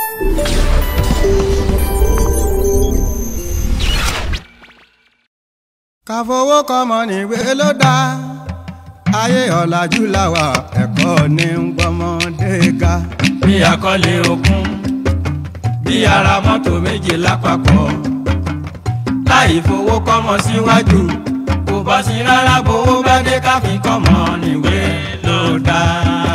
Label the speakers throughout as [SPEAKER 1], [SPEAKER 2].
[SPEAKER 1] ká fowó kọ́mọ níwé ló dáa ayé ọ̀làjú làwà ẹ̀kọ́ ní ń gbọ́mọdé ga.
[SPEAKER 2] bí akọ́lé okun bí ara mọ́tò méje lápapọ̀ láì fowó kọ́mọ síwájú kò bá sí rárá bówó bá dé káfí kọ́mọ níwé ló dáa.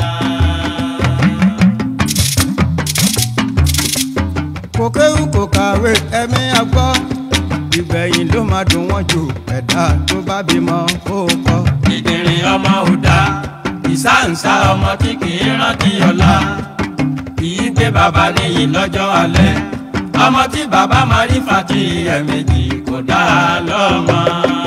[SPEAKER 1] kò kéwù kò kàwé ẹ̀mí àgbọ́ ìgbẹ̀yìn ló máa dùn wọ́n jù ẹ̀dá tó bá bímọ ó kọ́.
[SPEAKER 2] ìdìrín ọmọ ò dá ìsáǹsá ọmọ tí kì í rántí ọ̀la kì í gbé bàbá níyì lọ́jọ́ alẹ́ ọmọ tí bàbá máa rí fàtí ẹ̀ẹ̀mejì kò dá a lọ́mọ.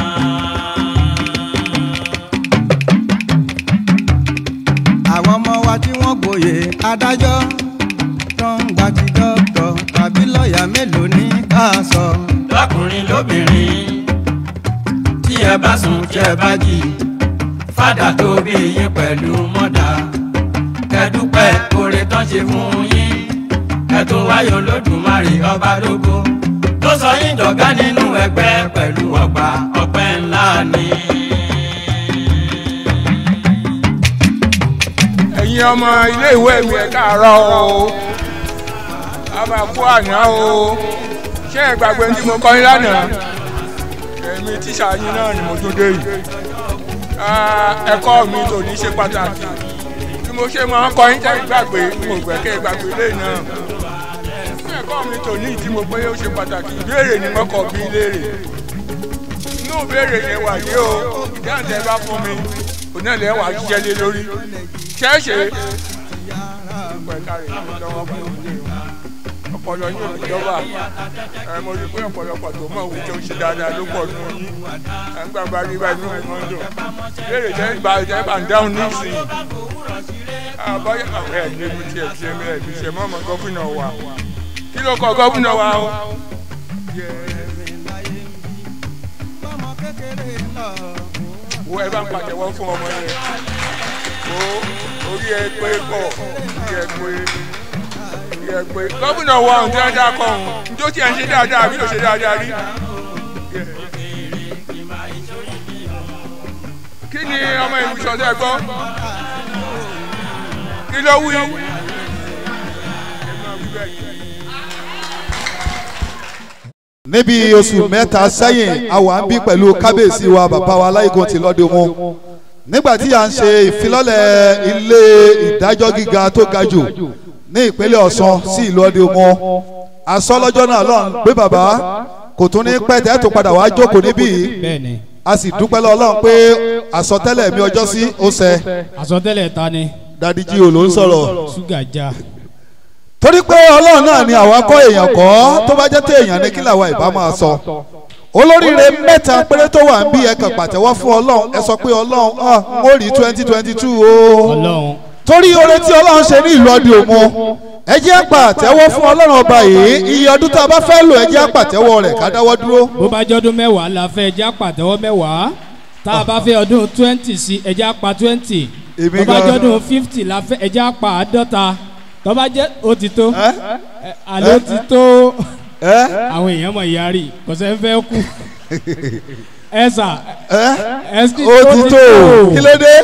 [SPEAKER 1] àwọn ọmọ wa tí wọ́n gboyè adájọ́ tó ń gba ti dọ́kítọ̀ tàbí lọ́ọ̀yà mélòó ní ká sọ.
[SPEAKER 2] lọ́kùnrin lóbìnrin tí ẹ bá sùn tí ẹ bá jí fàdà tó bí yín pẹ̀lú mọ́dà kẹ́dúpẹ́ oore tán ṣe fún yín ẹ̀tún wáyọ̀ lódùmarè ọba lógo tó sọ yín dọ̀gá nínú ẹgbẹ́ pẹ̀lú ọgbà ọpẹ́ ńlá ni.
[SPEAKER 3] ẹ̀yin ọmọ iléèwé mi ẹ̀ káàárọ̀ o a máa kú àná o ṣé ẹ gbàgbé tí mo kọ́ yín lánàá èmi tíṣà yín náà ni mo tún dé yìí Ah, ẹ̀kọ́ mi tò ní ṣe pàtàkì bí mo ṣe máa ń kọ́ yín tẹ́ ìgbàgbé mo gbẹ́ kẹ́ ìgbàgbé lẹ́yìn náà fún ẹ̀kọ́ mi tò ní ìdí mo pé ó ṣe pàtàkì ìbéèrè ni mo kọ̀ bí léèrè inú ìbéèrè yẹn wà yìí o ìdáhùn tẹ́ bá fún mi òun náà lẹ́wà jíjẹ́ lé lórí ṣẹ́ẹ̀ṣẹ̀ ọpọlọ yín ò ní jọba ẹ mo rí i pé ọ̀pọ̀lọpọ̀ tó mọ̀ òwe tó ń ṣe dáadáa ló pọ̀ nínú yín ẹ ń gbàgbá rí báyìí nínú ìmọ̀ ń dùn léèrè jẹ́ ìgbà jẹ́ bá ń dáhùn nísìnyí àbọ̀yẹ̀ àwọn ẹ̀ ní ibi tí ẹ̀ fi ẹ̀mí ẹ̀ fi ṣe mọ́ ọmọ gọ́fìnà wa kí ló kọ gọ́fìnà wa o.
[SPEAKER 1] bọ́mọ kékeré lọ.
[SPEAKER 3] wo ẹ bá ń pàtẹ́wọ́ fún ọmọ yẹn o orí ẹ pé pọ̀ orí ẹ pé orí ẹ pé gómìnà wa ọ̀hún tí wọ́n dá kọ́ ọ̀hún njó tí ẹ̀ ń ṣe dáadáa àbí ló ṣe dáadáa rí. kí ni ọmọ ìlú sọ̀tẹ́ gbọ́ kí ló wí.
[SPEAKER 4] níbi oṣù mẹ́ta sẹ́yìn a wà ń bí pẹ̀lú kábíyèsí wa bàbá wa aláìgùn ti lọ́dún mu nígbà tí a ń ṣe ìfilọ́lẹ̀ ilé ìdájọ́ gíga tó ga jù ní ìpínlẹ̀ ọ̀ṣun sí ìlú ọdún mu aṣọ lọ́jọ́ náà lọ́n pé bàbá kò tún ní pẹ́ tẹ́ tó padà wá jókòó níbí yìí
[SPEAKER 5] bẹ́ẹ̀ni
[SPEAKER 4] a sì dúpẹ́ lọ́wọ́ Ọlọ́run pé àsọtẹ́lẹ̀ mi ọjọ́ sí ó ṣẹ
[SPEAKER 5] àsọtẹ́lẹ̀ ta ni
[SPEAKER 4] dadi jí o ló ń sọ̀rọ̀
[SPEAKER 5] ṣúgà já
[SPEAKER 4] torí pé ọlọ́run náà ni àwa kọ́ èèyàn kọ́ tó bá jẹ́ tẹ èèyàn ní kí làwa ìbá máa sọ olóríire mẹ́ta péré tó wà ń bí ẹ kàn pàtẹ́wọ́ fún ọlọ́run ẹ sọ pé ọlọ́run ah n ó rí twenty twenty two o
[SPEAKER 5] ọlọ́run
[SPEAKER 4] torí oore tí ọlọ́run ṣe ní ìlú ọdún òmu ẹ jẹ́ pàtẹ́wọ́ fún ọlọ́run ọba yìí iye ọdún tá a bá fẹ́ lò ẹ jẹ́ pàtẹ́wọ́ rẹ̀ ká dáwọ́ dúró
[SPEAKER 5] bó bá jọ́dún mẹ́wàá la fẹ́ ẹja pàtẹ́wọ́ mẹ́wàá tá a bá fẹ́ ọdún twenty sí ẹja pa twenty
[SPEAKER 4] Èmi
[SPEAKER 5] bó bá
[SPEAKER 4] gan-
[SPEAKER 5] jọ́dún fifty la fẹ́ ẹja pa àádọ́ta tó bá jẹ́ ó ti tó
[SPEAKER 4] ẹ
[SPEAKER 5] ẹ, àló ti tó
[SPEAKER 4] ẹ
[SPEAKER 5] àwọn èèyàn mọ̀ yarí kò sẹ́ fẹ́ kú ẹ sà
[SPEAKER 4] ẹ
[SPEAKER 5] ẹ sì
[SPEAKER 4] ó ti tó kí ló dé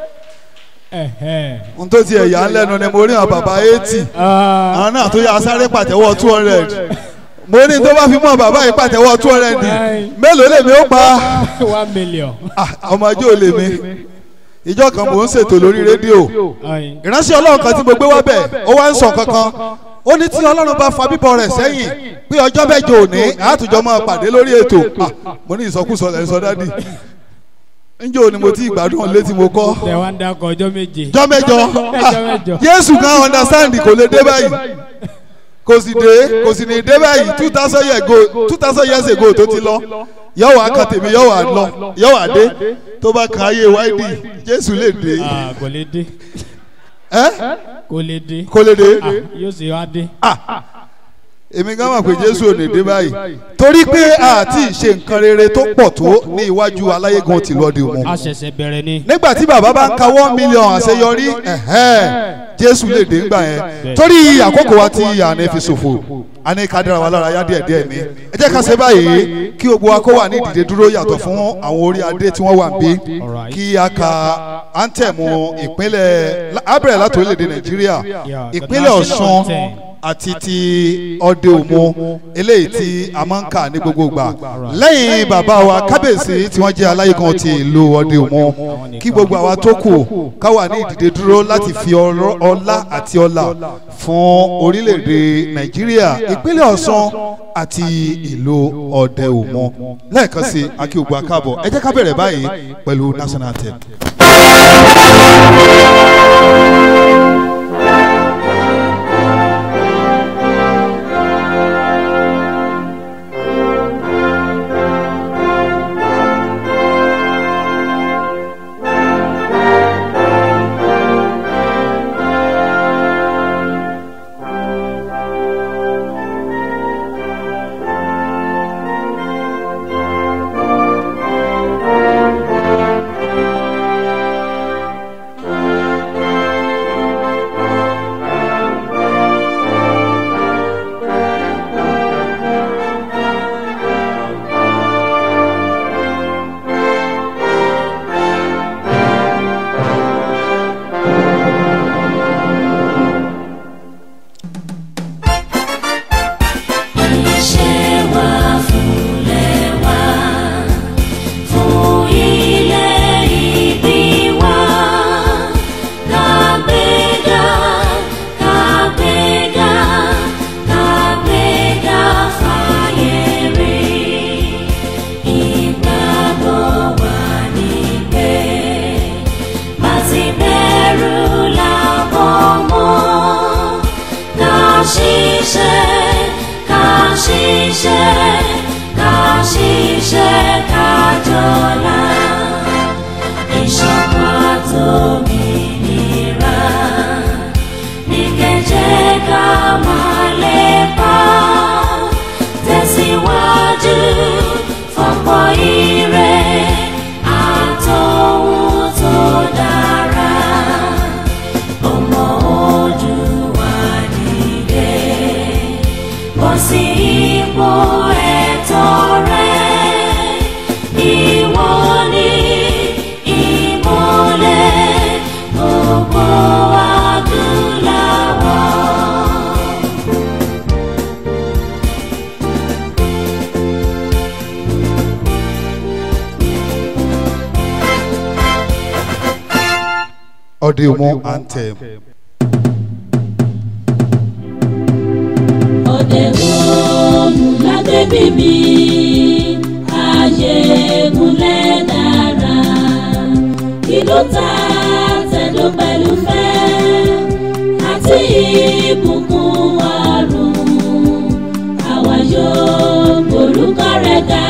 [SPEAKER 5] Ẹ̀hẹ́.
[SPEAKER 4] n tó ti ẹ̀yà ńlẹ́nu ni mo rí àwọn bàbá eighty
[SPEAKER 5] Ah,
[SPEAKER 4] àwọn náà tó yà sáré pàtẹ́wọ́ two hundred mo ní tó bá fi mọ́ bàbá yìí pàtẹ́wọ́ two hundred mélòó lèmi ó pa
[SPEAKER 5] one million.
[SPEAKER 4] Ah, ọmọ ajé ò lèmi ìjọ kan mò ń ṣètò lórí rédíò
[SPEAKER 5] Ayin.
[SPEAKER 4] ìránṣẹ́ ọlọ́run kan tí mo gbé wá bẹ̀ ó wá ń sọ kankan ó ní tí ọlọ́run bá fa bíbọ̀ rẹ̀ sẹ́yìn pé ọjọ́ mẹ́jọ òní àtúnjọ máa pàdé lórí ètò Ah, mo ní ìsọkúsọ lẹ́ sọ dádì ńjọ́ ni mo ti ìgbádùn létí mo kọ́
[SPEAKER 5] tẹ wá ń dakọ ọjọ́ méje.
[SPEAKER 4] jọ́ mẹ́jọ
[SPEAKER 5] Ọjọ́ mẹ́jọ.
[SPEAKER 4] Jésù kan understand kò lè dé báyìí kò sì dé kò sì ní dé báyìí two thousand years ago two thousand years ago tó ti lọ yọ̀wọ̀ akàn tèmi yọ̀wọ̀ lọ yọ̀wọ̀ adé tó bá kan ayé wáìdì Jésù lè dé
[SPEAKER 5] Ah, kò lè dé
[SPEAKER 4] ẹ́
[SPEAKER 5] kò lè dé
[SPEAKER 4] kò lè dé
[SPEAKER 5] Ah, yóò ṣe wá dé.
[SPEAKER 4] èmi gan mọ̀ pé jésù ò ní dé báyìí torí pé àti ìṣe nǹkan rere tó pọ̀ tó ní iwájú aláyégan tìlú ọdẹ òmu
[SPEAKER 5] a ṣẹ̀ṣẹ̀ bẹ̀rẹ̀ ni.
[SPEAKER 4] nígbà tí bàbá bá ń ka one million àṣeyọrí ẹ̀hẹ́n, jésù lè dé ńgbà yẹn torí àkókò wa ti àná fi ṣòfò àní ká dára wa lára yá díẹ̀ díẹ̀ ní ẹ jẹ́ ká ṣe báyìí kí gbogbo wa kó wà ní ìdìde dúró yàtọ̀ fún àwọn orí adé tí wọ́n wà ń bí
[SPEAKER 5] Alright.
[SPEAKER 4] kí a ka áńtẹ̀mù ìpínlẹ̀ abẹ́rẹ́ láti orílẹ̀-èdè nàìjíríà
[SPEAKER 5] Yeah, the
[SPEAKER 4] ìpínlẹ̀
[SPEAKER 5] national
[SPEAKER 4] ọ̀ṣun
[SPEAKER 5] anthem.
[SPEAKER 4] àti ti ọdẹ òmu eléyìí tí a máa ń kà ní gbogbo ìgbà lẹ́yìn bàbá wa kábíyèsí tí wọ́n jẹ́ aláyégan ti ìlú ọdẹ òmu kí gbogbo àwa tó kù ká wà ní ìdìde dúró láti fi ọrọ̀- ọlá àti ọlà fún orílẹ̀-èdè nàìjíríà ìpínlẹ̀ ọ̀ṣun àti ìlú ọdẹ òmu lẹ́ẹ̀kan sí akíọ̀gbọ̀ akáàbọ̀ ẹ jẹ́ ká bẹ̀rẹ̀ báyìí pẹ̀lú national anthem.
[SPEAKER 6] Iṣẹ́ wa fúnlẹ̀ wá, fún ilé ìbí wa. Kàgbéga, kàgbéga, kàgbéga fàyè rí. Ìgbàgbọ́ wa ní pé bá ti bẹ̀rù làbọ̀ mọ́ ká ṣiṣẹ́ ká ṣiṣẹ́ ká ṣiṣẹ́ ká jọlá ìṣọ̀kan àtòmìnira ní kẹjẹ ká máa lépa tẹ̀síwájú fọ̀pọ̀ ire àtòhun tó dára ọmọ Oòduà dìde bọ́ sí ipò ẹ̀tọ́ rẹ ìwọ ni ìmọ́lẹ̀ gbogbo adúláwọ̀.
[SPEAKER 4] ọdẹ òmu anthem.
[SPEAKER 6] Ọdẹ òòlù lágbègbè mi, ààyè múlẹ̀ dára. Ìlú ta tẹ̀dó pẹ̀lú fẹ́, àti ìbùkún ọ̀run. Àwa yóò gbórúkọ rẹ̀ ga,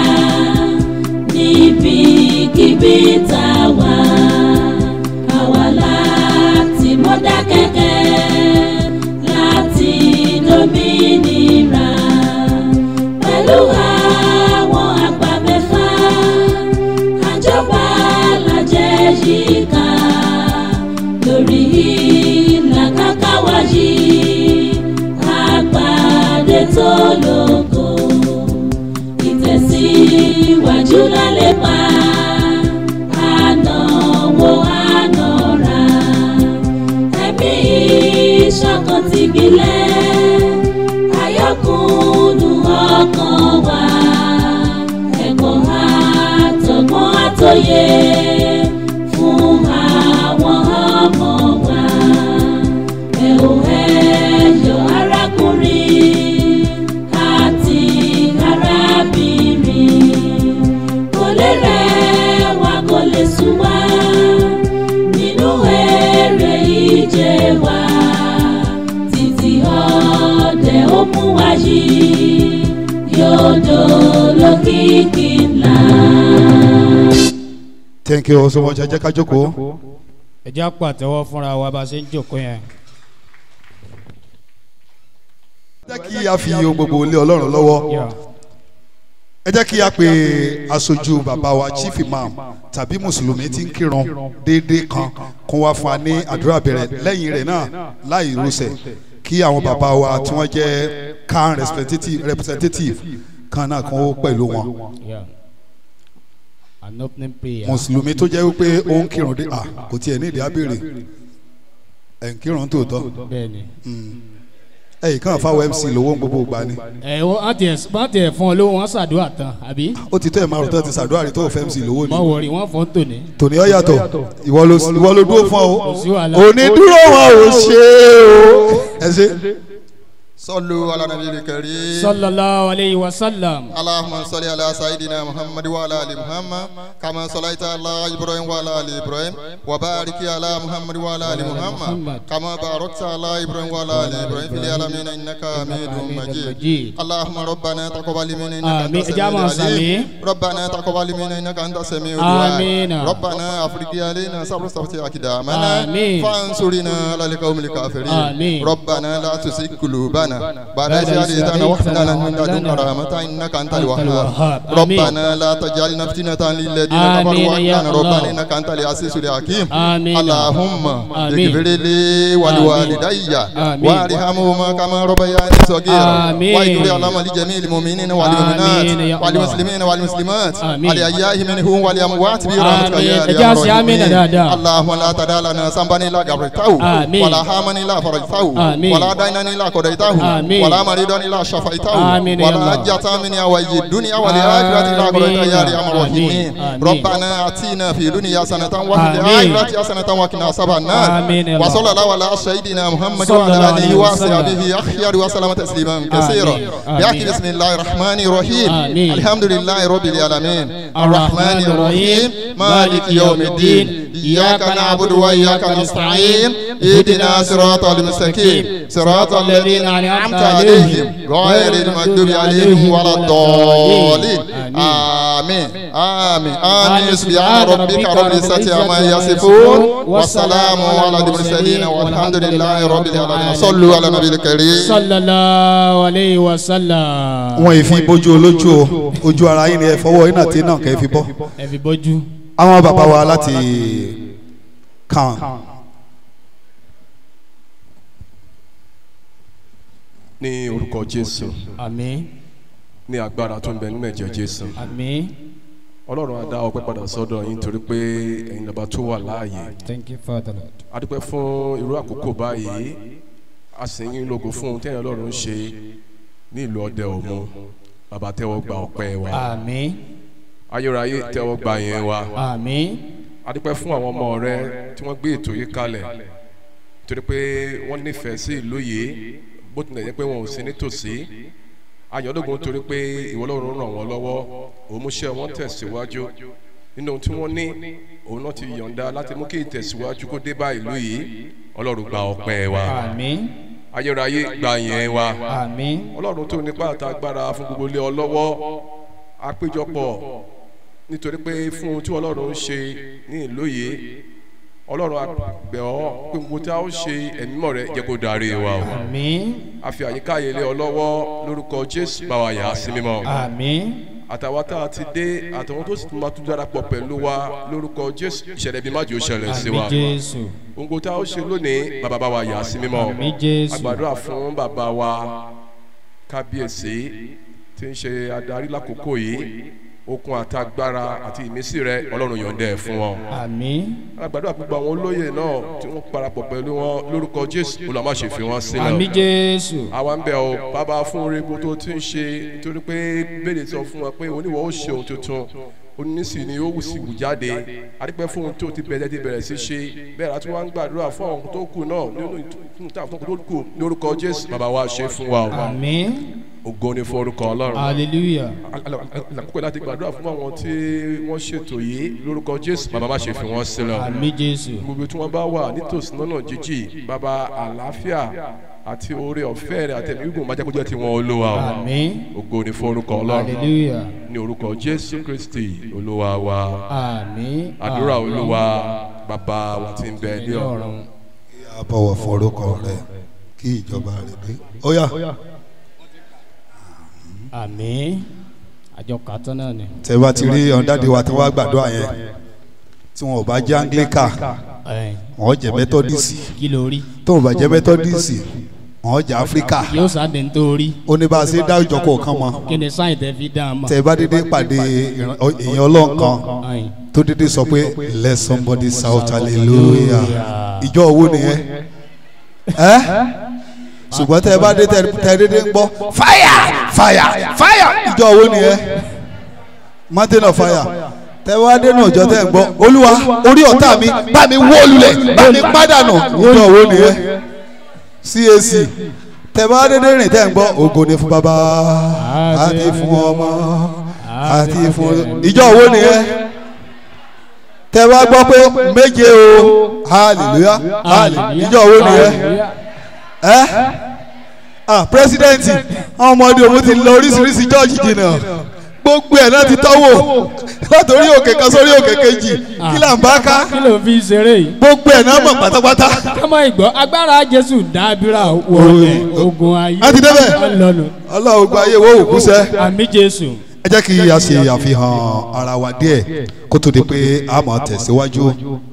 [SPEAKER 6] níbikíbi tá a wà. Àwa láti Mọ́dákẹ́kẹ́ láti lómìnira pẹ̀lú àwọn àgbà mẹ́fà àjọba lajẹ́ yíká lórí ìlàkàkà wa yìí àgbàdé tó lóko ìtẹ̀síwájú lálẹ́ pa ànáwó ànọ́ra ẹ̀mí ìṣọ̀kan ti gbilẹ̀ ayọ́kùnú ọkàn wa ẹ̀kọ́ àtọ̀gbọ́n àtòyé fún àwọn ọmọ wa ẹ ò ẹ̀yọ̀ arákùnrin àti arábìnrin kò lè rẹ̀ wá kò lè sùn wá nínú eré ìje wa títí ọdẹ ó mú wa yìí yóò dolókìkí ńlá.
[SPEAKER 4] thank you so much ẹ jẹ́ ká jókòó.
[SPEAKER 5] ẹ jẹ́ àpàtẹ́wọ́ fúnra wa bá a ṣe ń jòkó yẹn.
[SPEAKER 4] jẹ́ kí a fi ohun gbogbo lé ọlọ́run lọ́wọ́ ẹ jẹ́ kí a pe aṣojú bàbá wa chief imam tàbí mùsùlùmí tí ń kírun déédéé kan kó wá fún wa ní àdúrà bẹ̀rẹ̀ lẹ́yìn rẹ̀ náà láì rúṣẹ̀ kí àwọn bàbá wa tí wọ́n jẹ́ kan representative representative kan náà kan ó pẹ̀lú wọn
[SPEAKER 5] Yeah. An opening prayer.
[SPEAKER 4] mùsùlùmí tó jẹ́ wípé ó ń kírun dé ah kò tiẹ̀ ní ìdí abéèrè ẹ̀ ń kírun tòótọ́
[SPEAKER 5] Bẹ́ẹ̀ni.
[SPEAKER 4] ẹ̀yìn kan fáwọn mc lówó ń gbogbo gbà ni
[SPEAKER 5] Ẹ wọ́n ti ẹ̀ wọ́n ti ẹ̀ fún ọ lówó wọn ṣàdúrà tán àbí?
[SPEAKER 4] ó ti tẹ́ ẹ̀ márùn tó ti ṣàdúrà rí tó fẹ́ mc lówó ni
[SPEAKER 5] Mọ̀ wọ̀rì wọ́n fọ́n tòní.
[SPEAKER 4] tòní ọ yàtọ̀ ìwọ ló ìwọ ló dúró fún ọ
[SPEAKER 5] Kò sí wàhálà.
[SPEAKER 4] onídúró wọn ò ṣe o ẹ ṣe.
[SPEAKER 7] صلوا على النبي الكريم
[SPEAKER 5] Sallallahu alayhi wa sallam.
[SPEAKER 7] اللهم صل على سيدنا محمد وعلى ال محمد كما صليت على ابراهيم وعلى ال ابراهيم وبارك على محمد وعلى ال محمد كما باركت على ابراهيم وعلى ال ابراهيم في العالمين انك حميد مجيد اللهم ربنا تقبل منا انك انت
[SPEAKER 5] آمين.
[SPEAKER 7] السميع
[SPEAKER 5] جماعة
[SPEAKER 7] العليم
[SPEAKER 5] سامي.
[SPEAKER 7] ربنا تقبل منا انك انت السميع
[SPEAKER 5] آمين.
[SPEAKER 7] الدعاء ربنا افرج علينا صبر صبر اقدامنا
[SPEAKER 5] آمين.
[SPEAKER 7] فانصرنا على القوم الكافرين
[SPEAKER 5] آمين.
[SPEAKER 7] ربنا لا تزغ قلوبنا بعد
[SPEAKER 5] بعد
[SPEAKER 7] إذ
[SPEAKER 5] إذ
[SPEAKER 7] هديتنا
[SPEAKER 5] هديتنا
[SPEAKER 7] وهب لنا من
[SPEAKER 5] وهب
[SPEAKER 7] لدنك
[SPEAKER 5] لنا
[SPEAKER 7] رحمة إنك أنت
[SPEAKER 5] أنت
[SPEAKER 7] الوهاب
[SPEAKER 5] الوهاب. آمين.
[SPEAKER 7] ربنا لا تجعلنا فتنة للذين
[SPEAKER 5] آمين
[SPEAKER 7] كفروا
[SPEAKER 5] يا
[SPEAKER 7] وأنت ربنا
[SPEAKER 5] الله.
[SPEAKER 7] إنك أنت العزيز الحكيم
[SPEAKER 5] آمين.
[SPEAKER 7] اللهم
[SPEAKER 5] آمين.
[SPEAKER 7] اغفر لي ولوالدي
[SPEAKER 5] آمين.
[SPEAKER 7] وارحمهما كما ربياني صغيرا
[SPEAKER 5] آمين.
[SPEAKER 7] واغفر اللهم لجميع المؤمنين والمؤمنات
[SPEAKER 5] آمين يا الله.
[SPEAKER 7] والمسلمين والمسلمات
[SPEAKER 5] آمين.
[SPEAKER 7] الأحياء منهم والأموات برحمتك
[SPEAKER 5] آمين.
[SPEAKER 7] يا
[SPEAKER 5] إجاز
[SPEAKER 7] أرحم
[SPEAKER 5] يا آمين
[SPEAKER 7] الراحمين.
[SPEAKER 5] دادا.
[SPEAKER 7] اللهم لا تدع لنا ذنبا إلا غفرته
[SPEAKER 5] آمين.
[SPEAKER 7] ولا هاما إلا فرجته
[SPEAKER 5] آمين.
[SPEAKER 7] ولا دينا إلا قضيته
[SPEAKER 5] آمين.
[SPEAKER 7] ولا مريضا إلا شفيته
[SPEAKER 5] آمين يا
[SPEAKER 7] ولا
[SPEAKER 5] الله.
[SPEAKER 7] حجة من هوائج الدنيا والآخرة إلا قضيتها يا أرحم الراحمين
[SPEAKER 5] آمين. آمين.
[SPEAKER 7] ربنا آتنا في الدنيا حسنة وفي
[SPEAKER 5] آمين.
[SPEAKER 7] الآخرة حسنة وقنا عذاب النار
[SPEAKER 5] آمين يا الله.
[SPEAKER 7] وصلى الله على سيدنا محمد
[SPEAKER 5] صلى
[SPEAKER 7] وعلى
[SPEAKER 5] الله
[SPEAKER 7] آله
[SPEAKER 5] عليه وسلم.
[SPEAKER 7] وصحبه أخيار وسلم تسليما كثيرا
[SPEAKER 5] آمين.
[SPEAKER 7] بحق بسم الله الرحمن الرحيم
[SPEAKER 5] آمين.
[SPEAKER 7] الحمد لله رب العالمين
[SPEAKER 5] الرحمن الرحيم
[SPEAKER 7] مالك يوم الدين إياك نعبد وإياك نستعين اهدنا صراط المستقيم صراط الذين أنعمت عليهم غير المغضوب عليهم ولا الضالين آمين آمين آمين سبحان ربك رب العزة عما يصفون والسلام على المرسلين والحمد لله رب العالمين صلوا على النبي الكريم
[SPEAKER 5] Sallallahu alayhi wa sallam.
[SPEAKER 4] wọn yìí fi bójú olójú o ojú ara yín ni ẹ fọwọ́ iná tí náà kẹ́ ẹ fi bọ́
[SPEAKER 5] Ẹ fi bójú.
[SPEAKER 4] àwọn bàbá wa láti kàn
[SPEAKER 8] ní orúkọ jésù
[SPEAKER 5] Àmín.
[SPEAKER 8] ní agbára tó ń bẹ nínú ẹ̀jẹ̀ jésù
[SPEAKER 5] Àmín.
[SPEAKER 8] ọlọ́run á dá ọpẹ́ padà sọ́dọ̀ yín torí pé ẹ̀yin lọ́ba tó wà láàyè
[SPEAKER 5] Thank you Father Lord.
[SPEAKER 8] a dúpẹ́ fún irú àkókò báyìí a sì ń yín lógo fún ohun tẹ́yìn ọlọ́run ṣe ní ìlú ọdẹ òmu bàbá tẹ́wọ́ gba ọpẹ́ wa
[SPEAKER 5] Àmín.
[SPEAKER 8] ayérayé tẹ́wọ́ gba yẹn wa
[SPEAKER 5] Àmín.
[SPEAKER 8] a dúpẹ́ fún àwọn ọmọ rẹ tí wọ́n gbé ètò yìí kalẹ̀ torí pé wọ́n nífẹ̀ẹ́ sí ìlú yìí bó tilẹ̀ jẹ́ pé wọn ò sí nítòsí ayọ̀dógún torí pé ìwọ Ọlọ́run ràn wọ́n lọ́wọ́ òun múṣẹ́ wọn tẹ̀síwájú nínú ohun tí wọ́n ní òun náà ti yọ̀ǹda láti mú kí ìtẹ̀síwájú kó dé bá ìlú yìí Ọlọ́run gba ọpẹ́ wa
[SPEAKER 5] Àmín.
[SPEAKER 8] ayérayé gba yẹn wa
[SPEAKER 5] Àmín.
[SPEAKER 8] Ọlọ́run tó nípa àtàgbára fún gbogbo ilé ọlọ́wọ́ àpéjọpọ̀ nítorí pé fún ohun tí Ọlọ́run ń ṣe ní ìlú yìí Ọlọ́run àgbẹ̀ ọ́ pé gbogbo tí a ó ṣe ẹ̀mí mọ̀ rẹ jẹ́ kó darí wa o
[SPEAKER 5] Àmín.
[SPEAKER 8] a fi àyíká yìí lé ọ lọ́wọ́ lórúkọ Jésù bá wa yà á sí mímọ́
[SPEAKER 5] Àmín.
[SPEAKER 8] àtàwọn tá a ti dé àtàwọn tó sì tún máa tún darapọ̀ pẹ̀lú wa lórúkọ Jésù ìṣẹ̀lẹ̀ bí májò ṣẹlẹ̀ sí wa
[SPEAKER 5] Àmín Jésù.
[SPEAKER 8] gbogbo tá a ó ṣe lónìí bàbá bá wa yà á sí mímọ́
[SPEAKER 5] Àmín Jésù.
[SPEAKER 8] àgbàdúrà fún bàbá wa kábíyèsí tí ń ṣe adarí lákòókò yìí okun àtagbára àti ìmísí rẹ Ọlọ́run yọ̀ǹda ẹ̀ fún wọn
[SPEAKER 5] Àmín.
[SPEAKER 8] àgbàdúrà gbogbo àwọn olóyè náà tí wọ́n parapọ̀ pẹ̀lú wọn lórúkọ Jésù olùwàmáṣe fi wọn sílẹ̀
[SPEAKER 5] Àmín Jésù.
[SPEAKER 8] àwa ń bẹ̀ ọ́ bàbá fún oore gbogbo tó ti ń ṣe torí pé bẹ́ẹ̀ sọ fún wa pé oníwọ̀ ó ṣe ohun tuntun onísì ni ó wù sí wù jáde adúpẹ́ fún ohun tó ti bẹ̀rẹ̀ ti bẹ̀rẹ̀ sí ṣe bẹ́ẹ̀ láti wá ń gbàdúrà fún àwọn tó kù náà nínú ìtúntún tó kù lórúkọ Jésù bàbá wa ṣe fún wa o
[SPEAKER 5] Àmín.
[SPEAKER 8] ògo ni fún orúkọ Ọlọ́run
[SPEAKER 5] Hallelujah.
[SPEAKER 8] àkókò láti gbàdúrà fún àwọn tí wọ́n ṣètò yìí lórúkọ Jésù bàbá má ṣe fi wọ́n sílẹ̀ o
[SPEAKER 5] Àmín Jésù.
[SPEAKER 8] gbogbo tí wọ́n bá wà nítòsí lọ́nà jíjì bàbá àlàáfíà àti oore ọ̀fẹ́ rẹ̀ àtẹ̀mí gígùn máa jẹ́ kó jẹ́ tiwọn olúwa o
[SPEAKER 5] Àmín.
[SPEAKER 8] ògo ni fún orúkọ ọlọ́run
[SPEAKER 5] Hallelujah.
[SPEAKER 8] ní orúkọ jésù kristi olúwa wa
[SPEAKER 5] Àmín.
[SPEAKER 8] àdúrà olúwa bàbá wa tí ń bẹ ní ọ̀run
[SPEAKER 4] a bọ̀wọ̀ fún orúkọ rẹ kí ìjọba rẹ dé ó yá
[SPEAKER 5] àmì àjọ kàtọ́ náà ni.
[SPEAKER 4] tẹ bá ti rí ọ̀ndàdì wa tí wọ́n á gbàdúrà yẹn tí wọn ò bá jẹ́ anglican
[SPEAKER 5] Ẹ̀,
[SPEAKER 4] wọn jẹ́ methodist
[SPEAKER 5] kí ló rí
[SPEAKER 4] tó ò bá jẹ́ methodist wọn jẹ́ africa
[SPEAKER 5] yóò sáde ń tó rí
[SPEAKER 4] ó ní bá a ṣe dá ìjọ kọ̀ọ̀kan mọ́
[SPEAKER 5] kí ni sáyìn tẹ fi dá a mọ̀.
[SPEAKER 4] tẹ bá dédé pàdé ìran- èèyàn ọlọ́nkan
[SPEAKER 5] Ẹ̀,
[SPEAKER 4] tó dédé sọ pé let somebody shout hallelujah ìjọ owó nìyẹn ẹ ṣùgbọ́n tẹ bá dé tẹ- tẹ dédé ń gbọ́ fire fire fire ìjọ owó nìyẹn mountain of fire tẹ wá dé náà ìjọ tẹ ń gbọ́ olúwa orí ọ̀tá mi bá mi wó lulẹ̀ bá mi pádànù ìjọ owó nìyẹn cac tẹ bá dédé rìn tẹ ń gbọ́ ògo ni fún bàbá àti fún ọmọ àti fún ìjọ owó nìyẹn tẹ bá gbọ́ pé méje o hallelujah hallelujah ìjọ owó nìyẹn ẹ ah pírẹsidẹ́ǹtì àwọn ọmọdé òun ti lọ oríṣiríṣi jọ́ọ̀jì jìnnà gbogbo ẹ̀ náà ti tọ́wò látòrí òkè kan sórí òkè kejì kí là ń bá ká
[SPEAKER 5] kí ló fi ṣeré yìí.
[SPEAKER 4] gbogbo ẹ̀ náà mọ̀ pátápátá
[SPEAKER 5] kọ́mọ ìgbọ́ agbára jésù dábìrà wọlé ogun ayé.
[SPEAKER 4] a ti débẹ̀.
[SPEAKER 5] ọlọ́nu
[SPEAKER 4] ọlọ́run gba ayé wo òkú sẹ́
[SPEAKER 5] àmì jésù.
[SPEAKER 4] ẹ jẹ́ kí a ṣe àfihàn ara wa díẹ̀ kó tó di pé a máa tẹ̀síwájú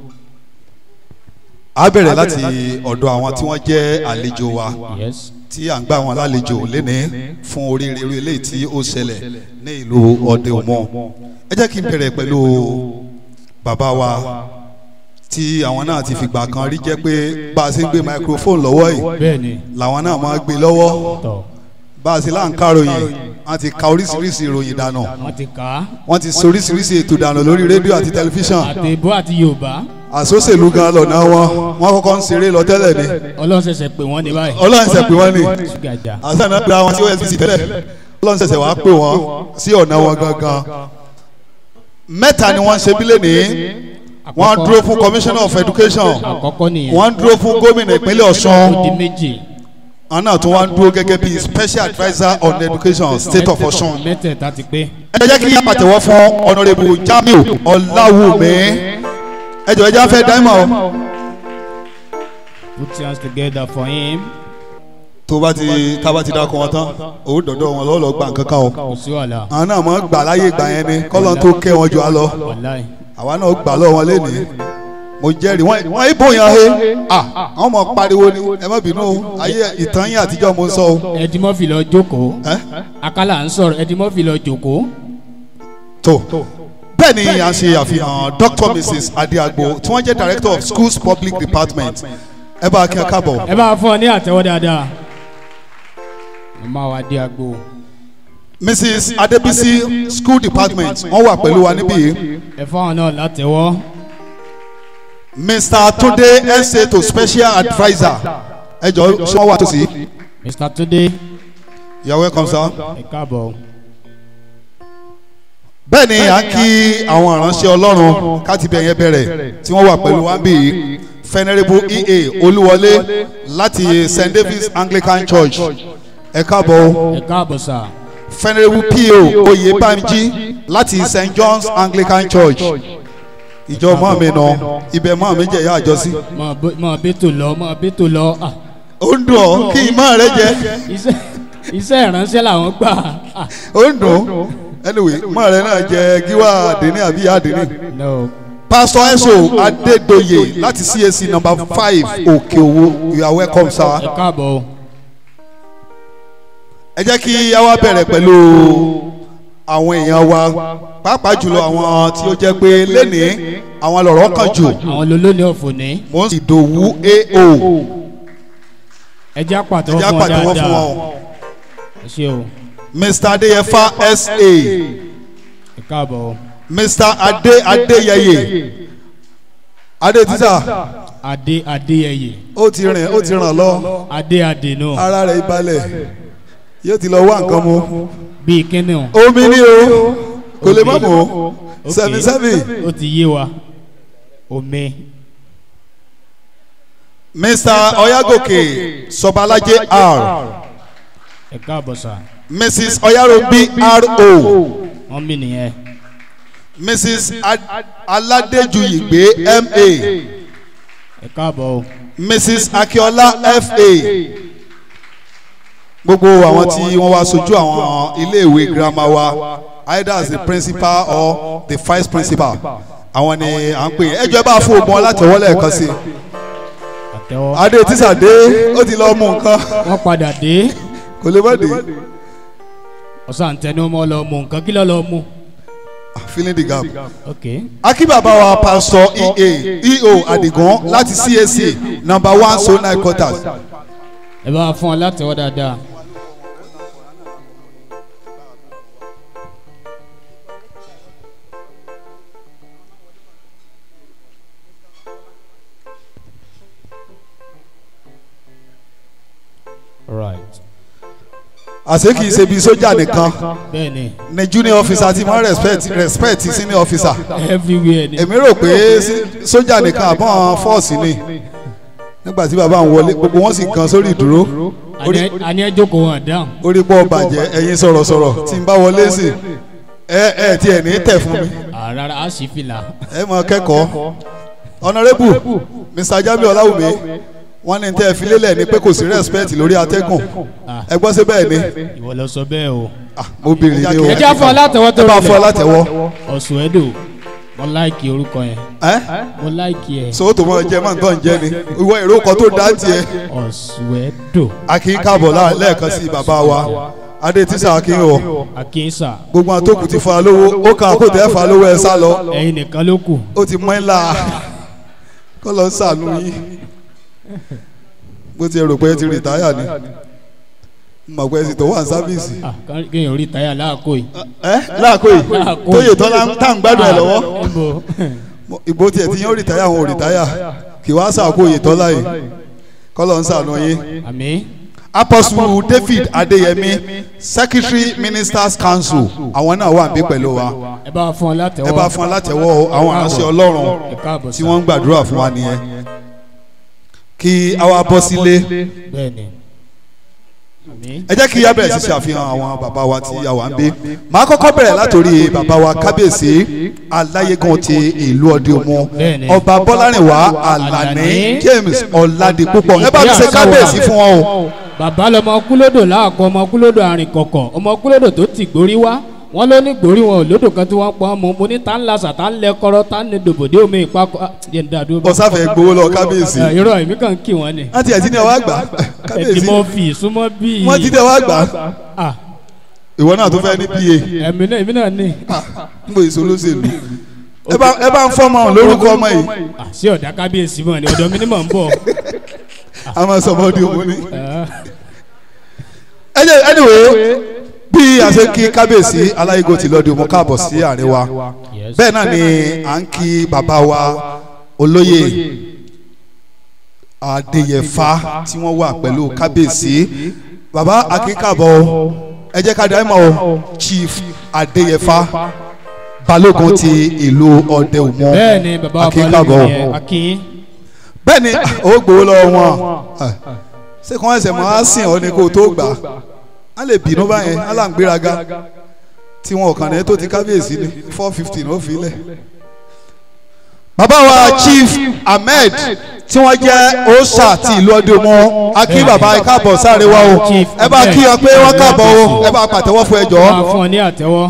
[SPEAKER 4] a bẹ̀rẹ̀ láti ọ̀dọ̀ àwọn tí wọ́n jẹ́ àlejò wa
[SPEAKER 5] yes.
[SPEAKER 4] tí à ń gbà wọn lálejò lénìí fún oríire irú eléyìí tí ó ṣẹlẹ̀ ní ìlú ọdẹ òmò ẹ jẹ́ kí n bẹ̀rẹ̀ pẹ̀lú bàbá wa tí àwọn náà ti fìgbà kan rí jẹ́ pé bá a ṣe ń gbé microphone lọ́wọ́ yìí
[SPEAKER 5] bẹ́ẹ̀ni
[SPEAKER 4] làwọn náà máa gbé lọ́wọ́
[SPEAKER 5] tọ̀
[SPEAKER 4] bá a ṣe là ń káròyìn wọ́n ti ka oríṣiríṣi ìròyìn dànù
[SPEAKER 5] wọ́n ti kà á
[SPEAKER 4] wọ́n ti sọ oríṣiríṣi ètò dànù lórí rédíò àti tẹlifíṣàn
[SPEAKER 5] àti ìbò àti yorùbá
[SPEAKER 4] àsóṣèlú gan lọ́nà wọn wọ́n kọ́kọ́ ń ṣeré lọ tẹ́lẹ̀ ni
[SPEAKER 5] ọlọ́run ṣẹ̀ṣẹ̀ pè wọ́n ní báyìí.
[SPEAKER 4] ọlọ́run ṣẹ̀ pé wọ́n ní
[SPEAKER 5] ṣùgàjà
[SPEAKER 4] àṣà náà gba wọn sí osbc tẹ́lẹ̀ ọlọ́run ṣẹ̀ṣẹ̀ wàá pè wọ́n sí ọ̀nà wọn gangan mẹ́ta ni wọ́n ń ṣe bílẹ̀ ní wọ́n dúró fún commissioner of education
[SPEAKER 5] àkọ́kọ́ nìyẹn
[SPEAKER 4] wọ́n dúró fún gómìnà ìpínlẹ̀ ọ̀ṣun
[SPEAKER 5] ó di méjì
[SPEAKER 4] àwọn náà tún wá ń dúró gẹ́gẹ́ bí special adviser on education state of ọ̀ṣun
[SPEAKER 5] mẹ́tẹ̀ẹ̀ta ti pé
[SPEAKER 4] ẹ jẹ́ kí yá pàtẹ́wọ́ fún honourable jamiu ọláwùmí ẹ jọ̀ọ́ ẹ jẹ́ afẹ́ dáìmọ̀ o
[SPEAKER 5] put your hands together for him
[SPEAKER 4] tó bá ti tá bá ti dákọ̀ wọn tán òun dọ̀dọ̀ wọn lọ́ọ́ lọ́ọ́ gbà nǹkan kan o
[SPEAKER 5] kò sí wàhálà
[SPEAKER 4] àwọn náà mọ̀ gbà láyé gbà yẹn ni kọ́lọ́n tó kẹ́ wọn jù á lọ
[SPEAKER 5] wàláì
[SPEAKER 4] àwa náà gbà lọ́wọ́ wọn lénìí mo jẹ́rìí wọ́n wọ́n ibò yàn he ah àwọn ọmọ pariwo ni ẹ má bínú o ayé ìtàn yín àtijọ́ mo ń sọ o
[SPEAKER 5] ẹdínmọ́fì lọ jókòó
[SPEAKER 4] ẹ́
[SPEAKER 5] akálà ń sọ̀rọ̀ ẹdínmọ́fì lọ jókòó
[SPEAKER 4] tó bẹ́ẹ̀ ni à ń ṣe àfihàn dr mrs adiagbo tí wọ́n jẹ́ director of schools public department ẹ bá a kí ẹ káàbọ̀
[SPEAKER 5] ẹ bá fún ọ ní àtẹwọ́ dáadáa ẹ máa wá dé agbo
[SPEAKER 4] mrs adebisi school department wọ́n wà pẹ̀lú wa níbí yìí
[SPEAKER 5] ẹ fáwọn náà látẹwọ́
[SPEAKER 4] mr tunde sa to special adviser ẹ jọ ṣé wọ́n wà tòsí
[SPEAKER 5] mr tunde
[SPEAKER 4] you are welcome sir.
[SPEAKER 5] ẹ káàbọ̀
[SPEAKER 4] bẹ́ẹ̀ ni à ń kí àwọn ìránṣẹ́ ọlọ́run káti bẹ̀ yẹn bẹ̀rẹ̀ tí wọ́n wà pẹ̀lú wa bí venerable ea olúwọlé láti st david's anglican church ẹ káàbọ̀ o
[SPEAKER 5] ẹ káàbọ̀ sà
[SPEAKER 4] venerable po oyèbánjí láti st john's anglican church ìjọ mọ́ mi nà ibẹ̀ mọ́ mi jẹ́ ìyá àjọsí
[SPEAKER 5] mọ̀ bẹ́tò lọ mọ̀ bẹ́tò lọ ah,
[SPEAKER 4] ó ń dùn ọ́ kí ìmọ̀ rẹ jẹ́
[SPEAKER 5] iṣẹ́ iṣẹ́ ìránṣẹ́ làwọn gbà ah,
[SPEAKER 4] ó ń dùn anyway mọ́ rẹ náà jẹ́ gíwá àdínní àbí ìyá àdínní.
[SPEAKER 5] no
[SPEAKER 4] pastor eso adedoye láti cac number five òkèowó you are welcome sir.
[SPEAKER 5] ẹ káàbọ̀ o
[SPEAKER 4] ẹ jẹ́ kí a wá bẹ̀rẹ̀ pẹ̀lú àwọn èèyàn wa pàápàá jùlọ àwọn tí ó jẹ́ pé lénìí àwọn lọ̀rọ̀ kan jù
[SPEAKER 5] àwọn lolóni ọ̀fọ̀ ní
[SPEAKER 4] mo ń sì dòwú ao
[SPEAKER 5] ẹ jẹ́ àpàtọ́
[SPEAKER 4] ẹ jẹ́
[SPEAKER 5] fún ọ
[SPEAKER 4] àpàtẹ́wọ́ fún
[SPEAKER 5] dáadáa
[SPEAKER 4] wọn
[SPEAKER 5] ẹ ṣe o
[SPEAKER 4] mr adeyefa sa
[SPEAKER 5] ẹ káàbọ̀ o
[SPEAKER 4] mr ade adeyeye ade tisa
[SPEAKER 5] adé adéyẹyẹ
[SPEAKER 4] ó ti rìn ó ti ràn lọ
[SPEAKER 5] adé adé náà
[SPEAKER 4] ara rẹ̀ balẹ̀ yóò ti lọ wá nǹkan mu
[SPEAKER 5] bíi kíni o
[SPEAKER 4] omi ni o kò lè má mú o
[SPEAKER 5] Ok.
[SPEAKER 4] seven seven
[SPEAKER 5] ó ti yé wa omi
[SPEAKER 4] mr oyagoke sọbalajẹ r
[SPEAKER 5] ẹ káàbọ̀ sà
[SPEAKER 4] mrs oyarobi ro
[SPEAKER 5] wọ́n mí nìyẹn
[SPEAKER 4] mrs Ad- aladejuyigbe ma
[SPEAKER 5] ẹ káàbọ̀ o
[SPEAKER 4] mrs akiola fa gbogbo àwọn tí wọ́n wá sojú àwọn iléèwé girama wa either as the principal or the vice principal àwọn ni à ń pè é ẹjọ́ ẹ bá fún ogun alátẹ̀wọ́lẹ̀ ẹ̀kan sí i
[SPEAKER 5] àtẹwọ́.
[SPEAKER 4] adé tísà dé ó ti lọ mú nǹkan
[SPEAKER 5] wọ́n padà dé
[SPEAKER 4] kò lè má dé
[SPEAKER 5] ọ̀sán tẹnumọ́ lọ mú nǹkan kí ló lọ mú.
[SPEAKER 4] filling the gap.
[SPEAKER 5] ok
[SPEAKER 4] akínbàbá wa pastor ea eo adigun láti cac number one so nine quarters
[SPEAKER 5] ẹ bá fún ọ látẹwọ́ dáadáa. right
[SPEAKER 4] àṣé kìí ṣe bí sójà nìkan
[SPEAKER 5] bẹ́ẹ̀ni
[SPEAKER 4] ni junior officer ti mọ respect respect senior officer
[SPEAKER 5] everywhere ni.
[SPEAKER 4] èmi rò pé sí- sójà nìkan àbọ̀n fọ́ọ̀sì ni nígbà tí bàbá ń wọlé gbogbo wọn sì kan sórí ìdúró orí
[SPEAKER 5] Àní- àní ẹ jókòó wọn dáhùn.
[SPEAKER 4] orí pọ̀ bàjẹ́ ẹ̀yin sọ̀rọ̀sọ̀rọ̀ tí n bá wọlé sí ẹ ẹ tí ẹ ní tẹ̀ fún mi
[SPEAKER 5] àràrà á sì fìlà.
[SPEAKER 4] ẹ mọ kẹ́kọ̀ọ́ honourable mr jamiu ọláwùmí wọ́n ní tẹ́ ẹ fi lélẹ̀ ni pé kò sí respect lórí atẹ́gùn
[SPEAKER 5] Ah.
[SPEAKER 4] ẹ gbọ́ sí bẹ́ẹ̀ ni
[SPEAKER 5] ìwọ lọ sọ bẹ́ẹ̀ o.
[SPEAKER 4] Ah, mo bèrè ni o
[SPEAKER 5] ẹ jẹ́ fún ọ látẹwọ́ tó
[SPEAKER 4] ẹ bá
[SPEAKER 5] rinlẹ̀.
[SPEAKER 4] fọ́ látẹ̀wọ́
[SPEAKER 5] ọ̀sùn ẹ̀dọ̀ mo láìkì orúkọ yẹn
[SPEAKER 4] ẹ
[SPEAKER 5] mo láìkì ẹ̀
[SPEAKER 4] so tó mọ jẹ máa ń tọ́ ń jẹ ni ìwọ èrò kan tó dá tiẹ̀
[SPEAKER 5] ọ̀sùn ẹ̀dọ̀
[SPEAKER 4] akin káàbọ̀ lá- lẹ́ẹ̀kan sí bàbá wa adé tíṣà akin o
[SPEAKER 5] àkínsà
[SPEAKER 4] gbogbo àwọn tó kù ti fa lówó ó kàn kó tẹ́ fa lówó ẹ sá lọ
[SPEAKER 5] ẹ̀yin nìkan ló kù.
[SPEAKER 4] ó ti mọ́ ẹ́ la kọ́ lọ sànú yín bó ti rò pé ẹ ti rìtáyà ni mọ̀ pé ẹ sì tó wà ní sáfíìsì
[SPEAKER 5] Ah, ká- kéèyàn rí táyà láàkó yìí.
[SPEAKER 4] ẹ láàkó yìí
[SPEAKER 5] Láàkó
[SPEAKER 4] tóyè
[SPEAKER 5] yìí.
[SPEAKER 4] tọ́lá ń tà ń gbádùn ẹ lọ́wọ́
[SPEAKER 5] Ah, níbo?
[SPEAKER 4] ìbò tiẹ̀ ti yín ó rìtáyà àwọn ò rìtáyà kì wá sàkó yìí tọ́lá yìí kọ́ lọ ń sànú yín.
[SPEAKER 5] àmì
[SPEAKER 4] apostle david adeyemi secretary ministers council àwọn náà wà níbí pẹ̀lú wa
[SPEAKER 5] ẹ bá fún ọ látẹwọ́.
[SPEAKER 4] ẹ bá fún alátẹ̀wọ́ àwọn aránṣẹ́ ọlọ́run
[SPEAKER 5] ẹ káàbọ̀
[SPEAKER 4] tí
[SPEAKER 5] sá.
[SPEAKER 4] wọ́n ń gbàdúrà fún wa nìyẹn kí àwa bọ́ sílé
[SPEAKER 5] bẹ́ẹ̀ni. àmì
[SPEAKER 4] ẹ jẹ́ kí a bẹ̀rẹ̀ sí ṣàfihàn àwọn bàbá wa tí a wà ń bí màá kọ́kọ́ bẹ̀rẹ̀ látòrí bàbá wa kábíyèsí aláyégún ti ìlú ọdẹ òmu
[SPEAKER 5] Bẹ́ẹ̀ni.
[SPEAKER 4] ọba bọ́lárìnwá alani
[SPEAKER 5] Alani.
[SPEAKER 4] james ọ̀làdìpúpọ̀ ẹ bá mi ṣe kábíyèsí fún wọn o.
[SPEAKER 5] bàbá lọmọ kúlódò láàkọ ọmọ kúlódò àrìn kọ̀kọ̀ ọmọ kúlódò tó ti gbórí wá wọn ló ní gbórí wọn ò lódò kan tí wọn pọn mọ mo ní tá ń lasà tá ń lẹ kọrọ tá ń ní dòbòdé omi ìpakọ ah, jẹ́ ń dá dúró bá.
[SPEAKER 4] ọ̀sáfẹ́ gbowó lọ kábíyèsí
[SPEAKER 5] Ẹ, irọ́ èmi kàn ń kí wọn ni.
[SPEAKER 4] wọ́n ti ẹ̀ ti ní ọwọ́ àgbà
[SPEAKER 5] ẹ̀dì
[SPEAKER 4] kábíyèsí
[SPEAKER 5] mọ́ fi ìsúnmọ́ bíi.
[SPEAKER 4] wọ́n ti ní ọwọ́ àgbà
[SPEAKER 5] Ah,
[SPEAKER 4] ìwọ náà tó fẹ́ ní pa
[SPEAKER 5] ẹ̀mí náà èmi náà ní.
[SPEAKER 4] ń bò èso olóṣèlú ẹ bá ẹ bá ń fọmọ lórúkọ ọmọ yìí
[SPEAKER 5] Ah, sí ọ̀dà kábíyèsí mọ̀ ni ọ̀dọ̀ mi ni mò ń bọ̀.
[SPEAKER 4] a máa sọ ọmọdé òun ni.
[SPEAKER 5] Ah,
[SPEAKER 4] ẹ jẹ́ anyway bí a ṣe ń kí kábíyèsí aláìgò tí lọ́ọ́ di òun káàbọ̀ sí àárín wa
[SPEAKER 5] yes.
[SPEAKER 4] bẹ́ẹ̀ náà ni à ń kí bàbá wa olóyè adéyẹfà tí wọ́n wà pẹ̀lú kábíyèsí bàbá akínkàbọ̀ o ẹ jẹ́ ká dáhùn mọ́ o chief adéyẹfà balógun ti ìlú ọdẹ òmu
[SPEAKER 5] bẹ́ẹ̀ ni bàbá wa
[SPEAKER 4] akínkàbọ̀
[SPEAKER 5] balẹ̀
[SPEAKER 4] o
[SPEAKER 5] yẹn akin.
[SPEAKER 4] bẹ́ẹ̀ ni ó gbowó lọ́wọ́ wọn Ah, ṣé kí wọ́n ẹsẹ̀ mọ́ á sìn ọ́ ni kó o tó gbà á lè bínú báyẹn á là ń gbéraga tí wọn ò kàn ní tó ti kábíyèsí ni four fifty ní ó fi lẹ̀. bàbá wa chief ahmed tí wọ́n jẹ́ ọ̀sà ti ìlú ọdún mọ́ a kí bàbá ẹ káàbọ̀ sáré wa o
[SPEAKER 5] Chief
[SPEAKER 4] ẹ bá kí ọ pé wọ́n káàbọ̀ o ẹ bá pàtẹ́wọ́ fún ẹ jọ.
[SPEAKER 5] máa fún ọ ní àtẹ́wọ́.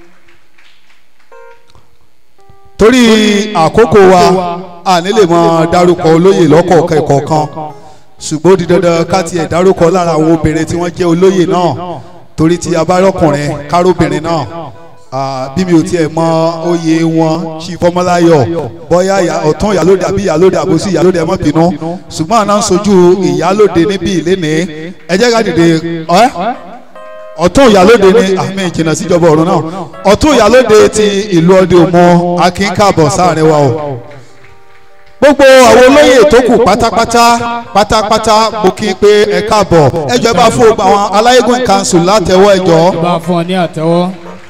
[SPEAKER 4] torí àkókò wa a ní lè mọ dárúkọ olóyè lọ́kọ̀ọ̀kan ìkọ̀ọ̀kan ṣùgbọ́n ó di dandan ká tiẹ̀ dárúkọ lára àwọn obìnrin tí wọ́n jẹ́ olóyè náà torí ti abárọ́kùnrin kárọ́bìnrin náà Ah, bí mi ò tiẹ̀ mọ oyè wọn ṣì fọmọláyọ̀ bóyá ìyá- ọ̀tún ìyálóde àbí ìyálóde àbòsí ìyálóde ẹ má bínú ṣùgbọ́n àná ń sojú ìyálóde níbí ìlénìí ẹ jẹ́ ká dìde ẹ́ ọ̀tún ìyálóde ní àmì ìjìnà síjọba ọ̀run náà ọ̀tún ìyálóde ti ìlú ọdẹ òmò akínkàbọ̀ sáàrin wa o gbogbo àwọn olóyè tó kù pátápátá pátápátá mo kí i pé ẹ káàbọ̀ ẹjọ́ ẹ bá fún gbogbo àwọn aláyégún council látẹ̀wọ́ ẹjọ́
[SPEAKER 5] bá fún ọ ní àtẹ́wọ́.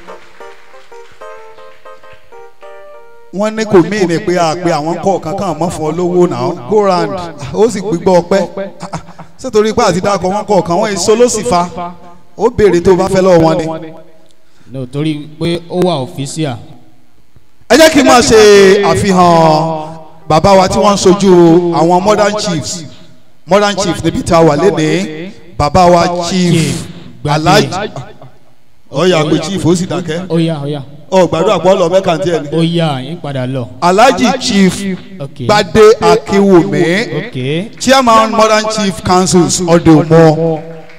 [SPEAKER 4] wọ́n ní kò míì ní pé àpè àwọn kọ̀ọ̀kan kan mọ́ fún ọ lówó náà go round ó sì gbígbọ́ ọpẹ́ sẹ́tòrí pé àti dákọ̀ wọn kọ̀ọ̀kan wọ́n èso ló sì fa ó béèrè tó bá fẹ́ lọ́wọ́ wọn ni.
[SPEAKER 5] no torí pé ó wà ọ̀fíṣíà.
[SPEAKER 4] ẹ jẹ́ kí n máa ṣe àfihàn bàbá wa tí wọ́n ń sojú àwọn modern chiefs modern chief níbi tá a wà lénìí bàbá wa chief
[SPEAKER 5] Chief Gbadé.
[SPEAKER 4] alhaji ọ̀yà pé chief ó sì dákẹ́
[SPEAKER 5] ó yá ó yá
[SPEAKER 4] ọ gbàdúrà pọ̀ lọ mẹ́ka tí ẹ ní.
[SPEAKER 5] ó yá yín padà lọ.
[SPEAKER 4] alhaji chief
[SPEAKER 5] ok
[SPEAKER 4] gbadé akínwùmí
[SPEAKER 5] ok
[SPEAKER 4] chairman modern chief councils ọdẹọmọ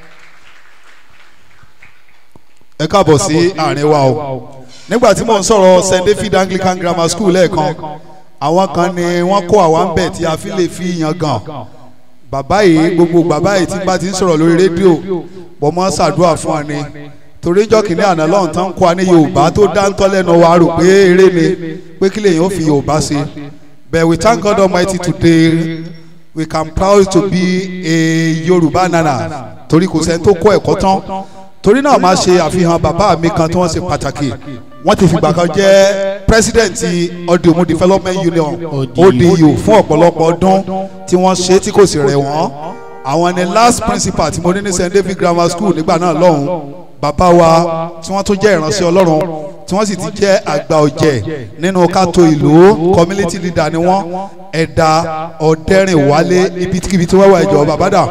[SPEAKER 4] ẹ káàbọ̀ sí àárín wa o nígbà tí mò ń sọ̀rọ̀ st david anglican grammar school lẹ́ẹ̀kan àwọn kan ni wọ́n kó àwa ń bẹ̀ tí a fi lè fi yan gan bàbá yìí gbogbo bàbá yìí tí bá ti ń sọ̀rọ̀ lórí rédíò wọ́n mọ́ ṣàdúrà fún wa ni torí jọ́ kìíní àná lọ́hùn tán kó wa ní yorùbá tó dáńtọ́ lẹ́nu wa rò pé eré ni pé kí lèyìn ó fi yorùbá ṣe but we thank God Almighty today we can proud to be a yorùbá nana torí kò sẹ́ni tó kọ́ ẹ̀kọ́ tán torí náà máa ṣe àfihàn bàbá mi kan tí wọ́n ṣe pàtàkì wọ́n ti fìgbà kan jẹ́ president ọdìmú development union odu fún ọ̀pọ̀lọpọ̀ ọdún tí wọ́n ṣe tí kò sì rẹ̀ wọ́n àwọn ni last principal tí mo ní ní st david grammar school nígbà náà lọ́hùn bàbá wa tí wọ́n tún jẹ́ ìránṣẹ́ ọlọ́run tí wọ́n sì ti jẹ́ àgbà ọ̀jẹ̀ nínú kátó ìlú community leader ni wọ́n ẹ̀dà ọ̀dẹ́rìnwálé ibikíbi tí wọ́n wà ìjọ bàbá dà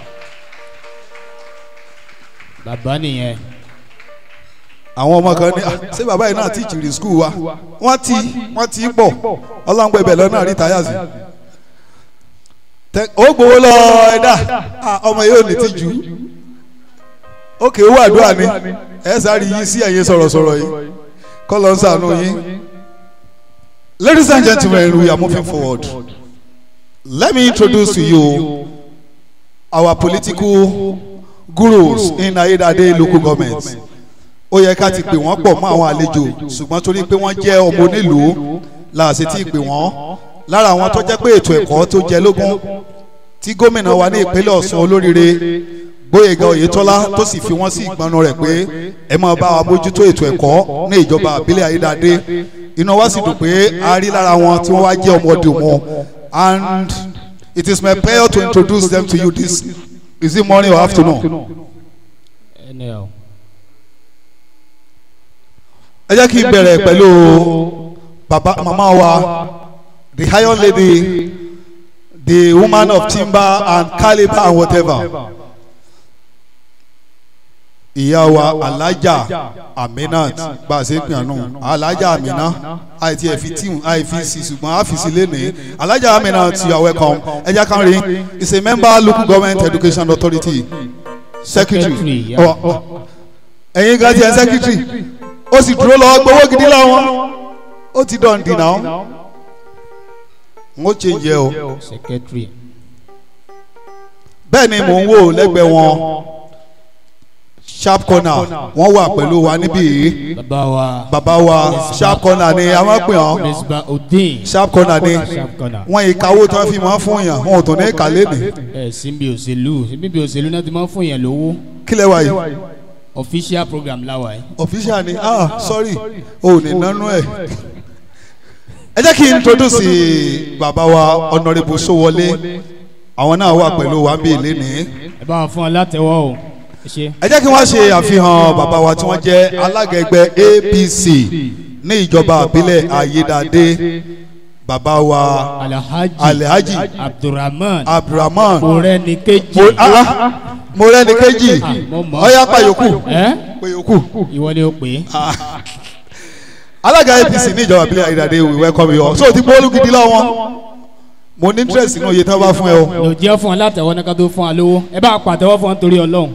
[SPEAKER 5] bàbá nìyẹn
[SPEAKER 4] àwọn ọmọ kan ní "Ah, ṣé bàbá yìí náà ti jìrì skul wa wọ́n ti wọ́n ti pọ̀ ọlọ́ngbẹ́ ibẹ̀ lọ́nà rí táyà sí. Tẹ- ó gbowó lọ ẹ̀dá Ah, ọmọ yìí ò ní ti jù ókè owó àdúrà ni ẹ sáré yí sí ẹ̀yin sọ̀rọ̀sọ̀rọ̀ yìí kọ́ ló ń sànú yín. Ladies and gentlemen, we are moving forward. Let me introduce to you our political gurus in Ayédáadé local government ó yẹ ká ti pè wọ́n pọ̀ mọ́ àwọn àlejò ṣùgbọ́n torí pé wọ́n jẹ́ ọmọ onílùú la ṣe ti pè wọ́n lára àwọn tó jẹ́ pé ètò ẹ̀kọ́ tó jẹ lógún tí gómìnà wa ní ìpínlẹ̀ Ọ̀ṣun olóríire Gbóyèga Oyètọ́lá tó sì fi wọ́n sí ìgbọnú rẹ̀ pé ẹ máa bá wa mójútó ètò ẹ̀kọ́ ní ìjọba àbílẹ̀ Ayédáadé inú wa sì dùn pé a rí lára wọn tí wọ́n wá jẹ́ ọmọdé wọn and it is my pleasure to introduce them to you this is it morning or afternoon.
[SPEAKER 5] ẹni ẹ o.
[SPEAKER 4] ẹ jẹ́ kí n bẹ̀rẹ̀ pẹ̀lú baba mama wa the iron lady the woman of timber and calibre and whatever ìyá wa alájà aminat bá a ṣe ń pè ànú alájà amina àìtí ẹ̀fi tíhùn àìfi sí ṣùgbọ́n àfìsí lẹ́nìí alájà aminat you are welcome ẹ jẹ́ ká rí is a member local government education authority secretary
[SPEAKER 5] Secretary, yeah.
[SPEAKER 4] Ọ- ọ- ẹ̀yin gan ti ẹ̀ secretary ó sì dúró lọ gbowó gidi láwọn ó ti dán dì náà n ó ṣe jẹ o
[SPEAKER 5] secretary
[SPEAKER 4] bẹ́ẹ̀ ni mò ń wò lẹ́gbẹ̀ẹ́ wọn sharp corner wọ́n wà pẹ̀lú wa níbí yìí
[SPEAKER 5] bàbá wa
[SPEAKER 4] bàbá wa sharp corner ni a máa pè wọ́n
[SPEAKER 5] misba odin
[SPEAKER 4] sharp corner ni
[SPEAKER 5] sharp corner
[SPEAKER 4] wọ́n ìkàwó tí wọ́n fi máa fún yàn wọn ò tó ní kàlẹ́ nì
[SPEAKER 5] ẹ síbi òṣèlú síbi òṣèlú náà ti máa ń fún yẹn lówó
[SPEAKER 4] kílẹ̀ wa yìí
[SPEAKER 5] official program láwa yìí.
[SPEAKER 4] official ni ah sorry o ò ní nánú ẹ̀ ẹ jẹ́ kí n introduce bàbá wa honourable Sowole àwọn náà wà pẹ̀lú wa bí ilé ní.
[SPEAKER 5] ẹ bá wọn fún ọ látẹwọ́ o ẹ ṣe.
[SPEAKER 4] ẹ jẹ́ kí wọ́n ṣe àfihàn bàbá wa tí wọ́n jẹ́ alága ẹgbẹ́ APC ní ìjọba àbílẹ̀ ayédáadé bàbá wa
[SPEAKER 5] alhaji
[SPEAKER 4] alhaji
[SPEAKER 5] abdulrahman
[SPEAKER 4] abdulrahman
[SPEAKER 5] moreni kejì.
[SPEAKER 4] Mo- ah, ah, morẹ́ni kejì
[SPEAKER 5] Ah, mo mọ̀.
[SPEAKER 4] ọ̀yá pàyókù
[SPEAKER 5] ẹ
[SPEAKER 4] pàyókù
[SPEAKER 5] ìwọ ni o pè é.
[SPEAKER 4] alága APC ní ìjọba àbílẹ̀ ayédáadé we welcome you all so ti gbóòlù gidi lọ́wọ́ mo ní interest nínú iye tí wọ́n bá fún ẹ o
[SPEAKER 5] lò jẹ́ fún ọ látẹ̀wọ́ ní ká tó fún ọ lówó ẹ bá pàtẹ́wọ́ fún ọ nítorí ọlọ́run.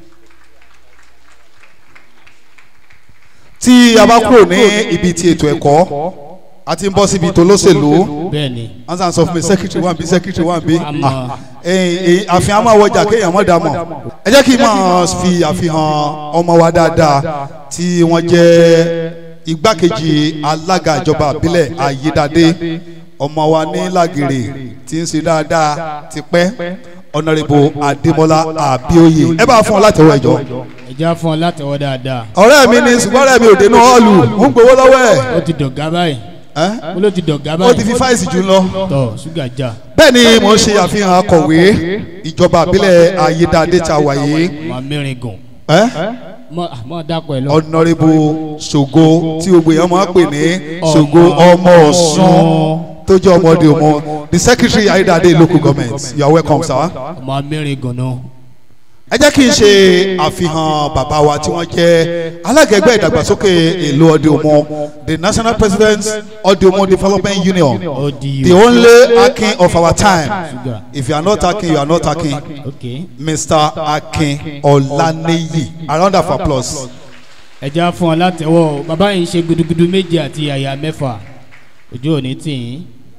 [SPEAKER 4] tí a bá kúrò ní ibi ti ètò ẹ̀kọ́ a ti ń bọ́ síbi tó lóṣèlú
[SPEAKER 5] bẹ́ẹ̀ ni
[SPEAKER 4] ansan sọ fún mi secretary wa bi secretary wa bi
[SPEAKER 5] Àmọ́.
[SPEAKER 4] àfihàn máa wọjà kéèyàn mọ̀ dà mọ̀ ẹ jẹ́ kí n máa fi àfihàn ọmọ wa dáadáa tí wọ́n jẹ́ igbákejì alága ìjọba àbílẹ̀ ayédáadé ọmọ wa ní làgèrè tí ń ṣe dáadáa ti pẹ́ ọ̀nàrẹ́bù adémọlá àbíòye ẹ bá fún ọ láti ọwọ́ ẹ̀jọ́
[SPEAKER 5] ẹ já fún ọ látẹ̀wọ́ dáadáa.
[SPEAKER 4] ọ̀rẹ́ mi ni ṣùgbọ́n ọ̀rẹ́ mi ò dénú họ́ọ̀lù ń gbowó lọ́wọ́ ẹ̀
[SPEAKER 5] ó ti dọ̀gá báyìí
[SPEAKER 4] ẹ́
[SPEAKER 5] ó ló ti dọ̀gá
[SPEAKER 4] ó
[SPEAKER 5] báyìí.
[SPEAKER 4] ti fi fáìsì jù lọ.
[SPEAKER 5] tọ ṣúgà já
[SPEAKER 4] bẹ́ẹ̀ ni mo ń ṣe àfihàn akọ̀wé ìjọba àbílẹ̀ ayédáadé ta wàyé
[SPEAKER 5] mọ mẹ́rin gùn
[SPEAKER 4] ẹ́
[SPEAKER 5] mọ mọ dàpọ̀ ẹ lọ.
[SPEAKER 4] ọ̀nàrẹ́bù ṣògo tí gbogbo èèyàn máa ń pè ní ṣògo ọmọ ọ̀ṣun tó jẹ́ ọmọdé ọmọ the secretary ayédáadé local government you are welcome sir.
[SPEAKER 5] ọmọ mẹ́rin gùn náà
[SPEAKER 4] ẹ jẹ́ kí n ṣe àfihàn bàbá wa tí wọ́n jẹ́ alága ẹgbẹ́ ìdàgbàsókè èlò ọdẹ òmò the national president ọdẹ òmò development union
[SPEAKER 5] ODU.
[SPEAKER 4] the only akin of our time
[SPEAKER 5] Sugar.
[SPEAKER 4] if you are not akin you are not akin
[SPEAKER 5] Okay.
[SPEAKER 4] mr akin ọláníyì a round of applause.
[SPEAKER 5] ẹ já fún ọ látẹwọ́ o bàbá yìí ń ṣe gudugudu méje àti àyà mẹ́fà ojú òní tì í.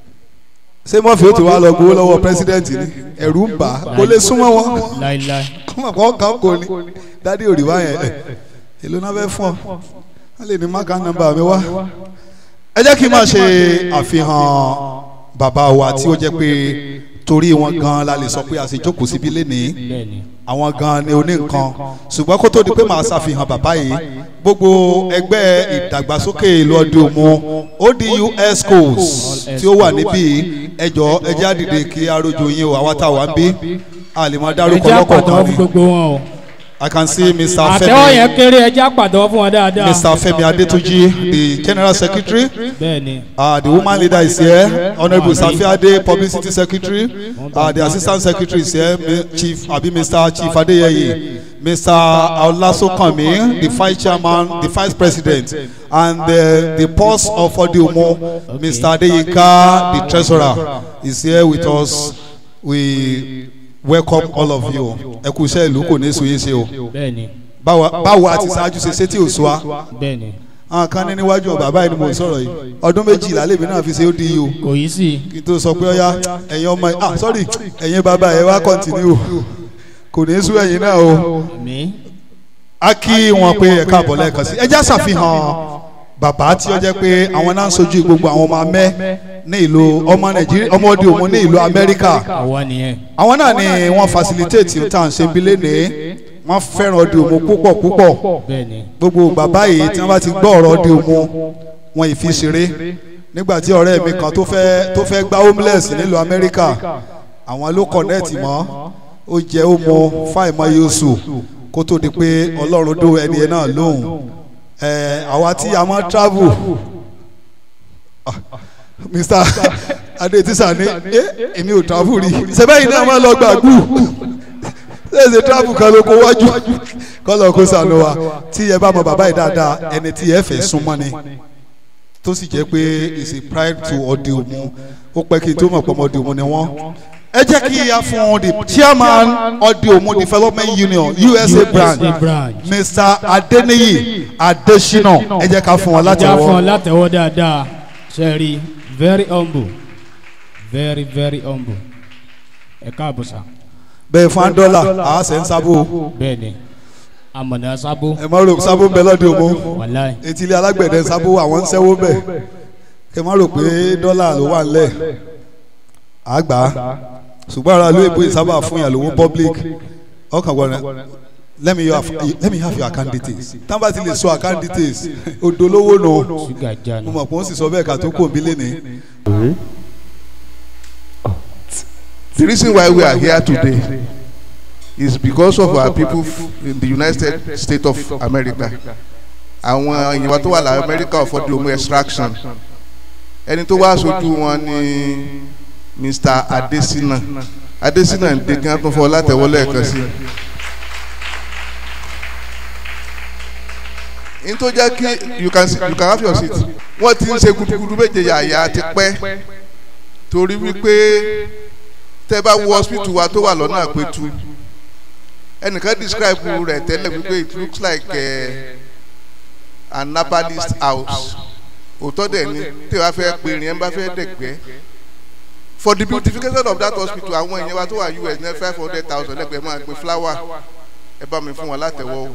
[SPEAKER 4] ṣé mọ́fì ó ti wá lọ gbowó lọ́wọ́ pírẹsidẹ́ǹtì ni ẹ̀rù ń bà á kó lè súnmọ́ wọn
[SPEAKER 5] láíláí.
[SPEAKER 4] kọ́mọ̀ kọ́ kàn kò ní dádì òrìwá yẹn ẹ̀ èlò náà fẹ́ fún ọ wọ́n lè ní máka nọ́mbà mi wá. ẹ jẹ́ kí n máa ṣe àfihàn bàbá wa tí ó jẹ́ pé torí wọn gan la lè sọ pé a sì jókòó síbí lénìí
[SPEAKER 5] bẹ́ẹ̀ni.
[SPEAKER 4] àwọn gan ni oní nǹkan ṣùgbọ́n kó tó di pé màá ṣàfihàn bàbá yìí gbogbo ẹgbẹ́ ìdàgbàsókè ìlú ọdún òmu odu schools tí ó wà níbí ẹjọ́ ẹjẹ́ àdìde kí arójú yín o àwa tá a wà ń bí a lè máa
[SPEAKER 5] ẹ
[SPEAKER 4] dárúkọ
[SPEAKER 5] já
[SPEAKER 4] lọ́kọ̀ọ̀kan
[SPEAKER 5] pàtẹ́wọ́ fún
[SPEAKER 4] ni
[SPEAKER 5] gbogbo wọn o.
[SPEAKER 4] i can see mr
[SPEAKER 5] àtẹ́wọ́ yẹn
[SPEAKER 4] femi
[SPEAKER 5] kéré ẹ já pàtẹ́wọ́ fún wọn dáadáa.
[SPEAKER 4] mr femi adetunji the general secretary
[SPEAKER 5] bẹ́ẹ̀ni.
[SPEAKER 4] uh, the woman leader is here honourable safiade publicity secretary uh, the assistant secretary is here Mi- chief abi mr chief adeyeye mr olasokanmi the vice chairman the vice president and uh, the boss of odiomo mr adeyinka the treasurer is here with us we welcome all of you ẹ kú iṣẹ́ ìlú kò ní sùn yín ṣe o
[SPEAKER 5] bẹ́ẹ̀ni.
[SPEAKER 4] báwa báwo àti ṣáájú ṣe ṣe tí ò sọ wa
[SPEAKER 5] bẹ́ẹ̀ni.
[SPEAKER 4] àwọn kan ní níwájú ọba báyìí ni mo sọ̀rọ̀ yìí ọdún méjìlá lèmi náà fi ṣe ó di yìí o
[SPEAKER 5] kò yí sí i.
[SPEAKER 4] kí n tó sọ pé ọyá ẹ̀yin ọmọ yìí ah sorry ẹ̀yin bàbá ẹ̀ wá kọ́ntínú o kò ní í sú ẹ̀yin náà o
[SPEAKER 5] mi.
[SPEAKER 4] a kí wọn pé ẹ káàbọ̀ lẹ́ẹ̀kan sí ẹ já ṣàfihàn bàbá tí ó jẹ́ pé àwọn náà ń sojú gbogbo àwọn ọmọ amẹ́ ní ìlú ọmọ nàìjíríà ọmọ òde òmu ní ìlú amẹ́ríkà
[SPEAKER 5] àwa nìyẹn.
[SPEAKER 4] àwọn náà ni wọ́n facilitate tá à ń ṣe bí lénìí wọ́n fẹ́ràn òde òmu púpọ̀ púpọ̀
[SPEAKER 5] bẹ́ẹ̀ni.
[SPEAKER 4] gbogbo bàbá yìí tí wọ́n bá ti gbọ́ ọ̀rọ̀ òde òmu wọn ì fi ṣeré nígbà tí ọ̀rẹ́ mi kan tó fẹ́ tó fẹ́ gba homeless nílùú amẹ́ríkà àwọn ló connect mọ́ ó jẹ́ ó mọ fáìmọ́ yóòsù kó tó di pé ọlọ́run dó ẹni yẹn náà lóhùn ẹ̀ àwa tí a máa travel ah, mr adetisa ni ẹ èmi ò travel rí sẹ́bẹ̀yìn náà máa lọ gbàgbù ṣèṣe travel kan ló kó wájú kọ́lọ̀ kó sànù wa tí ẹ bá mọ bàbá yìí dáadáa ẹni tí ẹ fẹ́ súnmọ́ ni tó sì jẹ́ pé is a pride to ọdẹ òmu ó pẹ́ kí n tó mọ̀ pé ọmọ ọdẹ òmu ni wọ́n. ẹ jẹ́ kí a fún the chairman ọdẹ òmu development union usa branch
[SPEAKER 5] branch.
[SPEAKER 4] mr adeniyi adesina ẹ jẹ́ ká fún wọn láti
[SPEAKER 5] já fún ọ
[SPEAKER 4] wọ́n.
[SPEAKER 5] látẹ̀wọ́ dáadáa. sẹ́ẹ̀rì very humble very very humble. ẹ káàbọ̀ sá.
[SPEAKER 4] bẹ́ẹ̀ fún dọ́là àá sẹ́ ń sábò
[SPEAKER 5] bẹ́ẹ̀ni. amọ̀nà sábó.
[SPEAKER 4] ẹ má rò sábò ń bẹ lọ́dẹ òmu
[SPEAKER 5] wàláì.
[SPEAKER 4] etí ilé alágbẹ̀dẹ sábò àwọn ń sẹ́wó bẹ̀ ẹ má rò pé dọ́là ló wà ńlẹ̀ àgbà ṣùgbọ́n ara ló èbó ìsábà fún yàn lówó public ọkàn gbọ́dọ̀ let me have let me have your account details tán bá ti lè sọ account details odolówó nù
[SPEAKER 5] ṣúgà já
[SPEAKER 4] mo
[SPEAKER 5] nù.
[SPEAKER 4] mọ̀ pé ó sì sọ bẹ́ẹ̀ ká tó kò ń bí lẹ́ni.
[SPEAKER 9] The reason why we are here today is because of our people in the United States of America. Àwọn èèyàn wa tó wà lára America of Odiomu extraction. Ẹni tó wá aṣojú wọn ni Mr. Adesina. Adesina ń dé kí wọ́n tún fọ látẹ̀wọ́ lẹ́ẹ̀kan sí. N tó jẹ́ kí you can you can have your seat. Wọ́n ti ń ṣe gudugudu méje yàyà ti pẹ́ torí wípé tẹ bá wo hospital wa tó wà lọ́nà àpẹtù ẹnìkan describe rẹ̀ tẹ́lẹ̀ wípé it looks like uh, an herbalist house òótọ́ dẹ̀ ni tí wàá fẹ́ pè ní ẹ̀ ń bá fẹ́ dẹ̀gbẹ́ for the beautification of that hospital àwọn èèyàn wa tó wà US ní five hundred thousand lẹ́gbẹ̀ẹ́ máa gbé flower ẹ bá mi fún wọn látẹ̀wọ́ o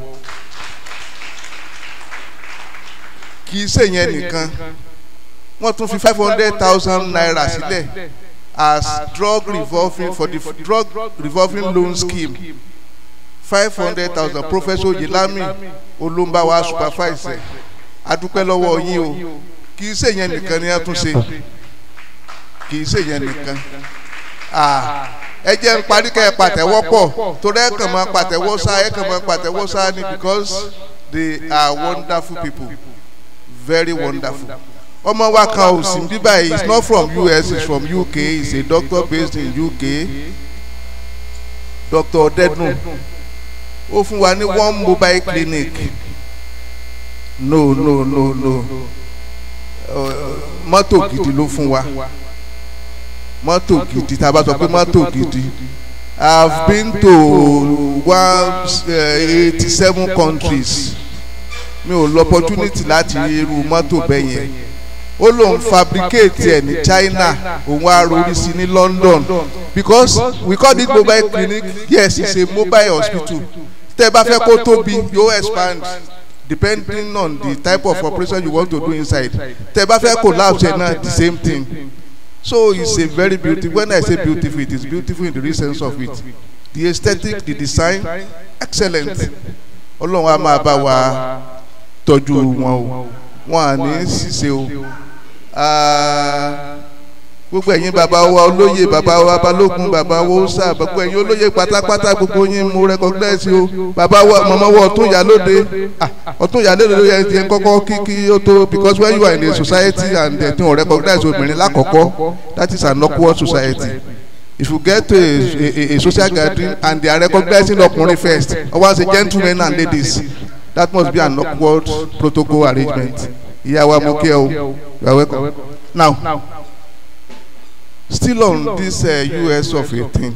[SPEAKER 9] kì í ṣèyẹn nìkan wọ́n tún fi five hundred thousand naira sílẹ̀ as drug revolving for the drug revolving loan scheme five hundred thousand professor yelami olombawa supervise adúpẹ́ lọ́wọ́ yín o kì í ṣèyẹn nìkan ni a tún ṣe kì í ṣèyẹn nìkan ẹ jẹ́ ń parí kẹ́ ẹ pàtẹ́wọ́ pọ̀ torí ẹ kàn máa pàtẹ́wọ́ sá ẹ kàn máa pàtẹ́wọ́ sá ni because they are wonderful people very wonderful ọmọ wa kan ò sí bíbá yìí is not from US he is from UK he is a doctor based in UK Dr. Odedun ó fún wa ní one mobile clinic no no no no uh, mọ́tò gidi ló fún wa mọ́tò gidi tá a bá sọ pé mọ́tò gidi I have been to one eighty seven countries mi ò lọ opportunity láti rí irú mọ́tò bẹ́ẹ̀ yẹn ó lóun fabricate ẹ̀ ní China òun á rori sí ní London because we call it mobile clinic yes it's a mobile hospital tẹ́ ẹ bá fẹ́ kó tóbi yóò expand depending on the type of operation you want to do inside tẹ́ ẹ bá fẹ́ collapse ẹ̀ náà the same thing so it's a very beautiful when I say beautiful it is beautiful in the real sense of it the aesthetic the design excellent ọlọ́run á máa bá wa tọ́jú wọn o wọn à ní ṣiṣẹ́ o gbogbo ẹ̀yin bàbá wa olóyè bàbá wa balógun bàbá wa ọ̀sà gbogbo ẹ̀yin olóyè pátápátá gbogbo yín mo recognize o bàbá wa mọ̀mọ́ wa ọ̀tún ìyálóde ọ̀tún ìyálóde ló yẹ ti ẹ kọ́kọ́ kí kí ó tó because when you are in a society and they don't recognize obìnrin lákọ̀ọ́kọ́ that is an awkward society if you get to a, a, a social gathering and they are recognizing ọkùnrin first always say gentlemen and ladies that must be an awkward protocol arrangement ìyá wa mo kí ẹ o you are welcome now still on this uh, US of eighteen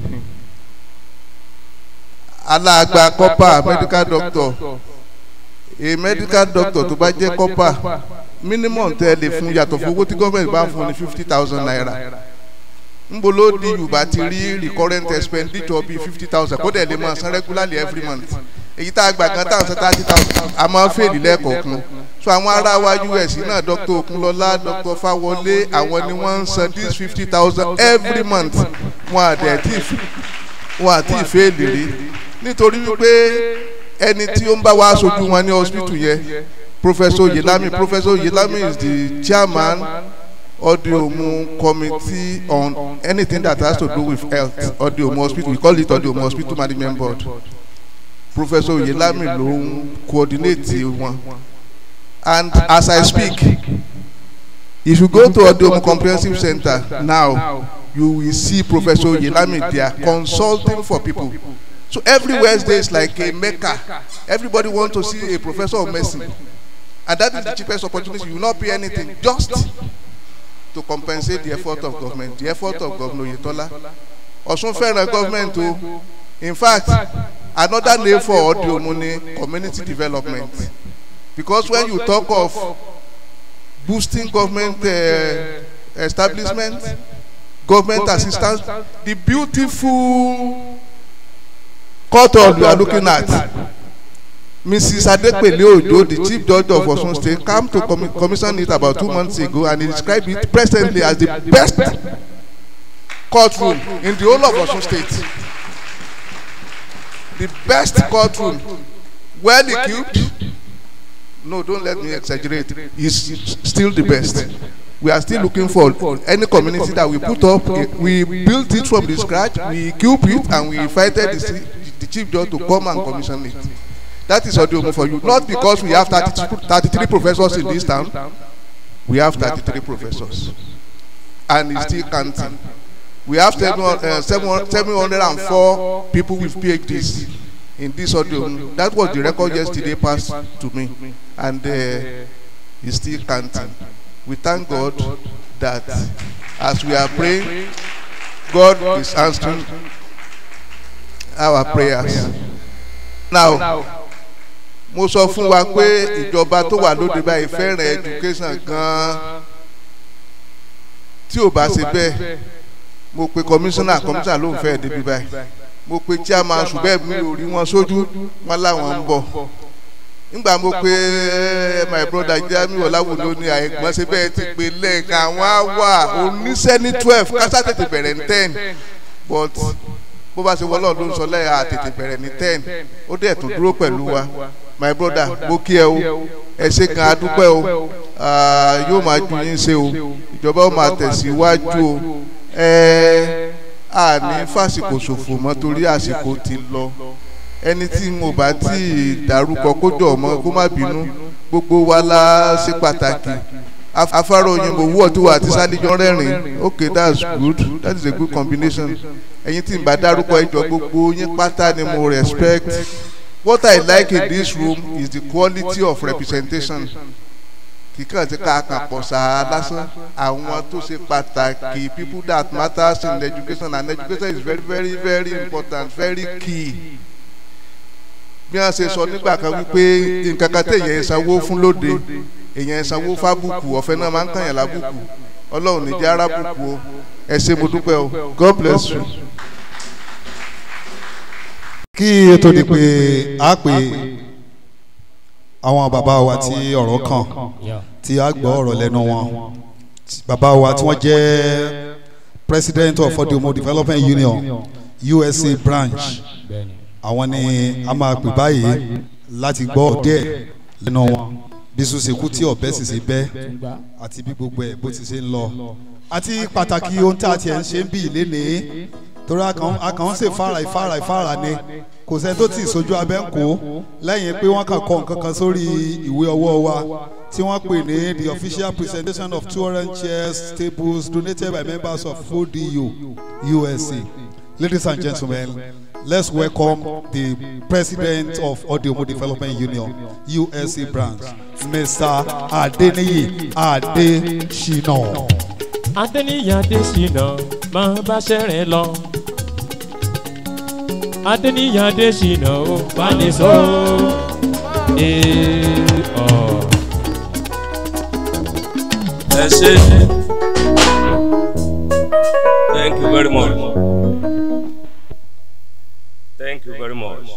[SPEAKER 9] aláàgbà copper medical doctor a medical doctor tó bá jẹ́ copper minimum tẹ́ lè fún yàtọ̀ fún owó tí gọ́ọ̀mẹ̀ntì bá fún ní fifty thousand naira nbo ló di yorùbá ti rí recurrent expenditure bíi fifty thousand kó dẹ̀ lè máa san regularly every month èyí tá a gbà kan tá a san thirty thousand a máa ń fèlì lẹ́ẹ̀kọ̀ọ̀kan so àwọn ará wa us náà dr okunlọlá dr fawọlé àwọn ni wọ́n ń san this fifty thousand every month wọn àdẹ̀ tí wọn àti ìfèlì rí nítorí wípé ẹni tí ó ń bá wa aṣojú wọn ní hospital yẹn professor yelami professor yelami is the chairman Odiomu committee on anything that has to do with health Odiomu hospital we call it Odiomu hospital management board professor oyelami ló ń coordinate wọn and as i speak if you go to Odiomu comprehensive center now you will see professor oyelami there consulting for people so every wednesday is like a mecca everybody want to see a professor of medicine and that is the cheapest opportunity you will not pay anything just to compensate the effort of government the effort of governor oyetola ọ̀ṣun fẹ́ràn government o in fact another name for Odiomu ni community development because when you talk of boosting government uh, establishment government assistance the beautiful culture you are looking at mrs adepele ojo the chief judge of osun state came to com commission it about two months ago and he described it presently as the best courtroom in the whole of osun state the best courtroom well equipped no don't let me exaggerate is still the best we are still looking for any community that we put up we built it from the scratch we equip it and we invited the, the chief judge to come and commission it that is Odiomu for you not because we have 30, 33 professors in this town we have 33 professors and it's still counting we have seven, uh, 704 people with phds in this Odiomu that was the record yesterday passed to me and uh, it's still counting we thank god that as we are praying god is answering our prayers now mo sọ fún wa pé ìjọba tó wà lóde báyìí fẹ́ràn education gan-an tí ò bá ṣe bẹ́ẹ̀ mo pe commissioner commissioner ló ń fẹ́ débi báyìí mo pe chairman ṣùgbọ́n mi ò rí wọn sójú wọn láwọn ń bọ̀ nígbà mo pe my brother Jamiu Ọláwùlú ní àìgbọ́n ṣe bẹ́ẹ̀ ti pe lẹ́ẹ̀kan àwọn á wà oníṣẹ́ ní twelve kásá tètè bẹ̀rẹ̀ ní ten but bó bá ṣe wọlé ọdún sọ lẹ́yìn àtètè bẹ̀rẹ̀ ní ten ó dẹ̀ tún dúró pẹ̀lú wa my brother mo kí ẹ o ẹ ṣe kan adúpẹ́ o yóò máa ju yín ṣe o ìjọba ó máa tẹ̀síwájú o ẹ à ní fàsìkò ṣòfò mọ́ torí àsìkò ti lọ ẹni tí mo bá tí ì dárúkọ kójọ ọmọ kó má bínú gbogbo wa la ṣe pàtàkì afárá òyìnbó wúwọ̀ tí wà á ti sálíjọ́ rẹ́rìn okay that's good that is a good combination ẹ̀yin tí n bá dárúkọ ẹjọ́ gbogbo yín pátá ni mo respect what I like in this room is the quality of representation kíkàn tí ká kàn pọ̀ sáà lásán àwọn tó ṣe pàtàkì people that matters in education and education is very very very important very key bí wọ́n ṣe sọ nígbà kan wípé nǹkan kan téèyàn ń sanwó fún lóde èèyàn ń sanwó fábùkù ọ̀fẹ́ náà máa ń kàn yàn lábùkù ọlọ́run ní jẹ́ arábùkù o ẹ ṣe mo dúpẹ́ o God bless you.
[SPEAKER 4] kí ètò di pé a pè àwọn bàbá wa tí ọ̀rọ̀ kàn tí a gbọ́ ọ̀rọ̀ lẹ́nu wọn bàbá wa tí wọ́n jẹ́ president of Odiomo Development Union USA branch àwọn ni a máa pè báyìí láti gbọ́ díẹ̀ lẹ́nu wọn bí sùn ṣe kú tí ọ̀bẹ sì ṣe bẹ́ àti bí gbogbo ẹ̀ bó ti ṣe ń lọ àti pàtàkì ohun tí a tiẹ̀ ń ṣe ń bí ìlénìí torí a kàn ń ṣe fara ìfara ìfara ni kò sẹ́ni tó tì í sojú abẹ́ ń kó lẹ́yìn pé wọ́n kàn kọ nǹkan kan sórí ìwé ọwọ́ wa tí wọ́n pè ní the official presentation of two orange chairs tables donated by members of ODU USA ladies and gentlemen let's welcome the president of Odiomo Development Union USA branch Mr. Adeniyi Adesina.
[SPEAKER 10] Adeniyi Adesina máa bá ṣẹ́rẹ̀ lọ. Adeniyi Adesina ó bá ní sọ.
[SPEAKER 11] ẹ ṣe thank you very much thank you very much.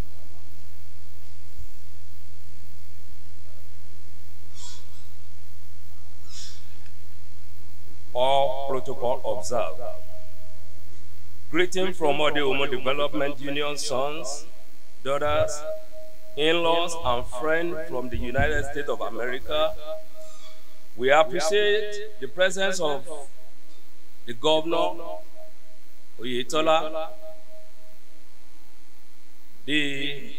[SPEAKER 11] All protocol observed. Greeting from Ode Omo Development Union sons, daughters, in-laws, and friends from the United States of America. We appreciate the presence of the governor, Oyetola, the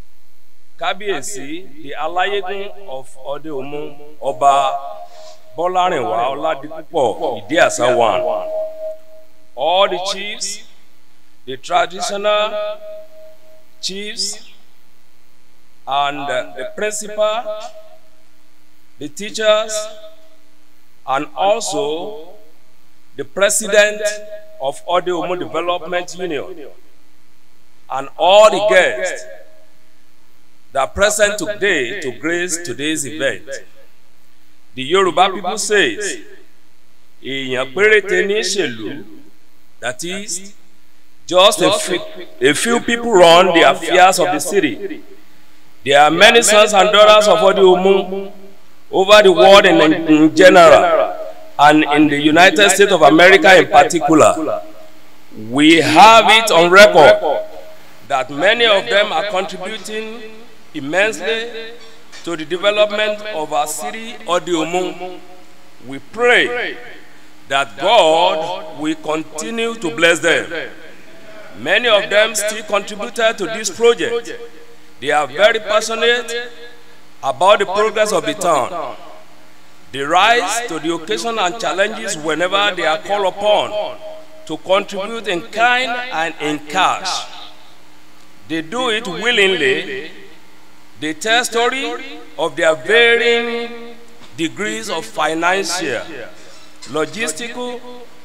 [SPEAKER 11] Kábíyèsí, the Alayegun of Ode Omo, Ọba Bọ́lárìnwá Ọládipúpọ̀ Ìdíàsá one. All the chiefs, the traditional chiefs, and uh, the principal, the teachers, and also the president of Ode Omo Development Union, and all the guests that are present today to grace today's event. The Yoruba people says, èèyàn péréte ní ṣèlú, that is, just a few, a few people run the affairs of the city. There are many sons and daughters of Ode Omo over the world in, in general and in the United States of America in particular. We have it on record that many of them are contributing immensely to the development of our city, Ode Omo. We pray that God will continue to bless them. Many of them still contributed to this project. They are very passionate about the progress of the town. They rise to the occasion and challenges whenever they are called upon to contribute in kind and in cash. They do it willingly. They tell story of their varying degrees of financial, logistical,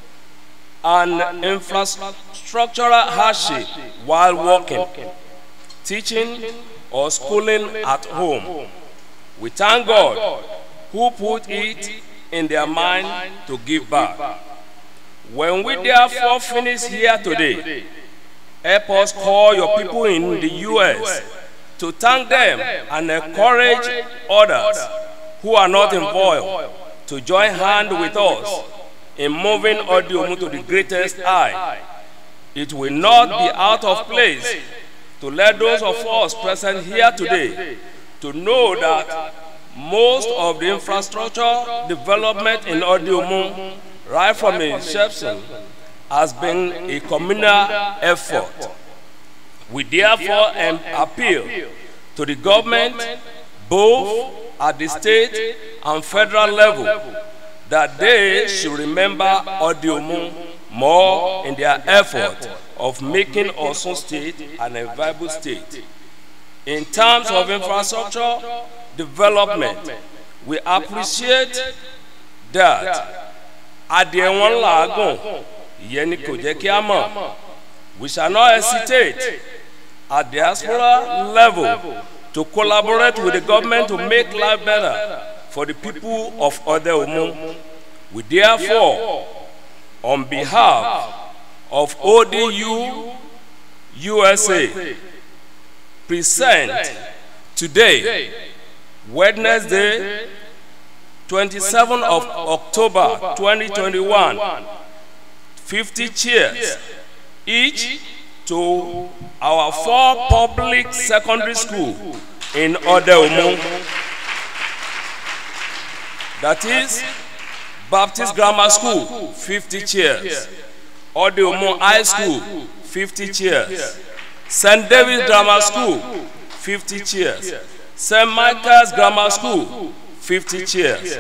[SPEAKER 11] and infrastructural hardship while working, teaching, or schooling at home. We thank God who put it in their mind to give back. When we therefore finish here today, help us call your people in the U.S. to thank them and encourage others who are not involved to join hand with us in moving Ode Omo to the greatest high. It will not be out of place to let those of us present here today to know that most of the infrastructure development in Ode Omo, right from inception, has been a communal effort. We therefore um, appeal to the government, both at the state and federal level, that they should remember Ode Omo more in their effort of making Osun State an viable state. In terms of infrastructure development, we appreciate that adìẹ wọn làágùn ìyẹn ni kò jẹ́ kí a mọ̀. We shall not hesitate at diaspora level to collaborate with the government to make life better for the people of Odeomu. We therefore, on behalf of ODU USA, present today, Wednesday, 27th of October 2021, 50 chairs each to our four public secondary school in Odeomu. That is Baptist Grammar School, 50 chairs. Odeomu High School, 50 chairs. St. David's Grammar School, 50 chairs. St. Michael's Grammar School, 50 chairs.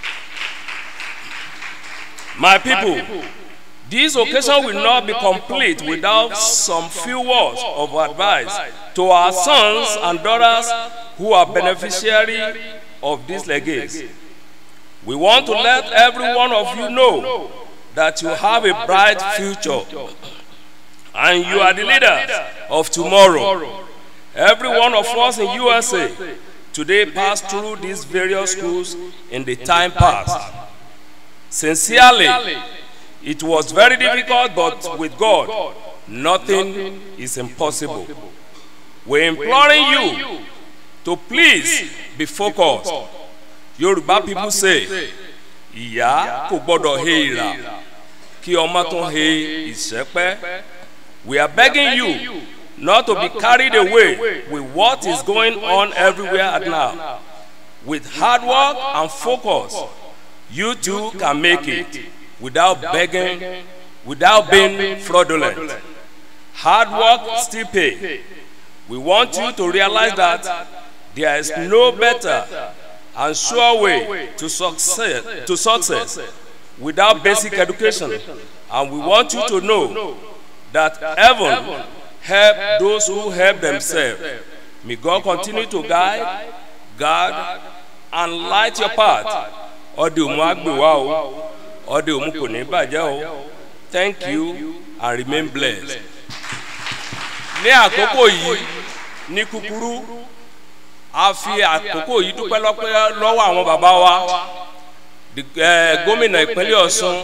[SPEAKER 11] My people, this occasion will not be complete without some few words of advice to our sons and daughters who are beneficiary of this legacy. We want to let every one of you know that you have a bright future and you are the leaders of tomorrow. Every one of us in USA today passed through these various schools in the time past. Sincerely, it was very difficult, but with God, nothing is impossible. We're imploring you to please be focused. Yoruba people say, ìyá kò gbọ́dọ̀ he ìrà kí ọmọ tó he ìṣẹ́pẹ́. We are begging you not to be carried away with what is going on everywhere at now. With hard work and focus, you too can make it without begging, without being fraudulent. Hard work still pay. We want you to realize that there is no better and sure way to success, to success without basic education. And we want you to know that heaven help those who help themselves. May God continue to guide, guard, and light your path. Ọdẹ òmu àgbèwá o, ọdẹ òmu kò ní bàjẹ́ o. Thank you and remain blessed. Ní àkókò yìí, ní kúkúrú, a fi àkókò yìí dúpẹ́ lọ́pẹ́ lọ́wọ́ àwọn bàbá wa. Gómìnà ìpínlẹ̀ Ọ̀ṣun,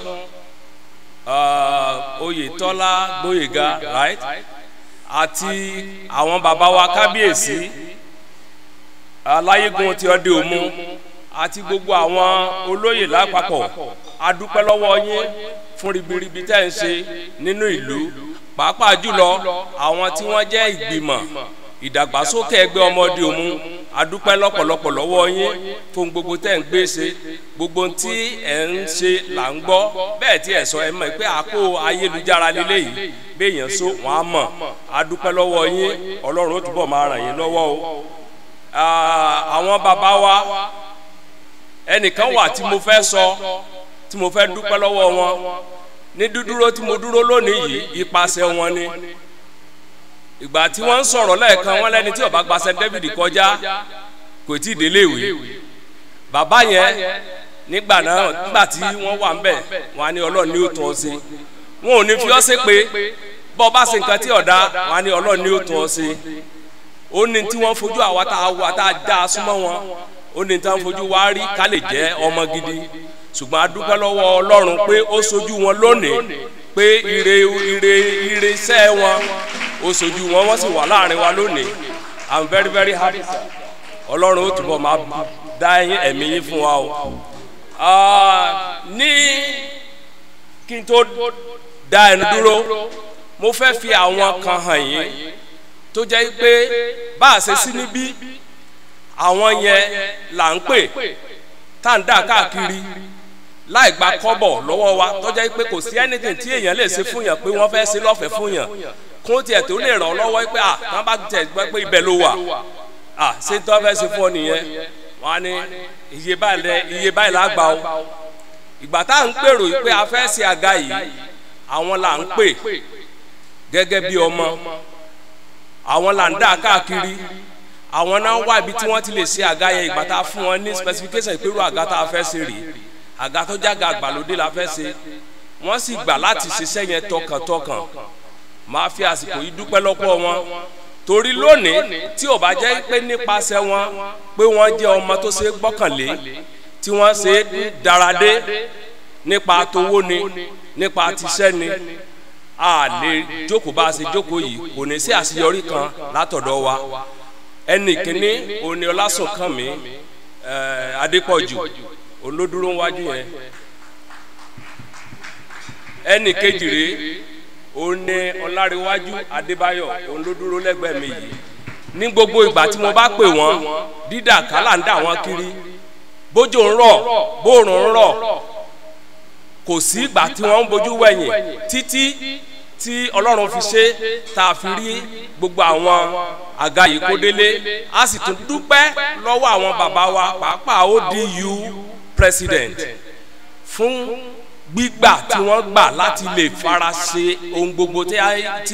[SPEAKER 11] Oyètọ́lá Gbóyèga, right? àti àwọn bàbá wa kábíyèsí aláyégun ti ọdẹ òmu àti gbogbo àwọn olóyè lápapọ̀ adúpẹ́ lọ́wọ́ yín fún ribiribi tẹ́ ń ṣe nínú ìlú pàápàá jùlọ àwọn tí wọ́n jẹ́ ìgbìmọ̀ ìdàgbàsókè ẹgbẹ́ ọmọdé òmu adúpẹ́ lọ́pọ̀lọpọ̀ lọ́wọ́ yín fún gbogbo tẹ́ ń gbé ṣe gbogbo tí ẹ̀ ń ṣe là ń gbọ́ bẹ́ẹ̀ tí ẹ̀ sọ ẹ mọ̀ pé àpò ayélujára lílé yìí béèyàn so wọn á mọ̀ adúpẹ́ lọ́wọ́ yín ọlọ́run ó túbọ̀ máa ràn yín lọ́wọ́ o àwọn bàbá wa ẹnìkan wà tí mo fẹ́ sọ tí mo fẹ́ dúpẹ́ lọ́wọ́ wọn ní dúdúró tí mo dúró lónìí yìí ipasẹ̀ wọn ni ìgbà tí wọ́n ń sọ̀rọ̀ lẹ́ẹ̀kan wọn lẹ́ni tí ó bá gba St. David kọjá kò tí ì délé ìwé bàbá yẹn nígbà náà nígbà tí wọ́n wà ń bẹ̀ wọn á ní ọlọ́run ní ó tọ́ ọ sí wọn ò ní fi ọ́ sí pé bọ́ bá ṣe nǹkan tí ọ̀dá wọn á ní ọlọ́run ní ó tọ́ ọ sí ó ní tí wọ́n fojú àwa tá a wà tá a dá a súnmọ́ wọn ó ní tí wọ́n fojú wá rí ká lè jẹ́ ọmọ gidi ṣùgbọ́n a dúpẹ́ lọ́wọ́ ọlọ́run pé ó sojú wọn lónìí pé ire ire ire iṣẹ́ wọn ó sojú wọn wọ́n sì wà láàrin wa lónìí i'm very very happy ọlọ́run ó túbọ̀ máa dá ẹ̀mí yín fún wa o ní kí n tó dá ẹnu dúró mo fẹ́ fi àwọn kan hàn yín tó jẹ́ pé bá a ṣe sí níbí àwọn yẹn là ń pè tá à ń dà káàkiri láì gba kọ́bọ̀ lọ́wọ́ wa tó jẹ́ pé kò sí anything tí èèyàn lè ṣe fún yàn pé wọ́n fẹ́ ṣe lọ́fẹ̀ẹ́ fún yàn kó tiẹ̀ tó lè ràn ọ́ lọ́wọ́ pé à wọ́n bá tẹ̀ gbọ́ pé ibẹ̀ ló wà à ṣé tó fẹ́ ṣe fún ọ nìyẹn wọ́n á ní iye báyìí lẹ iye báyìí la gbà o ìgbà tá à ń pèrò pé a fẹ́ ṣe àga yìí àwọn là ń pè gẹ́gẹ́ bí ọmọ àwọn là ń dà káàkiri àwọn náà wá ibi tí wọ́n ti lè ṣe àga yẹn ìgbà tá a fún wọn ní specification ìpérò àga tá a fẹ́ ṣe rèé àga tó jága àgbàlódé la fẹ́ ṣe wọ́n sì gbà láti ṣiṣẹ́ yẹn tọkàntọkàn máa fi àsìkò yìí dúpẹ́ lọ́pọ̀ wọn torí lónìí tí ò bá jẹ́ pé nípasẹ̀ wọn pé wọ́n jẹ́ ọmọ tó ṣe é gbọ́kànlé tí wọ́n ṣe é dáradé nípa towó ni nípa tiṣẹ́ ni a lè jókòó bá a ṣe jókòó yìí kò ní sí àṣeyọrí kan látọ̀dọ̀ wa ẹnì kínní òní ọlásùnkànmí adépọ̀jù olódúró wájú yẹn ẹnì kejì rèé òní ọláréwájú adébáyọ̀ olódúró lẹ́gbẹ̀ẹ́ mi yìí ní gbogbo ìgbà tí mo bá pè wọ́n dídà kálà ń dà wọ́n kiri bójú ń rọ̀ bóòrùn ń rọ̀ kò sí ìgbà tí wọ́n ń bojú wẹ̀yìn títí tí ọlọ́run fi ṣe tá a fi rí gbogbo àwọn àga yìí kó délé a sì tún dúpẹ́ lọ́wọ́ àwọn bàbá wa pàápàá ODU president fún gbígbà tí wọ́n gbà láti lè fara ṣe ohun gbogbo tí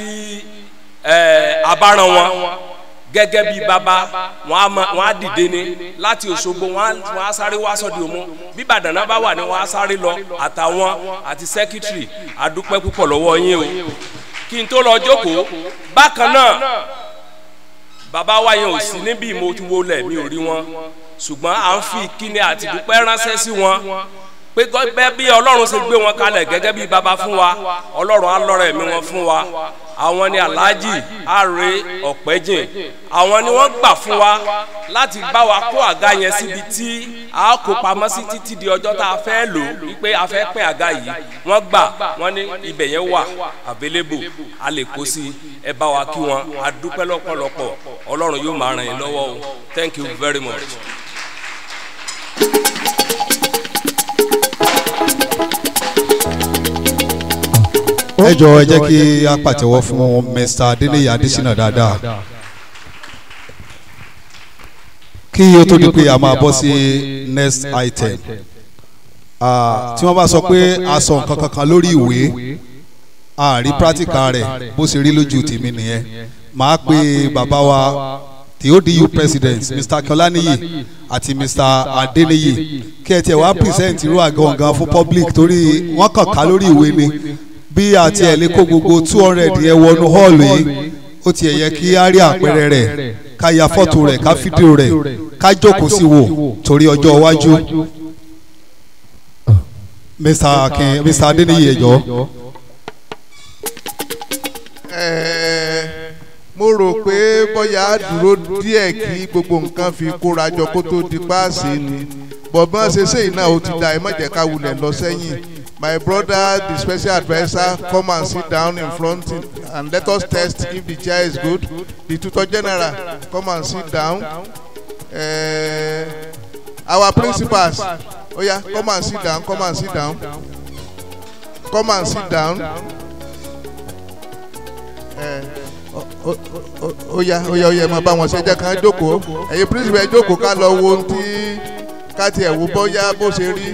[SPEAKER 11] a bá rán wọn gẹ́gẹ́ bí baba wọ́n á dìde ni láti Òṣogbo wọ́n á sáré wá sọ́dí òmu bí Ìbàdàn náà bá wà ní wọ́n á sáré lọ àtàwọn àti sẹ́kítírì àdúpẹ́ púpọ̀ lọ́wọ́ yín o kí n tó lọ jókòó bákan náà bàbá wa yẹn ò sí níbí mo ti wọlé mi ò rí wọn ṣùgbọ́n à ń fi ìkíni àti ìdúpẹ́ ránṣẹ́ sí wọn pé gẹ́gẹ́ bí ọlọ́run ṣe gbé wọn kalẹ̀ gẹ́gẹ́ bí baba fún wa ọlọ́run á lọ́rọ̀ ẹ̀mí wọn fún wa àwọn ni alhaji are ọ̀pẹ́jìn àwọn ni wọ́n gbà fún wa láti bá wa kó àga yẹn síbi tí a kó pamọ́ sí títí di ọjọ́ tá a fẹ́ lò wípé a fẹ́ pín àga yìí wọ́n gbà wọ́n ní ibẹ̀ yẹn wà available a lè kó sí ẹ bá wa kí wọn a dúpẹ́ lọ́pọ̀lọpọ̀ ọlọ́run yóò máa ràn yín lọ́wọ́ o thank you very much.
[SPEAKER 4] ẹ jọ ẹ jẹ́ kí a pàtẹ́wọ́ fún Mr. Adeniyi Adesina dáadáa kí o tó di pé a máa bọ́ sí next item tí wọ́n bá sọ pé a sọ nǹkan kankan lórí ìwé a rí practical rẹ̀ bó ṣe rí lójú tèmi nìyẹn màá pe bàbá wa the ODU president Mr. Kolaniyi àti Mr. Adeniyi kí ẹ tiẹ̀ wá present irú àgọ̀ǹgàn fún public torí wọ́n kàn ká lórí ìwé ni bí àti ẹ̀ lè kó gbogbo two hundred yẹn wọnú hall yìí ó tiẹ̀ yẹ kí á rí àpẹẹrẹ rẹ̀ ká ya fọ́tò rẹ̀ ká fídíò rẹ̀ ká jókòó sí wò torí ọjọ́ iwájú. Mr. Akin Mr. Adeniyi ẹjọ.
[SPEAKER 9] mo rò pé bóyá dúró díẹ̀ kí gbogbo nǹkan fi kóra jọ kó tó di páàsì ni bọ̀bọ́n ṣe ṣe iná ó ti da ẹ má jẹ́ ká wulẹ̀ lọ sẹ́yìn my brother the special adviser come and sit down in front and let us test if the chair is good the tutor general come and sit down uh, our principals oh yeah come and sit down come and sit down come and sit down ó yá ó yá ó yá ẹ máa bá wọn ṣe jẹ́ ká jókòó ẹ̀yin principal ẹ jókòó ká lọ wo ohun tí ká tiẹ̀ wo bóyá bó ṣe rí.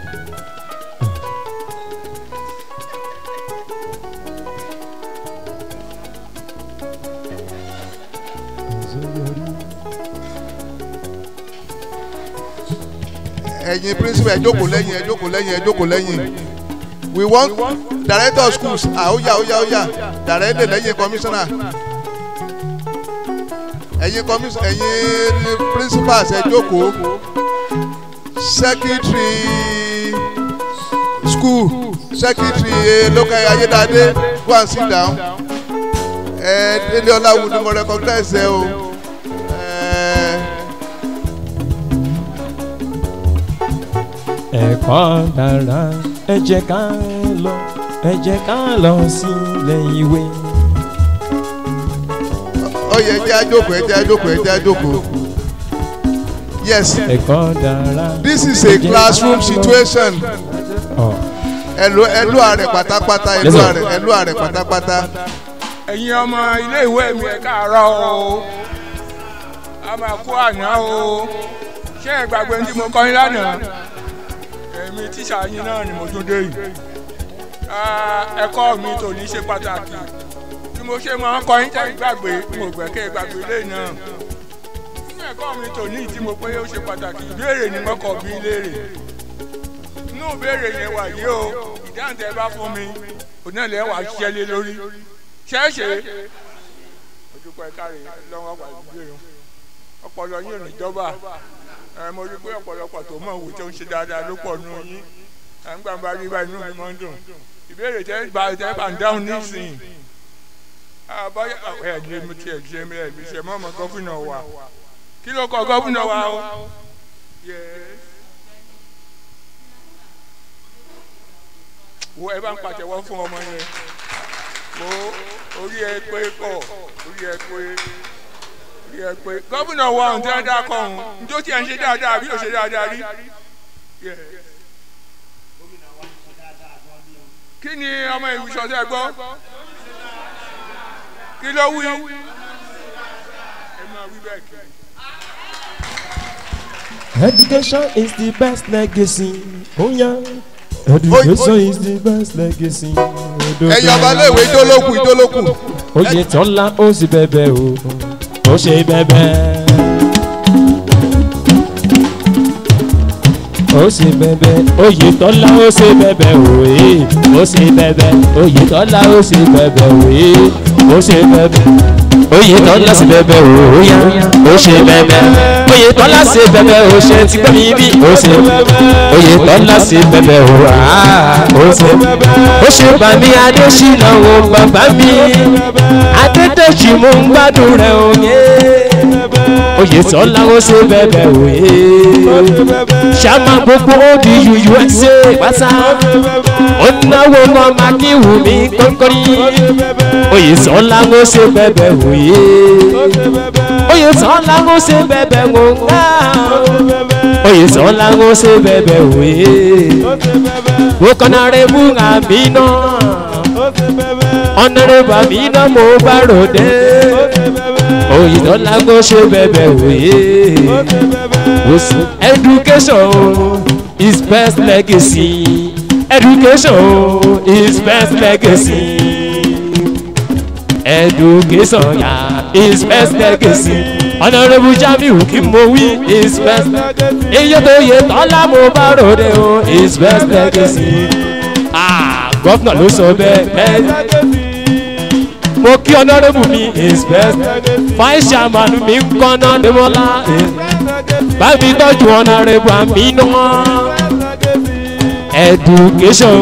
[SPEAKER 9] ẹ̀yin principal ẹ jókòó lẹ́yìn ẹ jókòó lẹ́yìn ẹ jókòó lẹ́yìn we want director of schools ah oya oya oya director lẹ́yìn commissioner ẹ̀yin commissioner ẹ̀yin principals ẹ jókòó secretary school secretary local ayédáadé go and sit down ẹ délé ọláwù ni mo recognize ẹ o.
[SPEAKER 10] ẹ̀kọ́ dára ẹ jẹ́ ká lọ ẹ jẹ́ ká lọ sílé ìwé.
[SPEAKER 9] ó yẹ ẹ jẹ́ àjókòó ẹ jẹ́ àjókòó ẹ jẹ́ àjókòó. yes
[SPEAKER 10] ẹ̀kọ́ dára.
[SPEAKER 9] this is a classroom situation. ẹlò ẹlò àrẹ pátápátá ẹlò àrẹ ẹlò àrẹ pátápátá.
[SPEAKER 3] ẹ̀yin ọmọ ilé ìwé mi ẹ̀ káàárọ̀ o a máa kó àná o ṣé ẹ gbàgbé tí mo kọ́ yín lánàá èmi tíṣà yín náà ni mo tún dé yìí ẹ̀kọ́ mi tò ní ṣe pàtàkì bí mo ṣe máa ń kọ́ yín tẹ́ gbàgbé mo gbẹ̀kẹ́ gbàgbé lé náà ẹ̀kọ́ mi tòní tí mo pé ó ṣe pàtàkì ìbéèrè ni mo kọ̀ bí léèrè inú ìbéèrè yẹn wà yìí o ìdáhùn tẹ bá fún mi òun náà lẹ́wà ṣiṣẹ́ lé lórí ṣẹ́ẹ̀ṣẹ̀ ojúkọ ẹ̀ka rẹ̀ lọ́wọ́ pàdé ìbéèrè ọpọlọ yín ò ní jọba ẹ mo rí pé ọ̀pọ̀lọpọ̀ tó mọ̀ wò tó ń ṣe dáadáa ló pọ̀ nù yín ẹ̀ ń gbàgbá rí báyìí inú mi máa ń dùn ìbéèrè tẹ bá tẹ bá ń dáhùn nísìnyí àbáyọ ẹ lè mú tiẹ̀ ṣe mi ẹ̀ lè ṣe mọ́ ọmọ gọ́fìnà wa kí ló kọ gọ́fìnà wa o. wo ẹ bá ń pàtẹ́wọ́ fún ọmọ yẹn wo orí ẹ pé pọ̀ orí ẹ pé orí ẹ pé gọ́fìnà wa ọ̀hún tí wọ́n dá kọ́ ọ̀hún njó tí ẹ̀ ń ṣe dáadáa àbí ò ṣe dáadáa rí. kí ni ọmọ ìwúṣọ tẹ gbọ́ kí ló wí. ẹ máa wí bẹ́ẹ̀ kiri.
[SPEAKER 10] Education is the best legacy. Oh yeah. Education is the best legacy.
[SPEAKER 9] ẹ̀yin ọba iléèwé ìdólókù ìdólókù.
[SPEAKER 10] Oyè tọ́lá ó sì bẹ̀bẹ̀ o. Ó ṣe bẹ̀bẹ̀. Ó sì bẹ̀bẹ̀. Oyè tọ́lá ó sì bẹ̀bẹ̀ o. Ó sì bẹ̀bẹ̀. Oyè tọ́lá ó sì bẹ̀bẹ̀ o. Ó sì bẹ̀bẹ̀ oyè tọ́lá sí bẹ́bẹ́ o ó yá ó ṣe bẹ́bẹ́ oyè tọ́lá sí bẹ́bẹ́ o ṣe ti gbẹ́ mi bí ó ṣe oyè tọ́lá sí bẹ́bẹ́ o ó ṣe ó ṣe bàmí adésínà wo bàbá mi adédèjì mo ń gbádùn rẹ̀ òye oyè tọ́lá ó ṣe bẹ́bẹ́ o yé ṣàmà gbogbo odi usa pátá ó náwó mọ́ mákìwù mi kọ́kọ́rí oyè tọ́lá ó ṣe bẹ́bẹ́ o yé oyè tọ́lá ó ṣe bẹ́bẹ́ o ńlá oyè tọ́lá ó ṣe bẹ́bẹ́ o yé wò kọ́nà rẹ̀ mú àmì náà ọ̀nàrẹ́bù àmì náà mo bá ròde oyè tọ́lá ó ṣe bẹ́bẹ́ o yé education is best legacy education is best legacy education ya is best legacy honourable jamiu kí mo wí is best iye tó yẹ tọ́lá mo bá ròde o is best legacy ah gọ́fìnà ló sọ bẹ́ẹ̀ mo kí honourable mi is best vice chairman mi ń kọ́nà demola bábí tọ́jú honourable àmì náà education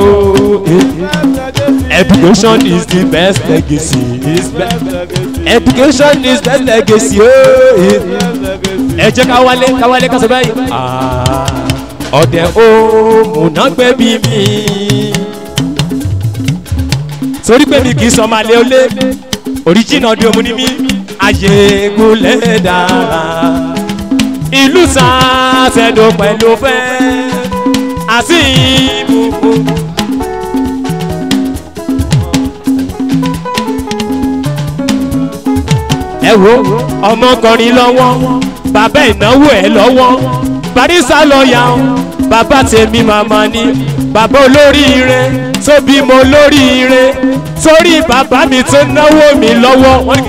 [SPEAKER 10] education is the best legacy is best education is best legacy ooo ẹ jẹ́ ká wálé ká wálé ká sọ báyìí ọ̀dẹ̀ òmùnágbẹ́ bí mi torí pé mi kì í sọ máa lé olé oríjìnà di omu ni mí ayégúnlẹ̀ dára ìlú sàṣẹ̀dọ̀ pẹ̀lú fẹ́ àti ìbùkún. ẹ wo ọmọkùnrin lọ́wọ́ bàbá ìnáwó ẹ̀ lọ́wọ́ barisa lọ́ọ̀yà bàbá tèmi màmá ni bàbá olóríire tó bímọ olóríire torí bàbá mi tó náwó mi lọ́wọ́.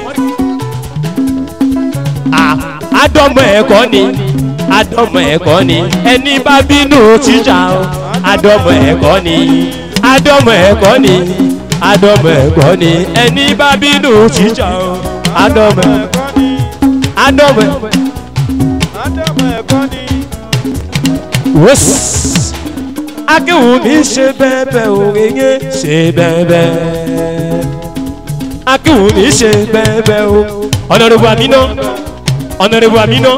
[SPEAKER 10] àdọ́mọ ẹ̀kọ́ ni àdọ́mọ ẹ̀kọ́ ni ẹni bá bínú tíjà o àdọ́mọ ẹ̀kọ́ ni àdọ́mọ ẹ̀kọ́ ni àdọ́mọ ẹ̀kọ́ ni ẹni bá bínú tíjà o àdọ́mọ ẹ̀kọ́ ni àdọ́mọ ẹ̀kọ́ ni. wọ́s akéwù mi ṣe bẹ́ẹ̀bẹ́ òrèyé ṣe bẹ́ẹ̀bẹ́ akéwù mi ṣe bẹ́ẹ̀bẹ́ o ọ̀nàdìbò àmínà ọ̀nàdìbò àmínà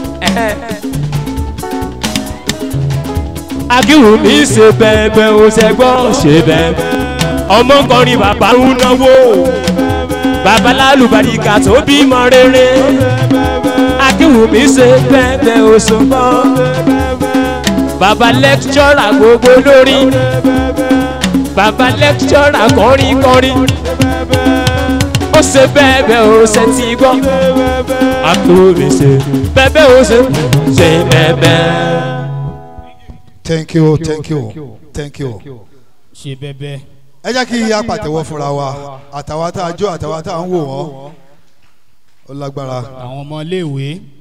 [SPEAKER 10] akéwù mi ṣe bẹ́ẹ̀bẹ́ o ṣẹgbọ́ ṣe bẹ́ẹ̀bẹ́ ọmọkùnrin bàbá ń náwó bàbá lálùbáríkà tó bímọ rere akéwù mi ṣe bẹ́ẹ̀bẹ́ o ṣùgbọ́ bàbá lẹ́kítọ́rà gbogbo lórí bàbá lẹ́kítọ́rà kọrin kọrin ó ṣe bẹ́ẹ̀ bẹ́ẹ̀ ó ṣe ti gbọ́ àkórí ṣe bẹ́ẹ̀ bẹ́ẹ̀ ó ṣe ṣe bẹ́ẹ̀ bẹ́ẹ̀.
[SPEAKER 4] thank you thank you thank you.
[SPEAKER 5] ṣe bẹ́ẹ̀
[SPEAKER 4] ẹ jẹ́ kí a pàtẹ́wọ́ fúnra wa àtàwa tá a jó àtàwa tá a ń wò wọ́n ó lágbára.
[SPEAKER 5] àwọn ọmọ iléèwé.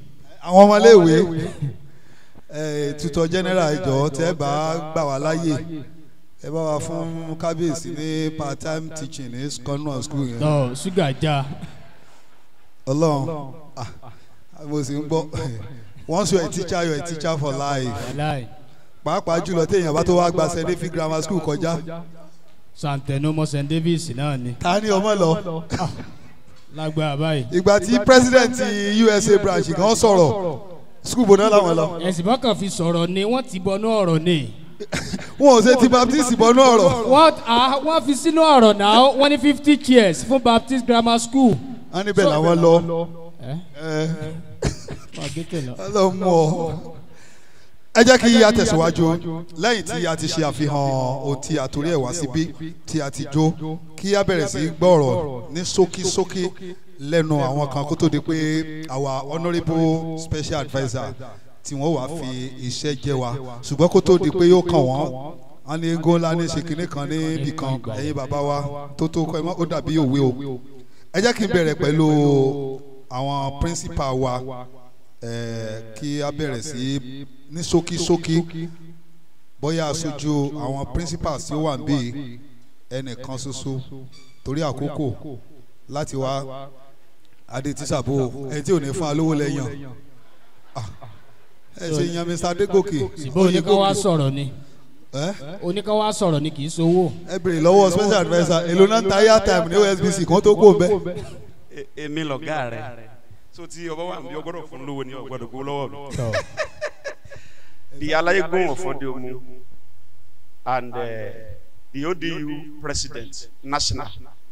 [SPEAKER 4] àwọn ọmọléèwé ẹ tutọ general ìjọ tẹ bá gbà wá láàyè ẹ bá wa fún kábíyèsí ní part time teaching ní convent school yẹn.
[SPEAKER 5] tọ ṣúgà já
[SPEAKER 4] ọlọ́run ah, mo sì ń gbọ́ once you are a teacher you are a teacher for life
[SPEAKER 5] láì
[SPEAKER 4] pàápàá jùlọ téèyàn bá tó wá gba st david grammar school kọjá
[SPEAKER 5] santẹnumọ st davis náà ni
[SPEAKER 4] ta ni ọmọ lọ
[SPEAKER 5] lágbára báyìí.
[SPEAKER 4] ìgbà tí president usa branch kan sọ̀rọ̀ school bò náà làwọn lọ
[SPEAKER 5] ẹ̀sìn bọ́kàn fi sọ̀rọ̀ ni wọ́n ti bọnú ọ̀rọ̀ ni.
[SPEAKER 4] wọn ò ṣe ti baptist bọnú ọ̀rọ̀
[SPEAKER 5] wọ́n ah, wọ́n fi sínú ọ̀rọ̀ náà wọ́n ní fifty chairs fún baptist grammar school.
[SPEAKER 4] wọn níbẹ̀ làwọn lọ
[SPEAKER 5] ẹ
[SPEAKER 4] ẹ
[SPEAKER 5] fàgẹ́tẹ̀ lọ.
[SPEAKER 4] ọlọ́run mú ọ. ẹ jẹ́ kí a tẹ̀síwájú lẹ́yìn tí a ti ṣe àfihàn ohun tí a torí ẹ̀ wá síbí tí a ti jó kí a bẹ̀rẹ̀ sí í gbọ́rọ̀ ní ṣókíṣókí lẹ́nu àwọn kan kó tó di pé our honourable special adviser tí wọ́n wàá fi iṣẹ́ jẹ́ wa ṣùgbọ́n kó tó di pé yóò kàn wọ́n wọ́n ní égó ńlá ní ṣe kinní kan níbì kan ẹ̀yin bàbá wa tó tó kọ́ ẹ mọ́ ó dàbí òwe o ẹ jẹ́ kí n bẹ̀rẹ̀ pẹ̀lú àwọn principal wa eh, kí a bẹ̀rẹ̀ sí ní ṣókíṣókí bóyá aṣojú àwọn principals tí ó wà níbí ẹnìkan ṣoṣo torí àkókò láti wá adé tíṣàbò ẹni tí ò ní fún alówó lẹ́yìn ẹ ṣe yan mr adégòkè
[SPEAKER 5] ṣùgbọ́n oníkan wá sọ̀rọ̀ ni
[SPEAKER 4] ẹ
[SPEAKER 5] oníkan wá sọ̀rọ̀ ni kì í sowó.
[SPEAKER 4] ẹ bèrè lọ́wọ́ special adviser èlò náà ń ta airtime ní osbc kan tó kó bẹ́ẹ̀.
[SPEAKER 12] E- èmi lọ̀gá rẹ̀ so tí ọba wà ní ọgbọ́dọ̀ fún lówó ní ọgbọ́dọ̀ gbó lọ́wọ́ mi. the alayegun of odeomu and uh, the odu president national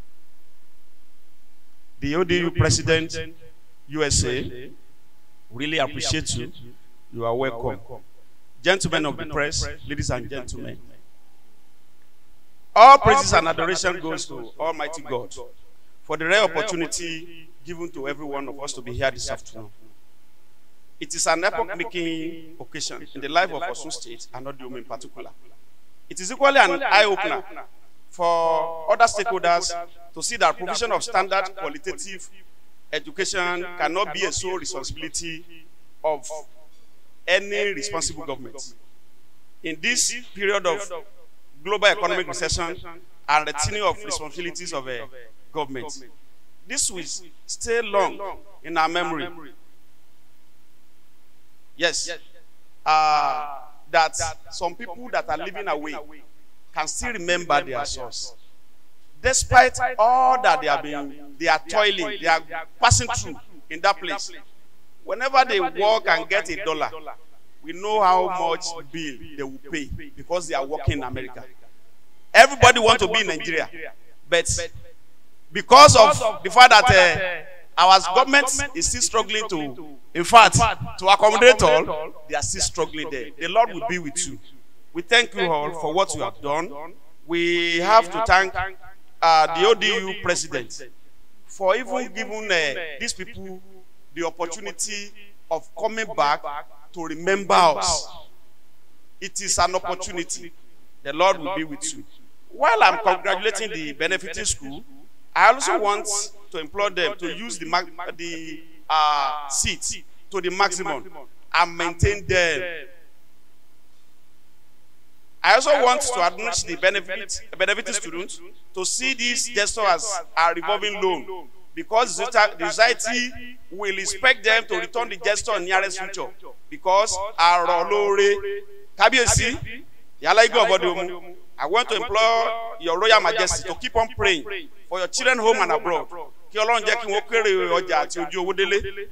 [SPEAKER 12] the odu president usa really appreciate you you are welcome gentlemen of the press ladies and gentlemen all praises and adoration goes to almighty god for the rare opportunity given to every one of us to be here this afternoon. It is an epoch-making occasion in the life of Osun State and Odium in particular. It is equally an eye-opener for other stakeholders to see that provision of standard qualitative education cannot be a sole responsibility of any responsible government. In this period of global economic recession and retaining of responsibilities of a government, this will stay long in our memory. Yes, uh, that some people that are living away can still remember their source. Despite all that they have been, they are toiling, they are passing through in that place. Whenever they work and get a dollar, we know how much bill they will pay because they are working in America. Everybody want to be in Nigeria, but because of the fact that uh, our government is still struggling to, in fact, to accommodate all, they are still struggling there. The Lord will be with you. We thank you all for what you have done. We have to thank uh, the ODU president for even giving uh, these people the opportunity of coming back to remember us. It is an opportunity. The Lord will be with you. While I'm congratulating the benefiting school, I also want to implore them to use the, mag- the uh, seats to the maximum and maintain them. I also want to admonish the benefit, benefiting students to see this gesture as a revolving loan because the society- the society will expect them to return the gesture in nearest future because àrò lóore kábíyèsí yàrá igbó ọ̀bọ̀dé omu I want to implore your royal majesty to keep on praying for your children home and abroad kí ọlọ́run jẹ́ kí wọ́n kéré ọjà àti ojú owó délé.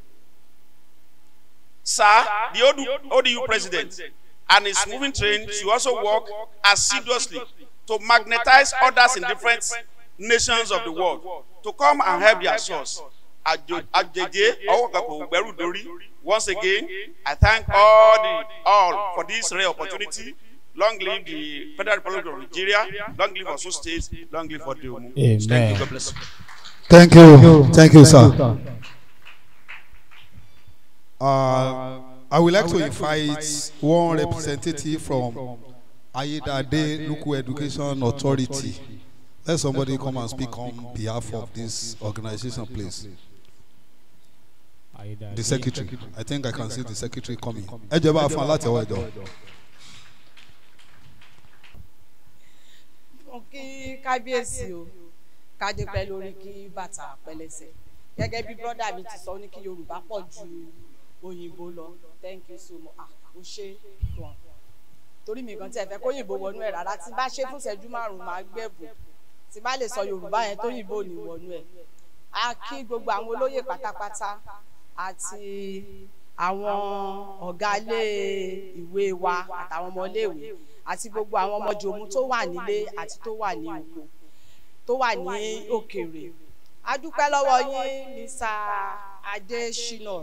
[SPEAKER 12] Sir, the ODU, ODU president and his moving train should also work assiduously to magnetize others in different nations of the world to come and help their source. Àjò- Àjèjé ọwọ́ kan kò gbẹ́rù dórí. Once again, I thank all the all for this rare opportunity. Long live the Federal Republic of Nigeria. Long live Osun State. Long live Odeomu. Thank
[SPEAKER 5] Amen.
[SPEAKER 12] you. God bless you.
[SPEAKER 4] Thank you. Thank you, sir. Uh, I would like to invite one representative from Ayedade Local Education Authority. Let somebody come and speak on behalf of this organization, please. the secretary i think i can see the secretary coming ẹ jẹ́ bá a fún alátẹ̀wọ́ ẹ̀jọ̀.
[SPEAKER 13] mo kí kábíyèsí o kájé pẹ́ lórí kí bàtà pẹlẹsẹ gẹ́gẹ́ bí brọ́dà mi ti sọ ó ní kí yorùbá pọ̀ ju òyìnbó lọ thank you so much ah o ṣe gan torí mi kan tí ẹ fẹ́ kóyìnbó wọnú ẹ̀ rárá tí bá ṣe fún ìṣẹ́jú márùn-ún máa gbẹ̀bù tí bá lè sọ yorùbá yẹn tóyìnbó ò ní wọnú ẹ̀ a kí gbogbo àwọn olóyè pátápátá àti àwọn ọ̀gá ilé ìwé wa àtàwọn ọmọ iléèwé àti gbogbo àwọn ọmọ jòmú tó wà nílé àti tó wà ní oko tó wà ní òkèèrè a dúpẹ́ lọ́wọ́ yín mr adesina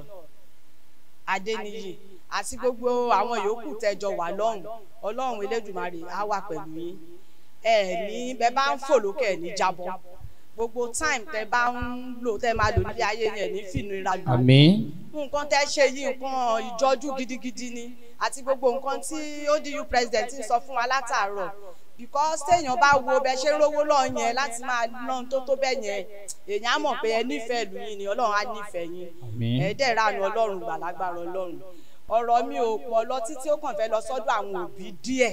[SPEAKER 13] adeniyi àti gbogbo àwọn yòókù tẹjọ wà lọ́hùn ọlọ́run elédùnmarè á wà pẹ̀lú yín ẹ ní bẹ bá ń fò lókè ẹ ní jábọ́ gbogbo time tẹ bá ń lò tẹ máa lò nílé ayé yẹn ní fìnnira lò
[SPEAKER 5] àmín
[SPEAKER 13] nǹkan tẹ ṣe yìí nǹkan ìjọjú gidigidi ni àti gbogbo nǹkan tí odu president ń sọ fún wa látàárọ̀ because téèyàn bá wo bẹ ṣe ń rówó lọ yẹn láti máa ná tó tó bẹ yẹn èèyàn á mọ̀ pé ẹ nífẹ̀ẹ́ ìlú yín ni ọlọ́run á nífẹ̀ẹ́ yín
[SPEAKER 5] Àmín.
[SPEAKER 13] ẹ dẹ̀ ránu ọlọ́run gbàlágbára ọlọ́run ọ̀rọ̀ mi ò pọ̀ lọ títí ó kàn fẹ́ lọ sọ́dọ̀ àwọn òbí díẹ̀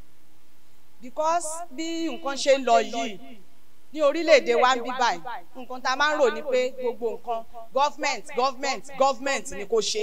[SPEAKER 13] because bí nǹkan ṣe ń lọ yìí ní orílẹ̀-èdè wa ń bí báyìí nǹkan tá a máa ń rò ní pé gbogbo nǹkan government government government ni kò ṣe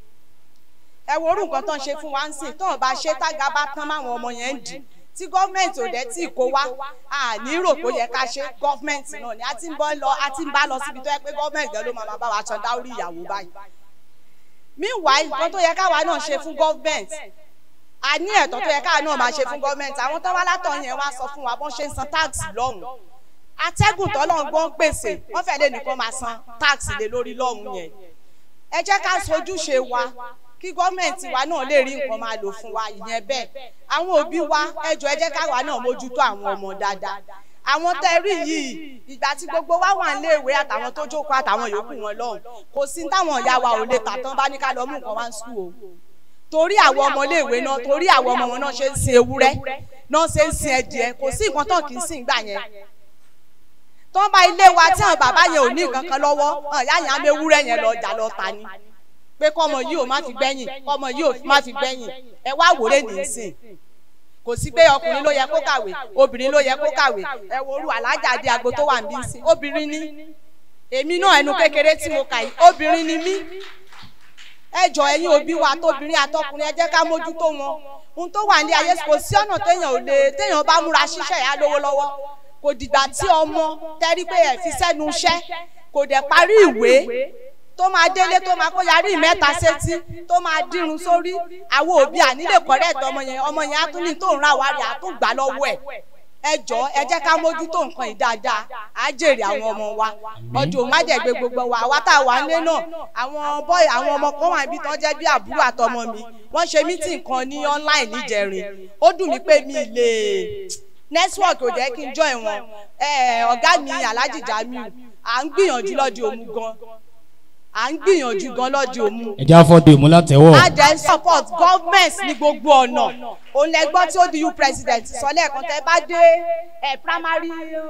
[SPEAKER 13] ẹ wo orú nǹkan tó ń ṣe fún wa ń sìn tó ń bá ṣe tága bá tán máwọn ọmọ yẹn ń dì tí gọ́ọ̀mẹ̀ntì ò dẹ̀ tí ì kó wá a ní rò pé ó yẹ ká ṣe gọ́ọ̀mẹ̀ntì náà ni a ti ń bọ́ lọ a ti ń bá lọ síbi tó yẹ pé gọ́ọ̀mẹ̀ntì gan ló máa bá wa san dáórí ìyàwó báyìí meanwhile nǹkan tó yẹ káwa náà ṣe fún gọ́ọ̀mẹ̀ntì a ní ẹ̀tọ́ tó yẹ káwa náà máa ṣe fún gọ́ọ̀mẹ̀ntì àwọn tó wá látọ̀ yẹn wá sọ fún wa bọ́n ṣe ń san táàsì lọ́hùn atẹ́gùn tọ́lọ́run gbọ́n pèsè wọ́n fẹ́ lé nìkan máa san táàsì lé lórí lọ́hùn yẹn ẹ jẹ́ ká sojúṣe wa kí gọ́ọ̀mẹ̀ntì wa náà lè rí nǹkan máa lò fún wa ìyẹn bẹ́ẹ̀ àwọn òbí wa ẹ jọ ẹ jẹ́ káwa náà mójútó àwọn ọmọ dáadáa àwọn tẹ rí yìí ìgbà tí gbogbo wa wà níléèwé àtàwọn tó jókòó àtàwọn yòókù wọn lọ́hùn kò sí táwọn ìyá wa ò lè tà tán bá ní ká lọ mú nǹkan wá ń sùn o torí àwọn ọmọléèwé náà torí àwọn ọmọ wọn náà ṣe ń sin ewúrẹ́ náà ṣe ń sin ẹdìẹ kò sí nǹkan tán kì í sìn gbà yẹn tó ń bá ilé wa tí àwọn bàbá yẹn ò ní nǹkan kan lọ́wọ́ ìyá yẹn á mú ewúrẹ́ yẹn lọ ọjà lọ ta ni pé kọ́mọ yìí ò má fi gbẹ́yìn kọ́mọ yìí ò má fi gbẹ́yìn ẹ wá wòlé nìsín kò sí pé ọkùnrin ló yẹ kó kàwé obìnrin ló yẹ kó kàwé ẹ wo orú alájà àdé àgbo tó wà níbí sí obìnrin ní èmi náà ẹnu kékeré tí mo kà yìí obìnrin ni mí ẹ jọ ẹyin òbí wa tóbìnrin àtọkùnrin ẹ jẹ́ ká mójútó wọn ohun tó wà ní ayé kò sí ọ̀nà téèyàn ò lè téèyàn bá múra ṣiṣẹ́ ìyá lówó lọ́wọ́ kò dìgbà tí ọmọ tẹ́rí pé ẹ̀ fi sẹ́nu iṣẹ́ kò dẹ̀ parí ìwé tó máa délé tó máa kó yarí mẹ́ta sétí tó máa dírun sórí àwọn òbí ànílè kọ́rẹ́ẹ̀tì ọmọ yẹn ọmọ yẹn á tún ní tó ń ra wárí á tún gbà lọ́wọ́ ẹ̀ ẹ jọ ẹ jẹ́ ká mójútó nǹkan yìí dáadáa á jèrè àwọn ọmọ wa ọdún má jẹ́ gbé gbogbo wa àwa tá a wà nílé náà àwọn bọ́ọ̀ àwọn ọmọ kan wà níbi tó jẹ́ bí àbúrò àtọmọ mi wọ́n ṣe mítìn kan ní online níjẹrin ó dùn mí pé mi lè network ò jẹ́ kí n join wọn ọ̀gá mi alhaji jamiu à ń gbìyànjú lọ́dí òmu gan à ń gbìyànjú gan lọ́dí òmu.
[SPEAKER 5] ẹja fọdù ìmúlátẹwọ.
[SPEAKER 13] a dẹ̀ ń support government ní gbogbo ọ̀nà òun lẹ gbọ́ tí ó di u president sọ lẹ́ẹ̀kan tẹ́ bá dé primary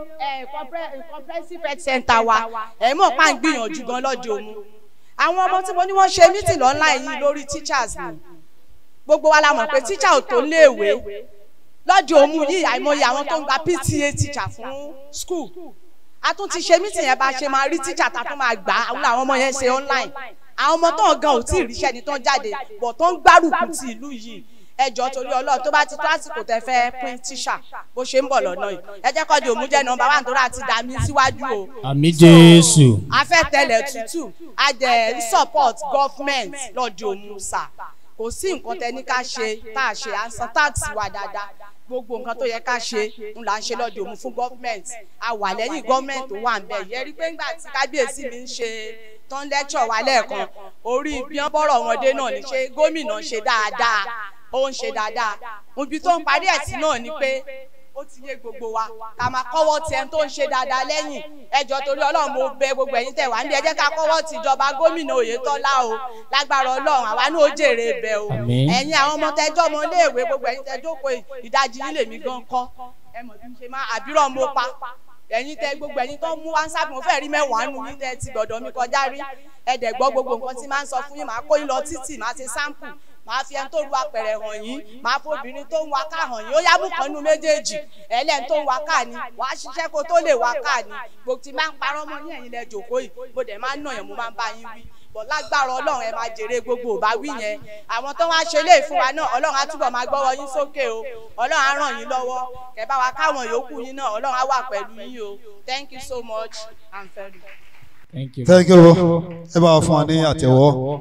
[SPEAKER 13] comprehensive health center wa ẹ̀ mọ̀ pa ń gbìyànjú gan lọ́dí òmu. àwọn ọmọ tí mo ní wọ́n ṣe meeting online yìí lórí teachers ni gbogbo wa la mọ̀ pé teacher ò tó léèwé lọ́jọ́ òmu yìí àìmọye àwọn tó ń gba pta teacher fún school a tún ti ṣe meeting yẹn bá ṣe máa rí teacher ta tún máa gbà àwọn làwọn ọmọ yẹn ṣe online àwọn ọmọ tó ń gan ò tí ì ríṣẹ́ ni tó ń jáde bọ̀ tó ń gbárùkù ti ìlú yìí ẹjọ́ torí ọlọ́run tó bá ti tó àsìkò tẹ fẹ́ pín tíṣà bó ṣe ń bọ̀ lọ́nà yìí ẹ jẹ́ kọ́ di òmu jẹ́ nọmba wà nítorí àti dà mí síwájú o.
[SPEAKER 5] àmì jésù.
[SPEAKER 13] afẹ́tẹ̀lẹ̀ tútù a dẹ̀ ń support government lọ́dí òmu sà kò sí nǹkan tẹ ní ká ṣe tá a ṣe à ń san táàsì wa dáadáa gbogbo nǹkan tó yẹ ká ṣe ń là ń ṣe lọ́dọ̀ òmu fún gọ́ọ̀mẹ̀ntì a wà lẹ́yìn gọ́ọ̀mẹ̀ntì tó wà ń bẹ̀ yẹ rí pé ńgbà tí kábíyèsí mi ń ṣe tán lẹ́kṣọ̀ wa lẹ́ẹ̀kan orí bí wọ́n bọ̀rọ̀ wọn dé náà ní ṣe gómìnà ṣe dáadáa ó ń ṣe dáadáa ibi tó ń parí ẹ̀ sí náà ni pé ó ti yé gbogbo wa ká máa kọ́wọ́ ti ẹni tó ń ṣe dáadáa lẹ́yìn ẹjọ́ torí ọlọ́run mo bẹ gbogbo ẹ̀yin tẹ̀ wá ní ẹ jẹ́ ká kọ́wọ́ ti ìjọba gómìnà oyetola o lágbára ọlọ́run àwa náà ó jèrè ibẹ̀ o ẹ̀yin àwọn ọmọ tẹjọ́ ọmọ iléèwé gbogbo ẹ̀yin tẹjọ́ kó ìdajì nílé mi gan kọ́ ẹ mọ̀ bí n ṣe máa àbírọ̀ mo pa ẹ̀yin tẹ gbogbo ẹ̀yin tó ń mú wáńsáàpù mo fẹ́ rí mẹ́wàá nù yín tẹ ti gbọ̀dọ̀ mi kọjá rí ẹ̀dẹ̀ gbọ́ gbogbo nǹkan tí máa ń sọ fún yín màá kó yín lọ títì màá ṣe sáǹpù màá fi ẹni tó lu apẹ̀rẹ̀ hàn yín màá fobìnrin tó ń wa ká hàn yín ó yá bùkún nínú méjèèjì ẹlẹ́ni tó ń wa ká ni wàá ṣiṣẹ́ kó tó lè wa ká ni gbogbo tí máa ń parọ́ mọ́ ní ẹ̀yin lẹ jòkó yìí mo dẹ̀ máa ń nà yẹn mo máa ń bá yín wí bọ̀ lágbára ọlọ́run ẹ máa jèrè gbogbo ò bá wí yẹn àwọn tó wá ṣe lé fún wa náà ọlọ́run á túbọ̀ máa gbọ́wọ́ yín sókè o ọlọ́run á ràn yín lọ́wọ́ kẹ bá wa káwọn yòókù yín náà ọlọ́run á wà pẹ̀lú yín o thank you so much i'm very.
[SPEAKER 5] thank you.
[SPEAKER 4] thank you ẹ bá wa fún wa ní àtẹ̀wọ́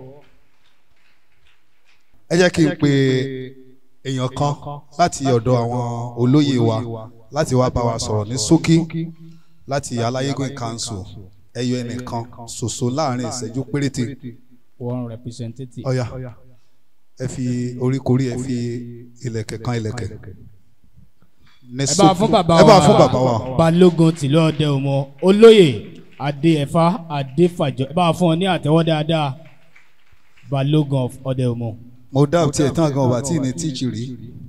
[SPEAKER 4] ẹ jẹ́ kí n pe èèyàn kan láti ọ̀dọ̀ àwọn olóyè wa láti wá bá wa sọ̀rọ̀ ní ṣókí láti aláyégún council ẹyọ ẹnìkan ṣoṣo láàrin ìṣẹ́jú péréte
[SPEAKER 5] one representative.
[SPEAKER 4] ọ̀yà ẹ fi oríkorí ẹ fi ilẹ̀kẹ̀ kan ilẹ̀kẹ̀. Ní
[SPEAKER 5] ẹ bá
[SPEAKER 4] ṣókí-
[SPEAKER 5] fún bàbá
[SPEAKER 4] ẹ bá
[SPEAKER 5] wa
[SPEAKER 4] fún bàbá wa.
[SPEAKER 5] balógun tìlú ọdẹ òmò olóyè adéẹfà adéfàjọ ẹ bá fún ọ ní àtẹwọ́ dáadáa balógun of ọdẹ òmò.
[SPEAKER 4] mo dá òtí ẹ̀ tán gan ọba tí ì ní tíìchì rí.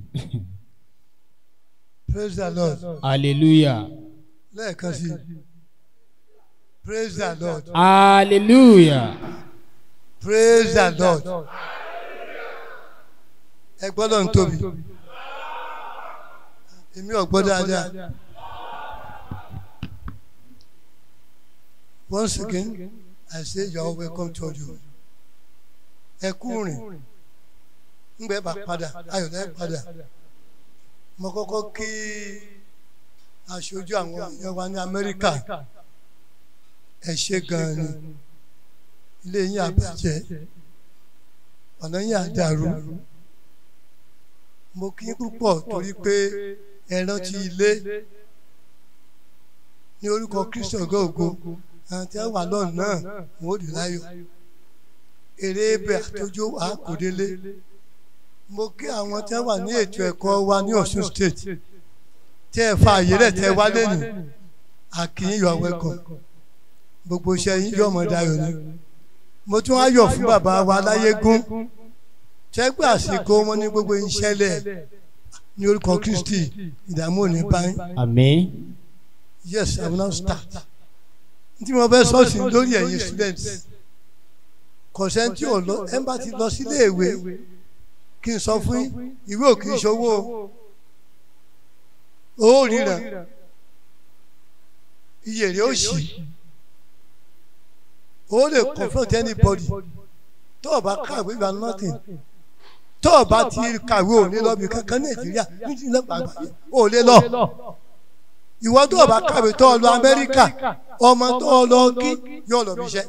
[SPEAKER 14] praise the lord
[SPEAKER 5] hallelujah
[SPEAKER 14] lẹ́ẹ̀kan sí praise the lord
[SPEAKER 5] hallelujah
[SPEAKER 14] praise the lord ẹ gbọ́dọ̀ ń tóbi èmi ò gbọ́ dáadáa once again i say you are welcome to ọjọ́ ẹ kú rìn ngbẹ bá padà ayọ̀dẹ padà mo kọ́kọ́ kí aṣojú àwọn èèyàn wa ní amẹ́ríkà ẹ ṣe gan-an ni ilé yín àbàjẹ́ ọ̀nà yín àdàrú mo kí yín púpọ̀ torí pé ẹ rántí ilé ní orúkọ kristu ọgọ́gọ́ àwọn tí wọ́n wà lọ́nà náà wọ́n ó dì láyọ̀ èrè ebè àtọ́jú àkòdélé mo kí àwọn tí wọ́n wà ní ètò ẹ̀kọ́ wa ní ọ̀ṣun state tí ẹ fa àyè rẹ̀ tẹ́ wá lẹ́nu àkìyìn you are welcome gbogbo iṣẹ́ yín yọ̀ mọ́ dayọ̀ ni mo tún wá yọ̀ fún bàbá wa láyégún tẹ́gbà àsìkò wọn ní gbogbo ìṣẹ̀lẹ̀ ní orúkọ kristi ìdààmú ò ní báyìí
[SPEAKER 5] àmín.
[SPEAKER 14] yes i will now start tí mo fẹ́ sọ́ọ̀sì lórí ẹ̀yin students kọ̀sẹ́ntì ò lọ ẹ̀ ń bá ti lọ sílé ìwé kí n sọ fún yín ìwé ò kì í ṣòwò o ó ríran iye rẹ̀ ó ṣì o lè confront anybody tó o bá kàwé you are nothing tó o bá ti kàwé ò ní lọ bí kankan nàìjíríà nídìí lọ́pàá àgbáyé ò lè lọ ìwọ tó o bá kàwé tó o lọ amẹ́ríkà ọmọ tó o lọ kí yóò lọ bí iṣẹ́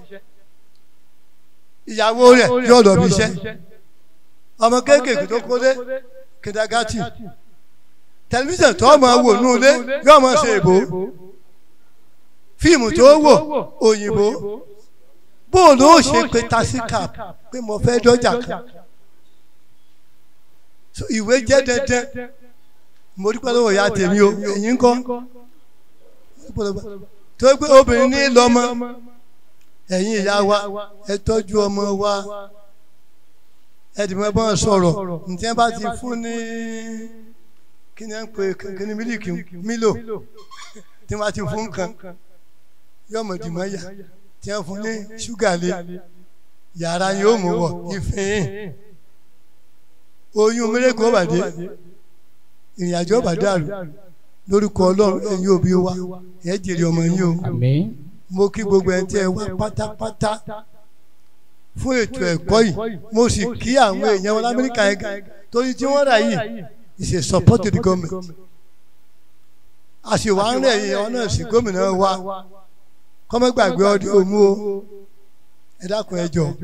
[SPEAKER 14] ìyàwó rẹ̀ yóò lọ bí iṣẹ́ ọmọ kéékèèké tó kólé kìdàgàtì tẹlifíṣàn tó ọmọ wò nù ilé yóò mọ ṣe èbó fíìmù tó wò òyìnbó bóòlù ó ṣe pé tasikap pé mo fẹ́ dọ́jà kan so ìwé jẹ́ dandan mo dúpẹ́ lọ́wọ́ ìyá tèmi o èyí ń kọ́ tó pé obìnrin ní lọ́mọ ẹ̀yin ìyá wa ẹ tọ́jú ọmọ wa ẹ̀dìmọ̀ bọ́n sọ̀rọ̀ ǹjẹ́ bá ti fún ní kí ni ẹ ń pè kí ni mílíkì mílò tí wọ́n ti fún kan yọ̀mọ̀ dìmọ̀ yà tí wọ́n fún ní ṣúgà lé yàrá yóò mú wọ̀ ìfihìn oyún mérekò bàdé ìrìn àjò bàdàrú lórúkọ ọlọ́run ẹ̀yin òbí wa ẹ̀ jèrè ọmọ yín o mo kí gbogbo ẹ̀ tí ẹ wá pátápátá fún ètò ẹ̀kọ́ yìí mo sì kí àwọn èèyàn wọn lamẹ́ríkà yẹn gan torí tí wọ́n rà yìí is a support to the government àṣìwà ń rẹ̀ yìí ọ̀nà sí gómìnà wa kọ́mẹ́gbàgbé ọdún òmu o ẹ dákun ẹ jọ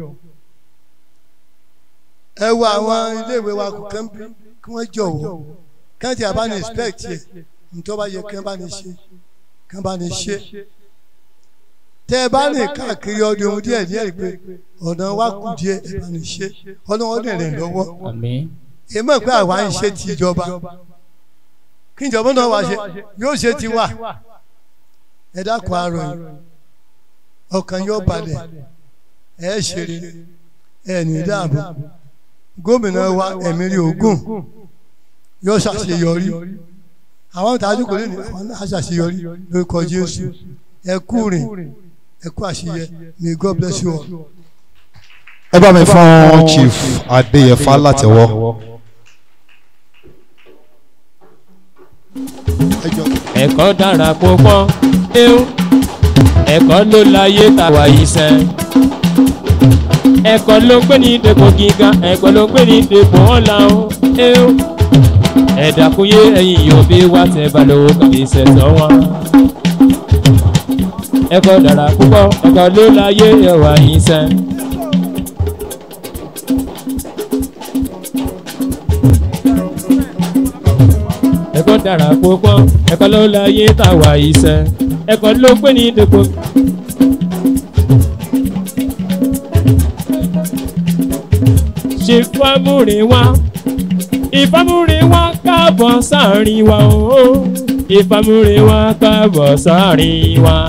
[SPEAKER 14] ẹ wo àwọn iléèwé wa kò kán bí kí wọ́n jọ̀wọ́ kẹ́ntì àbáni inspect yẹ ntọ́ bá yẹ kí wọ́n bá ní ṣe kí wọ́n bá ní ṣe tẹ́ ẹ bá ní káàkiri ọdún ohun díẹ̀ díẹ̀ pé ọ̀nà wa kù díẹ̀ ẹ bá ní ṣe ọlọ́wọ́ dẹ̀ rẹ̀ lọ́wọ́ èmi pé àwa ń ṣe ti ìjọba kí ìjọba náà wá ṣe yóò ṣe ti wà ẹ dákun àárọ̀ yìí ọkàn yóò balẹ̀ ẹ ṣeré ẹ ní dáàbò gómìnà wa ẹ̀mírí ogun yóò ṣàṣeyọrí àwọn ìtajú kò lè ní àwọn náà ṣàṣeyọrí lórúkọ jésù ẹ kú rìn ẹ kú àṣeyẹ may god bless you all.
[SPEAKER 4] ẹ bá mi fún chief adéyẹfà látẹwọ.
[SPEAKER 10] ẹ̀kọ́ dára púpọ̀ ẹ̀hún ẹ̀kọ́ ló láyé tàwa yìí sẹ́ ẹ̀kọ́ ló ń pè ní dèpò gíga ẹ̀kọ́ ló ń pè ní dèpò ọ̀la o ẹ̀hún ẹ̀dàkúnyé ẹ̀yìn yóò bí wá tẹ̀ balùwò kàbí sẹ̀sọ̀ wọn. ẹ̀kọ́ dára púpọ̀ ẹ̀kọ́ ló láyé ẹ̀wà yìí sẹ́. ẹ̀kọ́ dára púpọ̀ ẹ̀kọ́ ló láyé tàwa yìí sẹ́ ẹ̀kọ́ ló pé ní dèpò. ṣe fámúre wá ìfámúre wá káàbọ̀ sáàrin wa o ìfámúre wá káàbọ̀ sáàrin wa.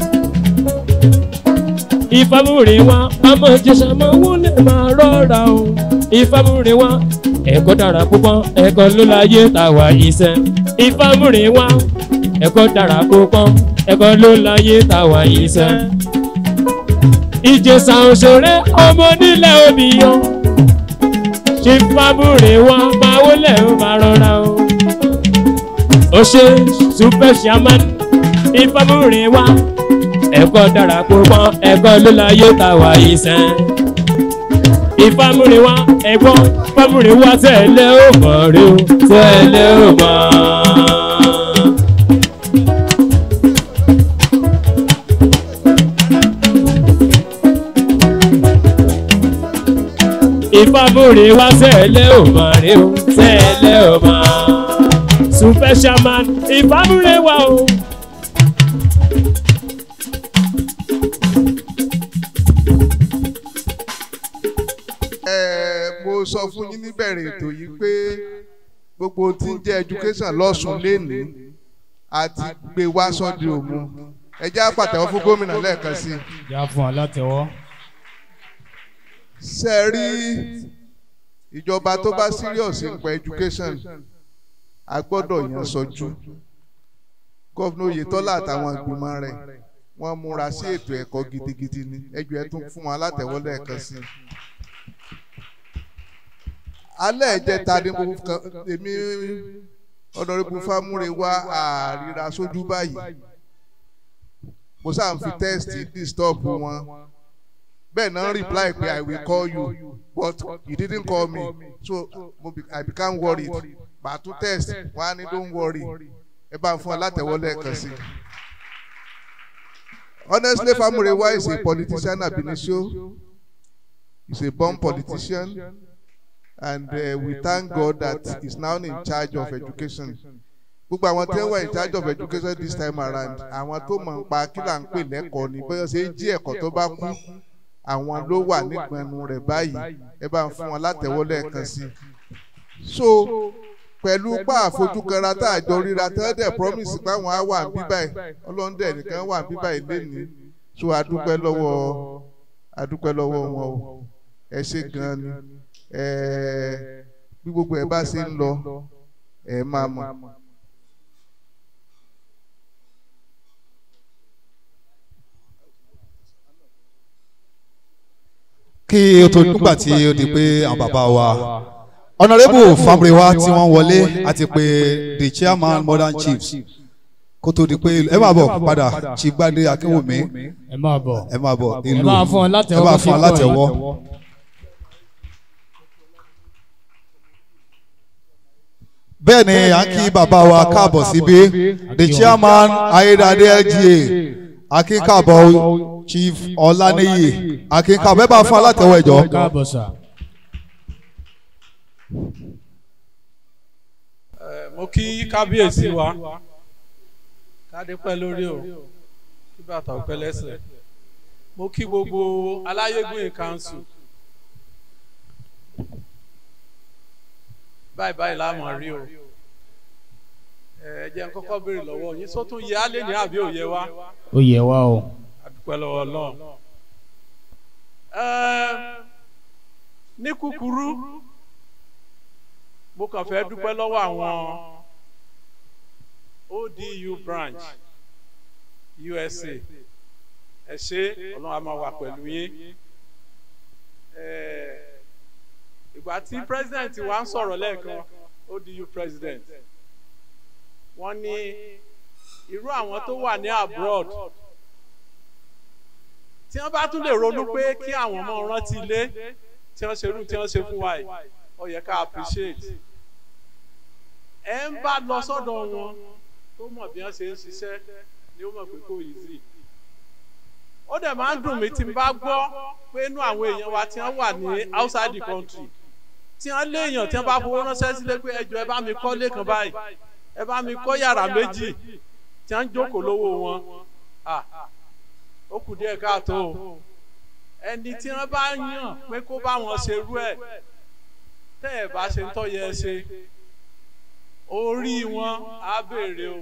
[SPEAKER 10] ìfámúre wá àmọ́ jẹ̀sà máa wọlé máa rọra o ìfámúre wá ẹ̀kọ́ dára púpọ̀ ẹ̀kọ́ ló láyé tàwa iṣẹ́ ìfámúre wá ẹ̀kọ́ dára púpọ̀ ẹ̀kọ́ ló láyé tàwa iṣẹ́. ìjẹsà òṣèré ọmọ nílẹ̀ òbíyan ṣe fámúre wá máa wọlé ó máa rọra o. ó ṣe super shaman ìfámúre wá ẹ̀kọ́ dára púpọ̀ ẹ̀kọ́ ló láyé tàwa iṣẹ́ ìfámúre wá ẹ̀gbọ́n ìfámúre wá tẹ̀lé ó mọ̀ rí o tẹ̀lé ó mọ̀. ìfámúre wá tẹ̀lé ó mọ̀ rí o tẹ̀lé ó mọ̀. super shaman ìfámúre wá o.
[SPEAKER 9] ẹ mo sọ fún yín níbẹ̀rẹ̀ ètò yìí pé gbogbo ohun tí ń jẹ́ education lọ́sùn lénìí àti gbé wá sọ́dí òmu ẹ jẹ́ àpàtẹ́wọ́ fún gómìnà lẹ́ẹ̀kan sí i.
[SPEAKER 5] yà fún ọ látẹwọ́.
[SPEAKER 9] ṣe rí ìjọba tó bá serious nípa education a gbọ́dọ̀ yàn sọ́jú gọ́vnà oyetola àtàwọn ìgbìmọ̀ rẹ̀ wọ́n múra sí ètò ẹ̀kọ́ gidigidi ni ẹjọ́ ẹ tún fún wọn látẹ̀wọ́ lẹ́ẹ̀kan sí i alẹ́ ìjẹta ni mo kàn èmi ọ̀dọ́rẹ́bù fámúre wá àríra sójú báyìí mo sáà ń fi tẹ́ẹ̀sì disturb wọn bẹ́ẹ̀ náà reply pé i will call you but you didn't call me so mo be, i became worried bàtú test wọn á ní don't worry ẹ bá ń fún ọ látẹ̀wọ́ lẹ́ẹ̀kan sí i. honestly famurewa is a politician ab initio he's a born politician and uh, we thank God that he's now in charge of education. gbogbo àwọn tí wọ́n wà in charge of education this time around àwọn tó mọ̀ ń pa kí là ń pè lẹ́kọ̀ọ́ ni bóyá ṣe é jí ẹ̀kọ́ tó bá kú àwọn ló wà nígbẹ̀nu rẹ̀ báyìí ẹ bá ń fún wọn látẹ̀wọ́ lẹ́ẹ̀kan sí i. so pẹ̀lú pa àfojúkanra tá àjọ ríra tẹ́lẹ̀ promise páwọn á wà bíbáyìí ọlọ́ndẹ̀ nìkan wà bíbáyìí lénìí so adúpẹ́ lọ́wọ́ adúpẹ́ lọ́wọ́ wọn o ẹ ṣe gan-an ni bí gbogbo ẹ bá ṣe ń lọ ẹ máa mọ̀.
[SPEAKER 4] kí o tó nígbà tí o di pé àwọn bàbá wa honourable fabriwa tí wọ́n wọlé àti pé the chairman modern chiefs kó tó di pé ẹ máa bọ̀ padà chief gbadé akínwùmí
[SPEAKER 5] ẹ máa bọ̀
[SPEAKER 4] ẹ máa bọ̀
[SPEAKER 5] ẹ máa fún ọ látẹ̀wọ́
[SPEAKER 4] ẹ máa fún ọ látẹ̀wọ́. bẹ́ẹ̀ ni à ń kí bàbá wa káàbọ̀ síbí the chairman ayédáadé lga akínkàbọ̀ chief ọláníyì akínkàbọ̀ ẹ bá fún alátẹ̀wọ̀ ẹ̀jọ̀.
[SPEAKER 5] káàbọ̀ sà.
[SPEAKER 15] mo kí kábíyèsí wa kádé pẹ́ lórí o kí bàtà ò pẹ́ lẹ́sẹ̀ mo kí gbogbo aláyégbé council báyìí báyìí láàmú rí o ẹ jẹ́ n kọ́kọ́ béèrè lọ́wọ́ yín sọ tún yẹ á lè ní àbí òye wa.
[SPEAKER 5] ó yẹ wá o.
[SPEAKER 15] àdúpẹ́ lọ́wọ́ náà. ní kúkúrú mo kàn fẹ́ dúpẹ́ lọ́wọ́ àwọn odu branch usa ẹ ṣe ọlọ́run a máa wà pẹ̀lú yín Eh, ìgbà tí president wa ń sọ̀rọ̀ lẹ́ẹ̀kan odu president wọ́n ní irú àwọn tó wà ní abroad tí wọ́n bá tún lè ronú pé kí àwọn ọmọ rántí ilé tí wọ́n ṣerú tí wọ́n ṣe fún wa yìí ó yẹ ká appreciate ẹ ń bá lọ sọ́dọ̀ wọn tó mọ̀ bí wọ́n ṣe ń ṣiṣẹ́ ni ó mọ̀ pé kò easy ó dẹ̀ máa ń dùn mí tí n bá gbọ́ pé inú àwọn èèyàn wa tí wọ́n wà ní outside the country tí wọ́n léèyàn tí wọ́n bá fowó ránṣẹ́ sílé pé ẹjọ́ ẹ bá mi kọ́ lẹ́kan báyìí ẹ bá mi kọ́ yàrá méjì tí wọ́n ń jókòó lówó wọn Ah, ó kù díẹ̀ káàtó o ẹni tí wọ́n bá yàn pé kó bá wọn ṣerú ẹ̀ tẹ́ ẹ̀ bá ṣe ń tọ́ yẹ ẹ ṣe orí wọn á béèrè o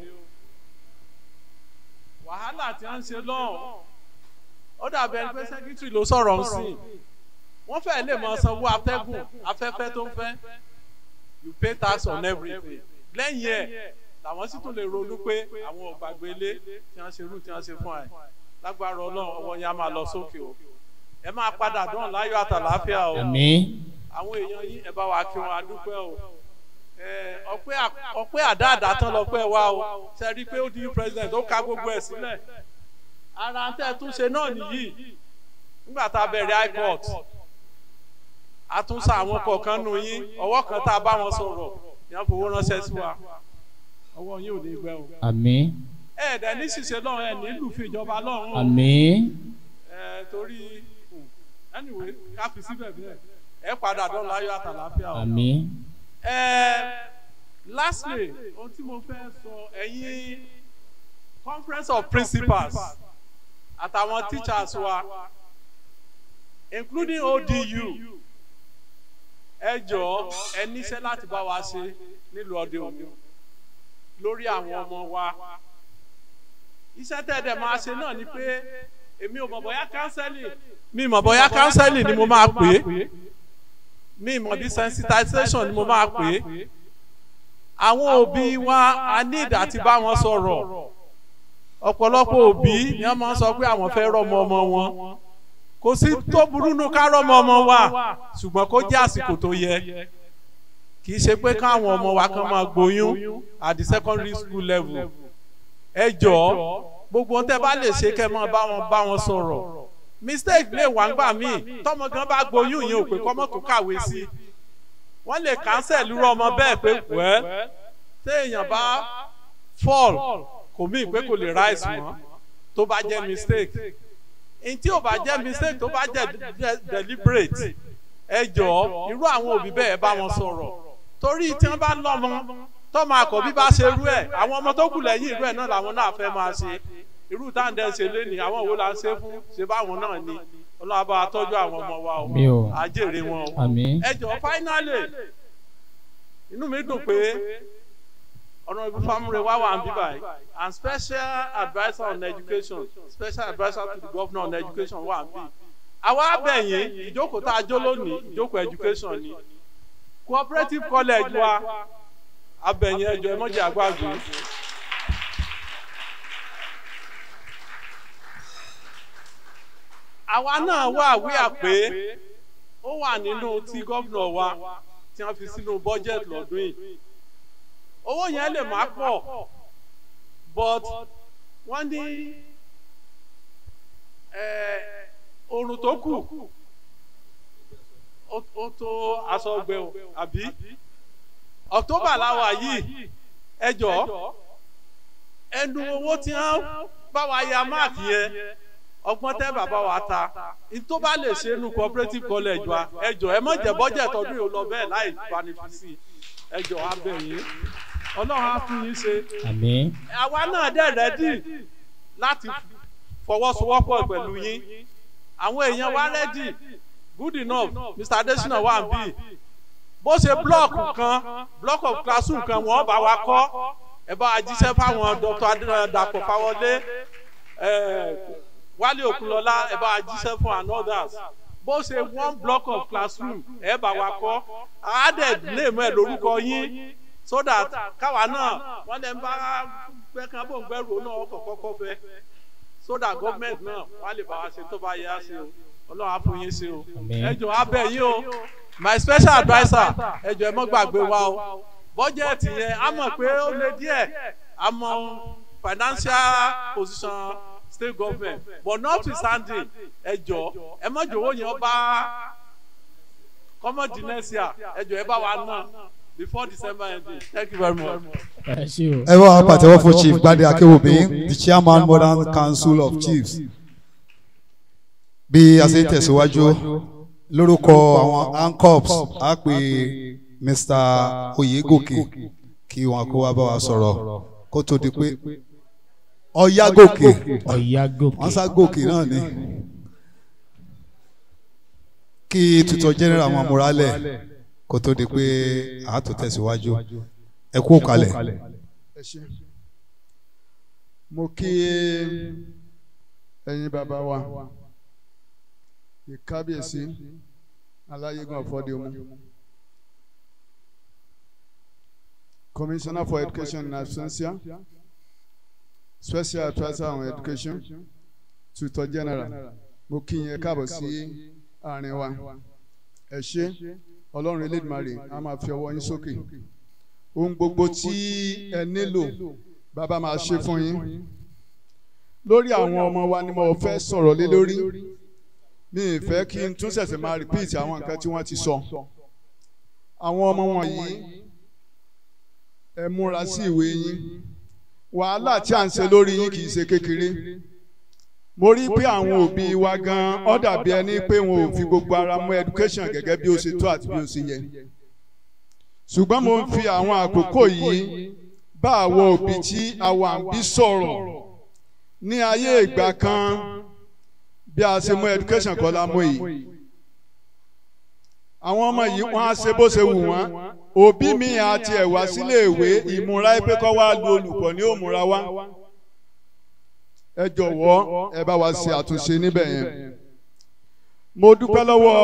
[SPEAKER 15] wàhálà tí wọ́n ń ṣe lọ́hùn ó dàbí ẹni pé sẹ́kítírì ló sọ̀rọ̀ ń sìn wọ́n fẹ́ lè mọ sanwó atẹ́gùn afẹ́fẹ́ tó ń fẹ́ you pay tax on everything lẹ́yìn ẹ̀ làwọn sì tún lè ronú pé àwọn ò gbàgbé ilé tí wọ́n ṣe rú tí wọ́n ṣe fún ẹ̀ lágbára ọlọ́run ọwọ́ yẹn á máa lọ sókè o ẹ máa padà dán láyọ̀ àtàláfíà o
[SPEAKER 5] Àmín.
[SPEAKER 15] àwọn èèyàn yìí ẹ bá wa kí wọn adúpẹ́ o ẹ, ọpẹ́ à- ọpẹ́ àdáàdá tán lọ́pẹ́ wa o ṣe rí i pé ó di president ó ka gbogbo ẹ̀ sílẹ̀ ara tẹ́ ẹ tún ṣe náà nìyí nígbà tá a bẹ̀rẹ̀ ipod a tún sa àwọn kọ̀ọ̀kan nù yín ọwọ́ kan tá a bá wọn sọ̀rọ̀ yẹn fowó ránṣẹ́ sí wa ọwọ́ yín ò ní gbẹ o
[SPEAKER 5] Àmín.
[SPEAKER 15] ẹ ẹ̀dẹ̀ ní ṣìṣe lọ́run ẹ̀ nílùú fi ìjọba lọ́run o
[SPEAKER 5] Àmín.
[SPEAKER 15] ẹ torí hmm, anyway ká fi síbẹ̀ bẹ́ẹ̀ ẹ padà dán láyọ̀ àtàláfíà o.
[SPEAKER 5] Àmín.
[SPEAKER 15] ẹ lastly ohun tí mo fẹ́ sọ ẹ̀yin conference of principals àtàwọn teachers wa including odu ẹ jọ̀ọ́ ẹ níṣẹ́ láti bá wa ṣe nílùú ọdẹ òní lórí àwọn ọmọ wa iṣẹ́ tẹ̀dẹ̀ máa ṣe náà ni pé èmi ò mọ̀ bóyá kánsẹ́lì mi mọ̀ bóyá kánsẹ́lì ni mo máa pè é mi mọ̀ bí sensitization ni mo máa pè é àwọn òbí wa a ní ìdá tí bá wọn sọ̀rọ̀ ọ̀pọ̀lọpọ̀ òbí ni wọ́n máa ń sọ pé àwọn fẹ́ rọ́mọ ọmọ wọn kò sí tó burú nù ká rọ́mọ ọmọ wa ṣùgbọ́n kó jẹ́ àsìkò tó yẹ kì í ṣe pé káwọn ọmọ wa kan máa gboyún at the secondary school level ẹ jọ̀ọ́ gbogbo ohun tẹ́ bá lè ṣe kẹ́ máa bá wọn bá wọn sọ̀rọ̀ mistake lè wá ńgbà míì tọmọ gan bá gboyún yẹn ò pé kọ́mọ tó kàwé sí i wọ́n lè cancel irú ọmọ bẹ́ẹ̀ pé wẹ́ téèyàn bá fall kò mí pé kò lè rise mọ́ tó bá jẹ́ mistake ntí ò bá jẹ́ mistake tó bá jẹ́ de- deliberate ẹ jọ̀ọ́ irú àwọn òbí bẹ́ẹ̀ bá wọn sọ̀rọ̀ torí tí wọ́n bá lọ́mọ tọ́mọ àkọ́bí bá ṣe irú ẹ̀ àwọn ọmọ tó kù lẹ́yìn irú ẹ̀ náà làwọn náà fẹ́ máa ṣe irú táǹdẹ̀ ṣe léni àwọn wo la ń ṣe fún ṣe báwọn náà ni ọlọ́run bá wa tọ́jú àwọn ọmọ wa o
[SPEAKER 5] Àmín o.
[SPEAKER 15] àjèrè wọn o
[SPEAKER 5] Àmín.
[SPEAKER 15] ẹ jọ̀ọ́ finally inú mi dùn pé ọ̀nà ibi famure wá wà ń bí báyìí and special adviser on education special adviser to the governor on education wà ń bí àwa abẹ́yìn ìjókòó tá a jó lónìí ìjókòó education ni cooperative college wa abẹ́yìn ẹjọ́ ẹ mọ́jà àgbàgbé. àwa náà wà wíyà pé ó wà nínú tí gómìnà wa tí wọ́n fi sínú budget lọ́dún yìí owó yẹn lè má pọ̀ but wọ́n ní eh, oorun tó kù ó- ó tó aṣọ ọgbẹ́ o àbí october láwa yìí ẹ jọ̀ọ́ ẹnu owó tí wọ́n bá wa ya máàkì yẹn ọgbọ́n tẹ́ bàbá wa ta tó bá lè ṣe nu cooperative college wa ẹ jọ̀ọ́ ẹ má jẹ́ budget ọdún yìí ó lọ bẹ́ẹ̀ láì fanifisi ẹ jọ̀ọ́ abẹ́ yín ọlọ́run á fún yín ṣe
[SPEAKER 5] Àmín.
[SPEAKER 15] àwa náà dẹ̀ rẹ́dì láti fọwọ́sowọ́pọ̀ pẹ̀lú yín àwọn èèyàn wa rẹ́dì good enough mr adesina wà ń bì bó ṣe blọọkù kan block of classroom kan wọ́n bá wa kọ́ ẹ bá wa jíṣẹ́ fáwọn dr Adé- dàpọ̀ fáwọlé eh, wálé òkunlọ́lá ẹ bá wa jíṣẹ́ fún and others bó ṣe one block of classroom ẹ bá wa kọ́ àádẹ́ lè mọ ẹ lórúkọ yín so that káwa náà wọ́n lè ń bá fẹ́ kan bò ń gbẹ́rù náà ọkọ̀ kọ́kọ́ fẹ́ so that government náà wọ́n á lè bá wa ṣe tó bá yẹ á ṣe o ọlọ́run á fún yín ṣe o ẹ jọ abẹ yín o my special adviser ẹ jọ ẹ mọ́ gbàgbé wa o bọ́jẹ̀tì yẹn a mọ̀ pé ó lé díẹ̀ a mọ financial position state government but notwithstanding ẹ jọ ẹ mọ̀ jọ̀wọ́ yẹn bá kọ́mọ̀dì next year ẹ jọ ẹ bá wa náà before december ending thank you very much.
[SPEAKER 5] ẹ ṣe o.
[SPEAKER 4] ẹ bá wa pàtẹ́wọ́ fún chief gbadé akéwòmí the chairman modern council of chiefs bí a ṣe ń tẹ̀síwájú lórúkọ àwọn ancops á pè mr oyegoke kí wọn kó wá bá wa sọ̀rọ̀ kó tó di pé ọ̀yágòkè
[SPEAKER 5] ọ̀yágòkè
[SPEAKER 4] wọ́n sá gòkè náà ni kí tuntun general wọn múra lẹ̀ kó tó di pé a tó tẹ̀síwájú ẹ kú kalẹ̀.
[SPEAKER 16] ẹ ṣé mo kí ẹ̀yin bàbá wa ìkábíyèsí aláyégún ọ̀fọ́déomú commissioner for education in absentia special adviser on education tutor general mo kí yín káàbọ̀ sí àárín wa ẹ ṣé ọlọ́run elédùmarè a máa fi ọwọ́ yín sókè ohun gbogbo tí ẹ nílò bàbá máa ṣe fún yín lórí àwọn ọmọ wa ni mo fẹ́ sọ̀rọ̀ lé lórí mi ì fẹ́ kí n tún ṣẹ̀ṣẹ̀ máa repeat àwọn nǹkan tí wọ́n ti sọ àwọn ọmọ wọ̀nyí ẹ múra sí ìwé yín wàhálà tí à ń ṣe lórí yín kì í ṣe kékeré mo rí pé àwọn òbí wa gan ọ́ dàbí ẹni pé wọn ò fi gbogbo ara mú education gẹ́gẹ́ bí ó ṣe tó àti bí ó ṣe yẹ ṣùgbọ́n mo ń fi àwọn àkókò yìí bá àwọn òbí tí àwa ń bí sọ̀rọ̀ ní ayé ìgbà kan bí a ṣe mú education kọ́ la mú yìí àwọn ọmọ yìí wọ́n á ṣe bó ṣe wù wọ́n òbí mi àti ẹ̀wá sílé ìwé ìmúra pé kọ́ wá lu olùkọ́ ní òmùra wá ẹ jọ̀wọ́ ẹ bá wa ṣe àtúnṣe níbẹ̀ yẹn mo dúpẹ́ lọ́wọ́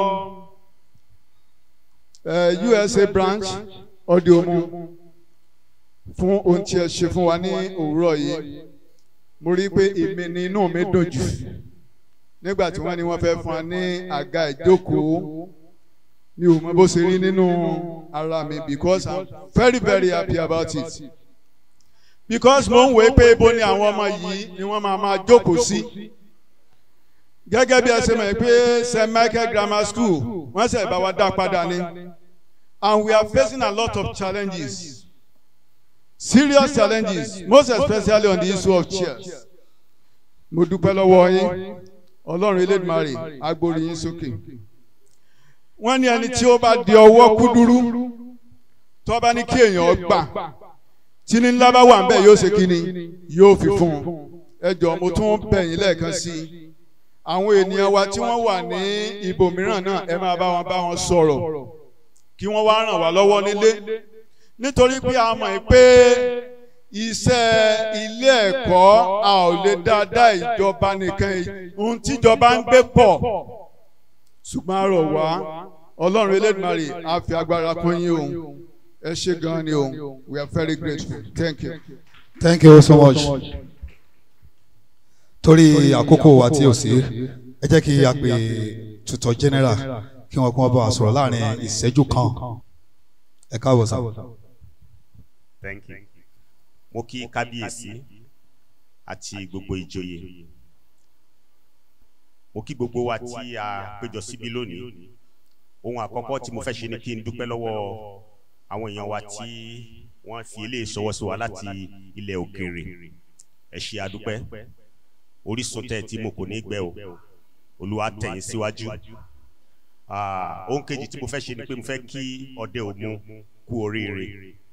[SPEAKER 16] USA branch ọdíọmú fún ohun tí ẹ ṣe fún wa ní òwúrọ̀ yìí mo rí i pé èmi ni inú mi dùn jù nígbà tí wọ́n ní wọ́n fẹ́ fún wa ní àga ìjókòó mi ò mọ bó ṣe rí nínú ara mi because i'm very very happy about it because mo ń wé pé ibo ni àwọn ọmọ yìí ni wọ́n máa máa jókòó sí gẹ́gẹ́ bí ẹ ṣe mọ̀ pé st michael grammar school wọ́n ṣe bá wa dá padà ní and we are facing a lot of challenges serious challenges most especially on the issue of chairs mo dúpẹ́ lọ́wọ́ yín ọlọ́run elédùmarè agbórí yín sókè wọ́n ní ẹni tí ó bá di ọwọ́ kúdúrú tó bá ní kí èèyàn gbà tí ní ńlá bá wà ń bẹ̀ yóò ṣe kí ni yóò fi fún un ẹ jọ mo tún bẹ̀ yín lẹ́ẹ̀kan sí i àwọn ènìyàn wa tí wọ́n wà ní ibòmíràn náà ẹ máa bá wọn bá wọn sọ̀rọ̀ kí wọ́n wá ràn wá lọ́wọ́ nílé nítorí pé a mọ̀ pé iṣẹ́ ilé ẹ̀kọ́ a ò lè dáadáa ìjọba nìkan ohun tíjọba ń gbé pọ̀ ṣùgbọ́n a rọ̀ wá ọlọ́run elédùnmarè á fi agbára kún yín òun ẹ ṣe gan ni òun we are very grateful thank you.
[SPEAKER 4] thank you so much torí àkókò wa tí o sí ẹ jẹ́ kí a pè tutor general kí wọ́n kí wọ́n bá wa sọ̀rọ̀ láàrin ìṣẹ́jú kan ẹ káàbọ̀ sá.
[SPEAKER 17] thank you mo kí kábíyèsí àti gbogbo ìjòyè mo kí gbogbo wa tí a péjọ síbí lónìí ohun àkọ́kọ́ tí mo fẹ́ ṣe ni kí n dúpẹ́ lọ́wọ́ àwọn èèyàn wa tí wọ́n fi ilé ìṣọwọ́ sí wa láti ilẹ̀ òkèèrè ẹ ṣe àdúpẹ́ orísun tẹ̀ tí mo kò ní gbẹ o olúwa tẹ̀yìn síwájú ohun kejì tí mo fẹ́ ṣe ni pé mo fẹ́ kí ọdẹ òmu kú oríire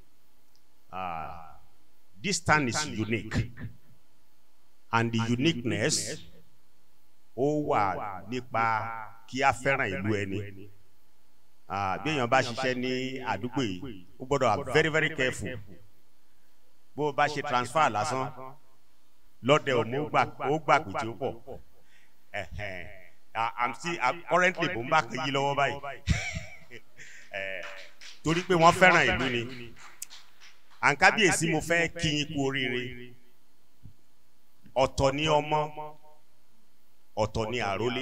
[SPEAKER 17] this town is unique and the uniqueness ó wà nípa kí a fẹ́ràn ìlú ẹni bí èèyàn bá ṣiṣẹ́ ní àdúgbò yìí ó gbọ́dọ̀ wà very very careful bó o bá ṣe transfer lásán lọ́dẹ òmu ó gbà pé tí ó pọ̀ i'm still I'm currently mo ń bá kan yí lọ́wọ́ báyìí torí pé wọ́n fẹ́ràn ìlú ni àǹkábíyèsí mo fẹ́ kí yín kú oríire ọ̀tọ̀ ní ọmọ ọ̀tọ̀ ní àrólé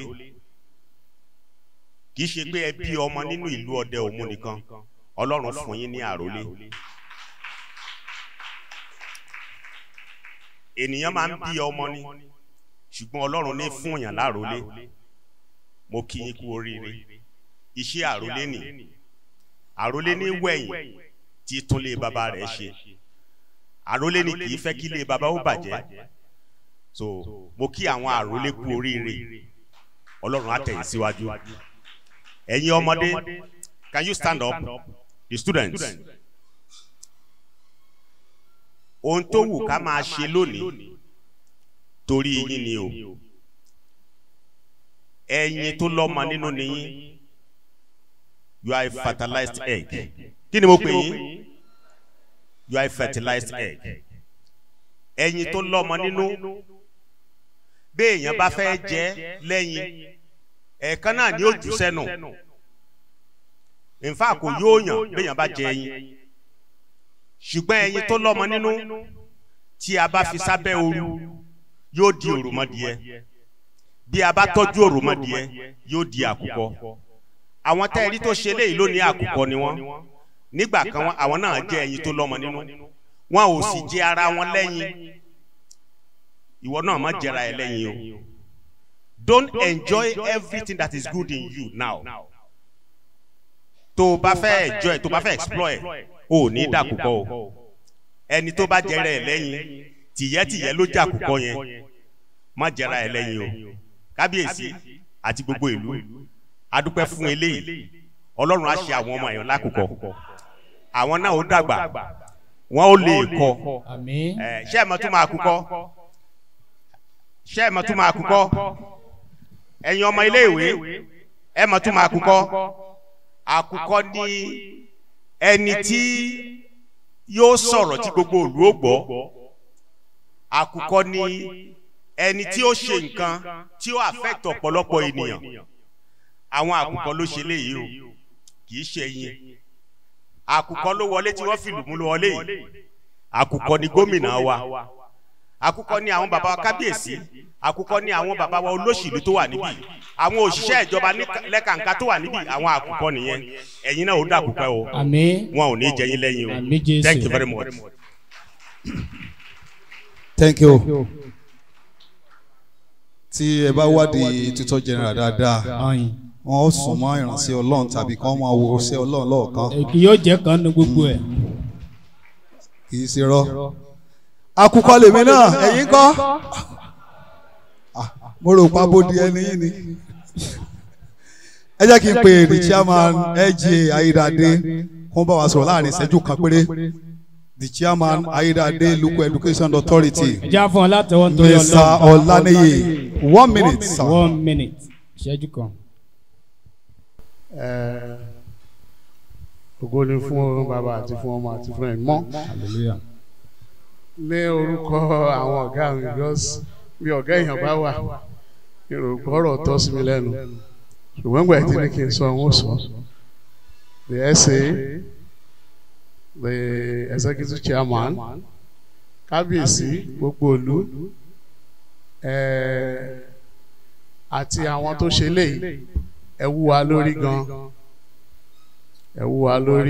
[SPEAKER 17] kì í ṣe pé ẹ bí ọmọ nínú ìlú ọdẹ òmu nìkan ọlọ́run fún yín ní àrólé ènìyàn máa ń bí ọmọ ni ṣùgbọ́n ọlọ́run ní fún yàn lárólé mo kí yín kú oríire iṣẹ́ àrólé nì àrólé ní wẹ̀yìn tí tún lé bàbá rẹ̀ ṣe àrólé ní kì í fẹ́ kí lé bàbá ó bàjẹ́ so mo kí àwọn àrólé kú oríire ọlọ́run á tẹ̀yìn síwájú ẹ̀yin ọmọdé can you stand up the students ohun tó wù ká máa ṣe lónìí torí yín ni o ẹyin tó lọ́mọ nínú nìyí you are a fertilized egg kí ni mo pè yín you are a fertilized egg ẹyin tó lọ́mọ nínú béèyàn bá fẹ́ jẹ lẹ́yìn ẹ̀ẹ̀kan náà ni ó jù sẹ́nu nfa kò yóò yàn béèyàn bá jẹ ẹyin ṣùgbọ́n ẹyin tó lọ́mọ nínú tí a bá fi sábẹ́ ooru yóò di òròmọdìẹ bí a bá tọ́jú òròmọdìẹ yóò di àkùkọ àwọn tẹ́ẹ̀rí tó ṣe léyìí lónìí àkùkọ ni wọ́n nígbà kan wọn àwọn náà jẹ́ ẹyin tó lọ́mọ nínú wọn ò sì jẹ ara wọn lẹ́yìn ìwọ náà má jẹra ẹ lẹ́yìn o don't enjoy everything that is good in you now tó o bá fẹ́ enjoy tó o bá fẹ́ explore o ò ní dàkúkọ o ẹni tó bá jẹra ẹ lẹ́yìn tìyẹ́tìyẹ́ ló jàkúkọ yẹn má jẹra ẹ lẹ́yìn o kábíyèsí àti gbogbo ìlú adúpẹ́ fún eléyìí ọlọ́run á ṣe àwọn ọmọ ẹ̀yàn lákòókò àwọn náà ó dàgbà wọn ó lè kọ ẹ ṣé ẹ mọ tún máa kúkọ ṣé ẹ mọ tún máa kúkọ ẹ̀yin ọmọ iléèwé ẹ mọ tún máa kúkọ àkùkọ ní ẹni tí yóò sọ̀rọ̀ tí gbogbo òlú ó gbọ́ àkùkọ ní ẹni tí ó ṣe nǹkan tí ó affect ọ̀pọ̀lọpọ̀ ènìyàn àwọn àkùkọ ló ṣe léyìí o kì í ṣe yín àkùkọ ló wọlé tí wọ́n fi lù mú ló wọlé yìí àkùkọ ni gómìnà wa àkùkọ ni àwọn bàbá wa kábíyèsí àkùkọ ni àwọn bàbá wa olóṣèlú tó wà níbí àwọn òṣìṣẹ́ ìjọba lẹ́kàǹká tó wà níbí àwọn àkùkọ nìyẹn ẹ̀yin náà ó dàkùkọ o wọn ò ní jẹ yín lẹ́yìn o thank you very much.
[SPEAKER 4] thank you tí ẹ bá wádìí tuntun general dáadáa wọn ó sùn mọ́ ìrànṣẹ́ ọlọ́run tàbí kí wọ́n máa wo ṣẹ́ ọlọ́run lọ́ọ̀kan.
[SPEAKER 5] èkì yóò jẹ́ kan ní gbogbo ẹ̀.
[SPEAKER 4] kì í ṣe rọ. akukọ lèmi náà ẹ̀yin kọ́ mo rò pa bó di ẹni yín ni. ẹ jẹ́ kí n pè the chairman LGA Ayédáadé kó bá wa sọ̀rọ̀ láàrin ìṣẹ́jú kan péré the chairman Ayédáadé Local Education Authority.
[SPEAKER 5] ẹ já fún ọ látẹwọ́ nítorí ọlọ́run.
[SPEAKER 4] Mr. Ọláníyì one minute sir.
[SPEAKER 5] one minute ìṣẹ́jú kan.
[SPEAKER 15] ògo ni fún bàbá àti fún ọmọ àti fún ẹ̀mọ́
[SPEAKER 5] hallelujah.
[SPEAKER 15] ní orúkọ àwọn ọ̀gá mi because bí ọ̀gá èèyàn bá wà ìròpọ̀ ọ̀rọ̀ tọ́ sí mi lẹ́nu ṣùgbọ́n gbà tí ní kí n sọ àwọn sọ the SA the executive chairman kábíyèsí gbogbo ìlú àti àwọn tó ṣe léyìí ẹ wú wa lórí gan ẹ wú wa lórí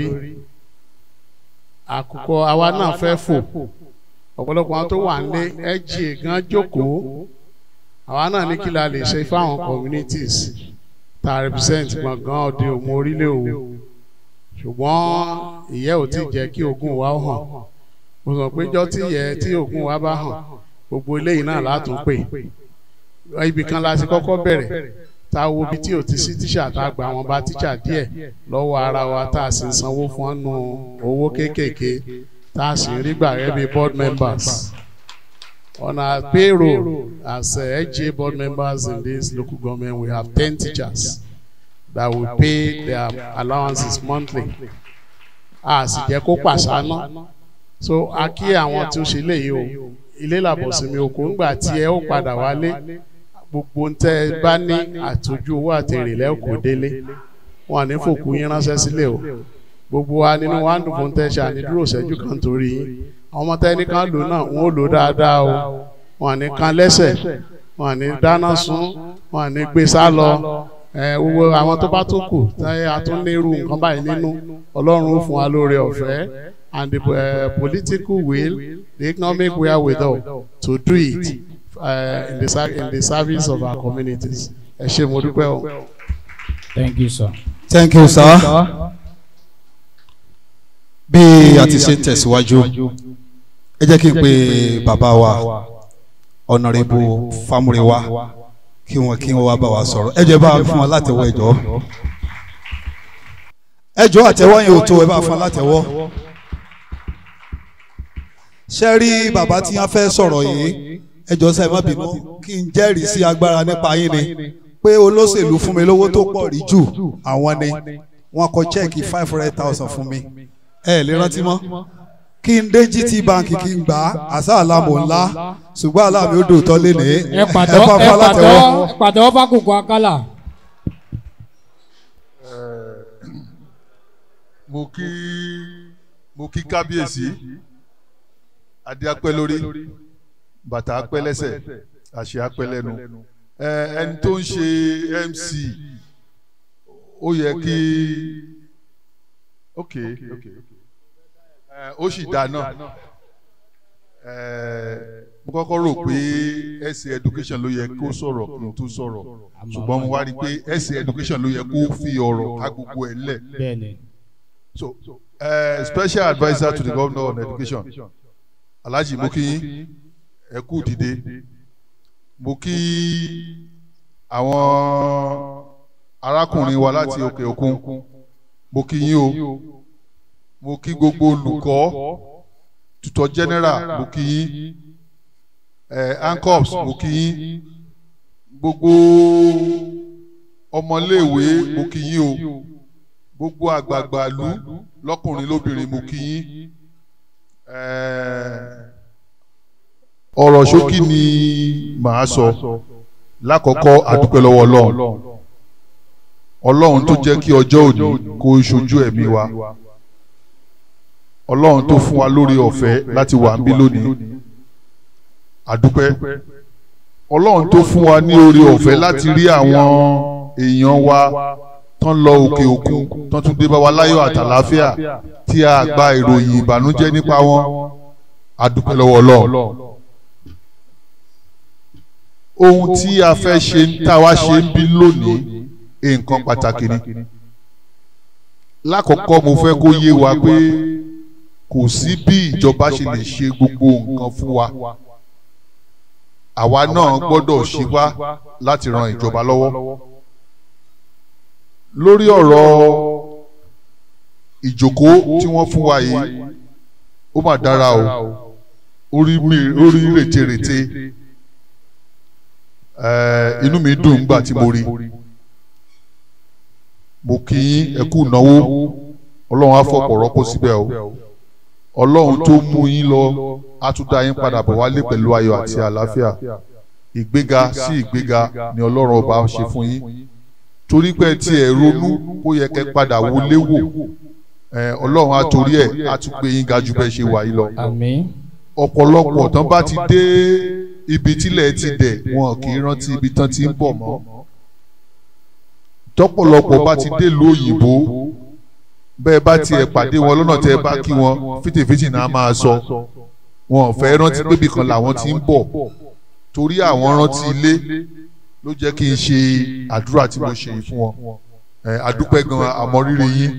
[SPEAKER 15] àkùkọ àwa náà fẹ́ fò ọ̀pọ̀lọpọ̀ àwọn tó wà nílé ẹ jí gan jókòó àwa náà ní kí la lè ṣe fáwọn communities tá a represent gbọ̀ngàn òde òmu orílẹ̀ òwò ṣùgbọ́n ìyẹ́ ò tí jẹ́ kí ogun wa hàn mo sọ pé jọ́ tí ìyẹ́ tí ogun wa bá hàn gbogbo eléyìí náà látún pè ibì kan la ti kọ́kọ́ bẹ̀rẹ̀ tá a wo ibi tí ò ti sí tíṣà tá a gba àwọn bá tíṣà díẹ̀ lọ́wọ́ ara wa tá a sì ń sanwó fún ọ́nù owó kéékèèké tá a sì ń rí gbà rẹ́ bí board members on our payroll as uh, HA board members in this local government we have ten teachers that will pay their allowances monthly a sì jẹ́ kó pàṣánà so a kí àwọn tí ó ṣe léyìí o ilé làbọ̀sìnmi òkú ńgbà tí ẹ ó padà wálé gbogbo ń tẹ́ ẹ bá ní àtọ́jú owó àtẹ̀rẹ̀ lẹ́kọ̀ọ́ délé wọn ní fòkú yín ránṣẹ́ sílẹ̀ o gbogbo wa nínú wa ń dùn fún tẹ́ṣà ní dúró ṣẹ́jú kan torí yín àwọn ọmọ tẹ́ni kan lò náà wọ́n ó lò dáadáa o wọn ní kan lẹ́sẹ̀ wọn ní dáná sun wọn ní gbé sá lọ ẹ gbogbo àwọn tó bá tó kù táyé àtúnlérú nǹkan báyìí nínú ọlọ́run ó fún wa lóore ọ̀fẹ́ and the uh, political will the economic wherewithal to do it uh, in, the, ser- in the service of our communities ẹ ṣe mo dúpẹ́ o.
[SPEAKER 5] thank you sir.
[SPEAKER 4] thank you sir. bí a ti ṣe ń tẹ̀síwájú ẹ jẹ́ kí n pe bàbá wa ọ̀nàrẹ́bù fámúrẹ́wá kí wọ́n kí wọ́n wá bá wa sọ̀rọ̀ ẹ jẹ́ bá a fún wa látẹ̀wọ́ ẹ̀jọ́ ẹjọ́ àtẹ̀wọ́ yẹn ò tó ẹ bá a fún wa látẹ̀wọ́ ṣe rí bàbá tí wọ́n fẹ́ sọ̀rọ̀ yìí ẹjọ́ sẹ́ẹ̀ má bínú kí n jẹ́rìí sí agbára nípa yín ni pé olóṣèlú fún mi lówó tó pọ̀ rí jù àwọn ni wọ́n kọ chẹ́ẹ̀kì five hundred thousand fún mi ẹ lè rántí mọ́ kí n dé gt bank kí n gbà á àṣà àlámò ńlá ṣùgbọ́n àlámì ó dòótọ́ lénìí
[SPEAKER 5] ẹ pàtọ́
[SPEAKER 4] fún
[SPEAKER 5] ẹ
[SPEAKER 4] wa látẹ̀wọ́.
[SPEAKER 5] pàtọ́ ẹ pàtọ́ fákòkò akálà.
[SPEAKER 18] mo kí mo kí kábíyèsí adé apẹ́ lórí bàtà apẹ́ lẹ́sẹ̀ àṣẹ apẹ́ lẹ́nu ẹ ẹni tó ń ṣe mc ó yẹ kí ok ok ẹ ó sì dá náà ẹ mo kọ́kọ́ rò pé ẹsẹ̀ education ló yẹ kó sọ̀rọ̀ kí n tó sọ̀rọ̀ ṣùgbọ́n mo wá rí i pé ẹsẹ̀ education ló yẹ kó fi ọ̀rọ̀ ká gbogbo ẹ̀ lẹ̀
[SPEAKER 5] bẹ́ẹ̀ni.
[SPEAKER 18] so uh, special adviser to the governor on education alhaji mo kí yín ẹ kú dìde mo kí àwọn arákùnrin wa láti òkè òkun mo kí yín o mo kí gbogbo olùkọ́ tutor general mo kí yín ẹ ancops mo kí yín gbogbo ọmọléèwé mo kí yín o gbogbo àgbààgbà ìlú lọkùnrin lóbìnrin mo kí yín ọ̀rọ̀ ṣókí ni màá sọ lákọ̀ọ́kọ́ àdúpẹ́ lọ́wọ́ ọlọ́run ọlọ́run tó jẹ́ kí ọjọ́ òní kó ṣojú ẹ̀mí wa ọlọ́run tó fún wa lórí ọ̀fẹ́ láti wà ń bí lónìí àdúpẹ́ ọlọ́run tó fún wa ní orí ọ̀fẹ́ láti rí àwọn èèyàn wa tán lọ òkè òkun tán tún dé bá wa láyọ̀ àtàláfíà tí a gba ìròyìn ìbànújẹ́ nípa wọn àdúpẹ́ lọ́wọ́ ọlọ́run ohun tí a fẹ́ ṣe tá a wá ṣe ń bí lónìí nǹkan pàtàkì ni lákọ̀ọ́kọ́ mo fẹ́ kó yé wa pé kò sí bí ìjọba ṣe lè ṣe gbogbo nǹkan fún wa àwa náà gbọ́dọ̀ ṣe wá láti ran ìjọba lọ́wọ́ lórí ọ̀rọ̀ ìjókòó tí wọ́n fún wa yìí ó mà dára o orí mi orí rètérètè ẹẹ inú mi dùn nígbà tí mo rí mo kí yín ẹ kú náwó ọlọ́run á fọ̀pọ̀ rọ́pò síbẹ̀ o ọlọ́run tó mú yín lọ á tún dá yín padà bọ̀ wálé pẹ̀lú ayọ̀ àti àlàáfíà ìgbéga sí ìgbéga ni ọlọ́run ọba ṣe fún yín torí pé tí ẹ ronú kó yẹ kẹ́ padà wọlé wò ẹ ọlọ́run á torí ẹ̀ á tún gbé yín ga jù bẹ́ẹ̀ ṣe wà yín lọ
[SPEAKER 5] àmín.
[SPEAKER 18] ọ̀pọ̀lọpọ̀ tán bá ti dé ibi tílẹ̀ ti dẹ̀ wọn kì í rántí ibi tán ti ń bọ̀ mọ́ tọ́pọ̀lọpọ̀ bá ti dé ìlú òyìnbó bẹ́ẹ̀ bá tiẹ̀ pàdé wọn lọ́nà tẹ́ ẹ bá kí wọn fìtìfìtì náà máa sọ wọn ò fẹ́ rántí pébì kan làwọn ti ń bọ̀ torí àwọn rántí ilé ló jẹ́ kí n ṣe àdúrà tí mo ṣe yìí fún wọn ẹ àdúpẹ́ gan àmọ́rírì yín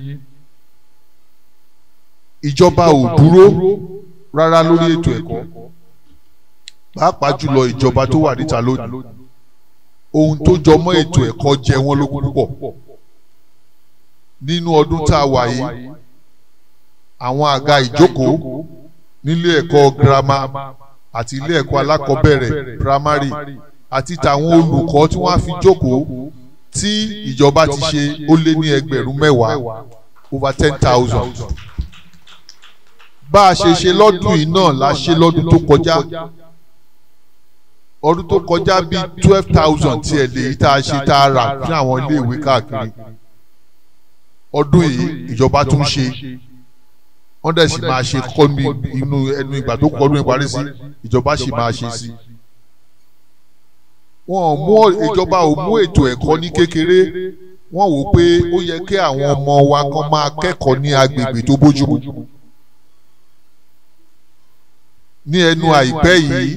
[SPEAKER 18] ìjọba ò dúró rárá lórí ètò ẹ̀kọ́ pàápàá jùlọ ìjọba tó wà níta lónìí ohun tó jọ mọ́ ètò ẹ̀kọ́ jẹ wọ́n lógún púpọ̀ nínú ọdún tá a wà yìí àwọn àga ìjókòó nílé ẹ̀kọ́ girama àti ilé ẹ̀kọ́ alákọ̀ọ́bẹ̀rẹ̀ primary àti tàwọn olùkọ́ tí wọ́n á fi jókòó tí ìjọba ti ṣe ó lé ní ẹgbẹ̀rún mẹ́wàá over ten thousand bá a ṣe ṣe lọ́dún yìí náà la ṣe lọ́dún tó kọjá ọdún tó kọjá bíi twelve thousand tiẹ̀ lè yí tá a ṣe tá a rà fún àwọn iléèwé káàkiri ọdún yìí ìjọba tún ṣe wọ́n dẹ̀ sì máa ṣe kọ́ ní inú ẹnu ìgbà tó kọ́ ọdún ìparí sí ìjọba sì máa ṣe sí. wọn ò mú ìjọba ò mú ètò ẹ̀kọ́ ní kékeré wọ́n wò pé ó yẹ kí àwọn ọmọ wa kan máa kẹ́kọ̀ọ́ ní agbègbè tó bójúmu. ní ẹnu àìpẹ́ yìí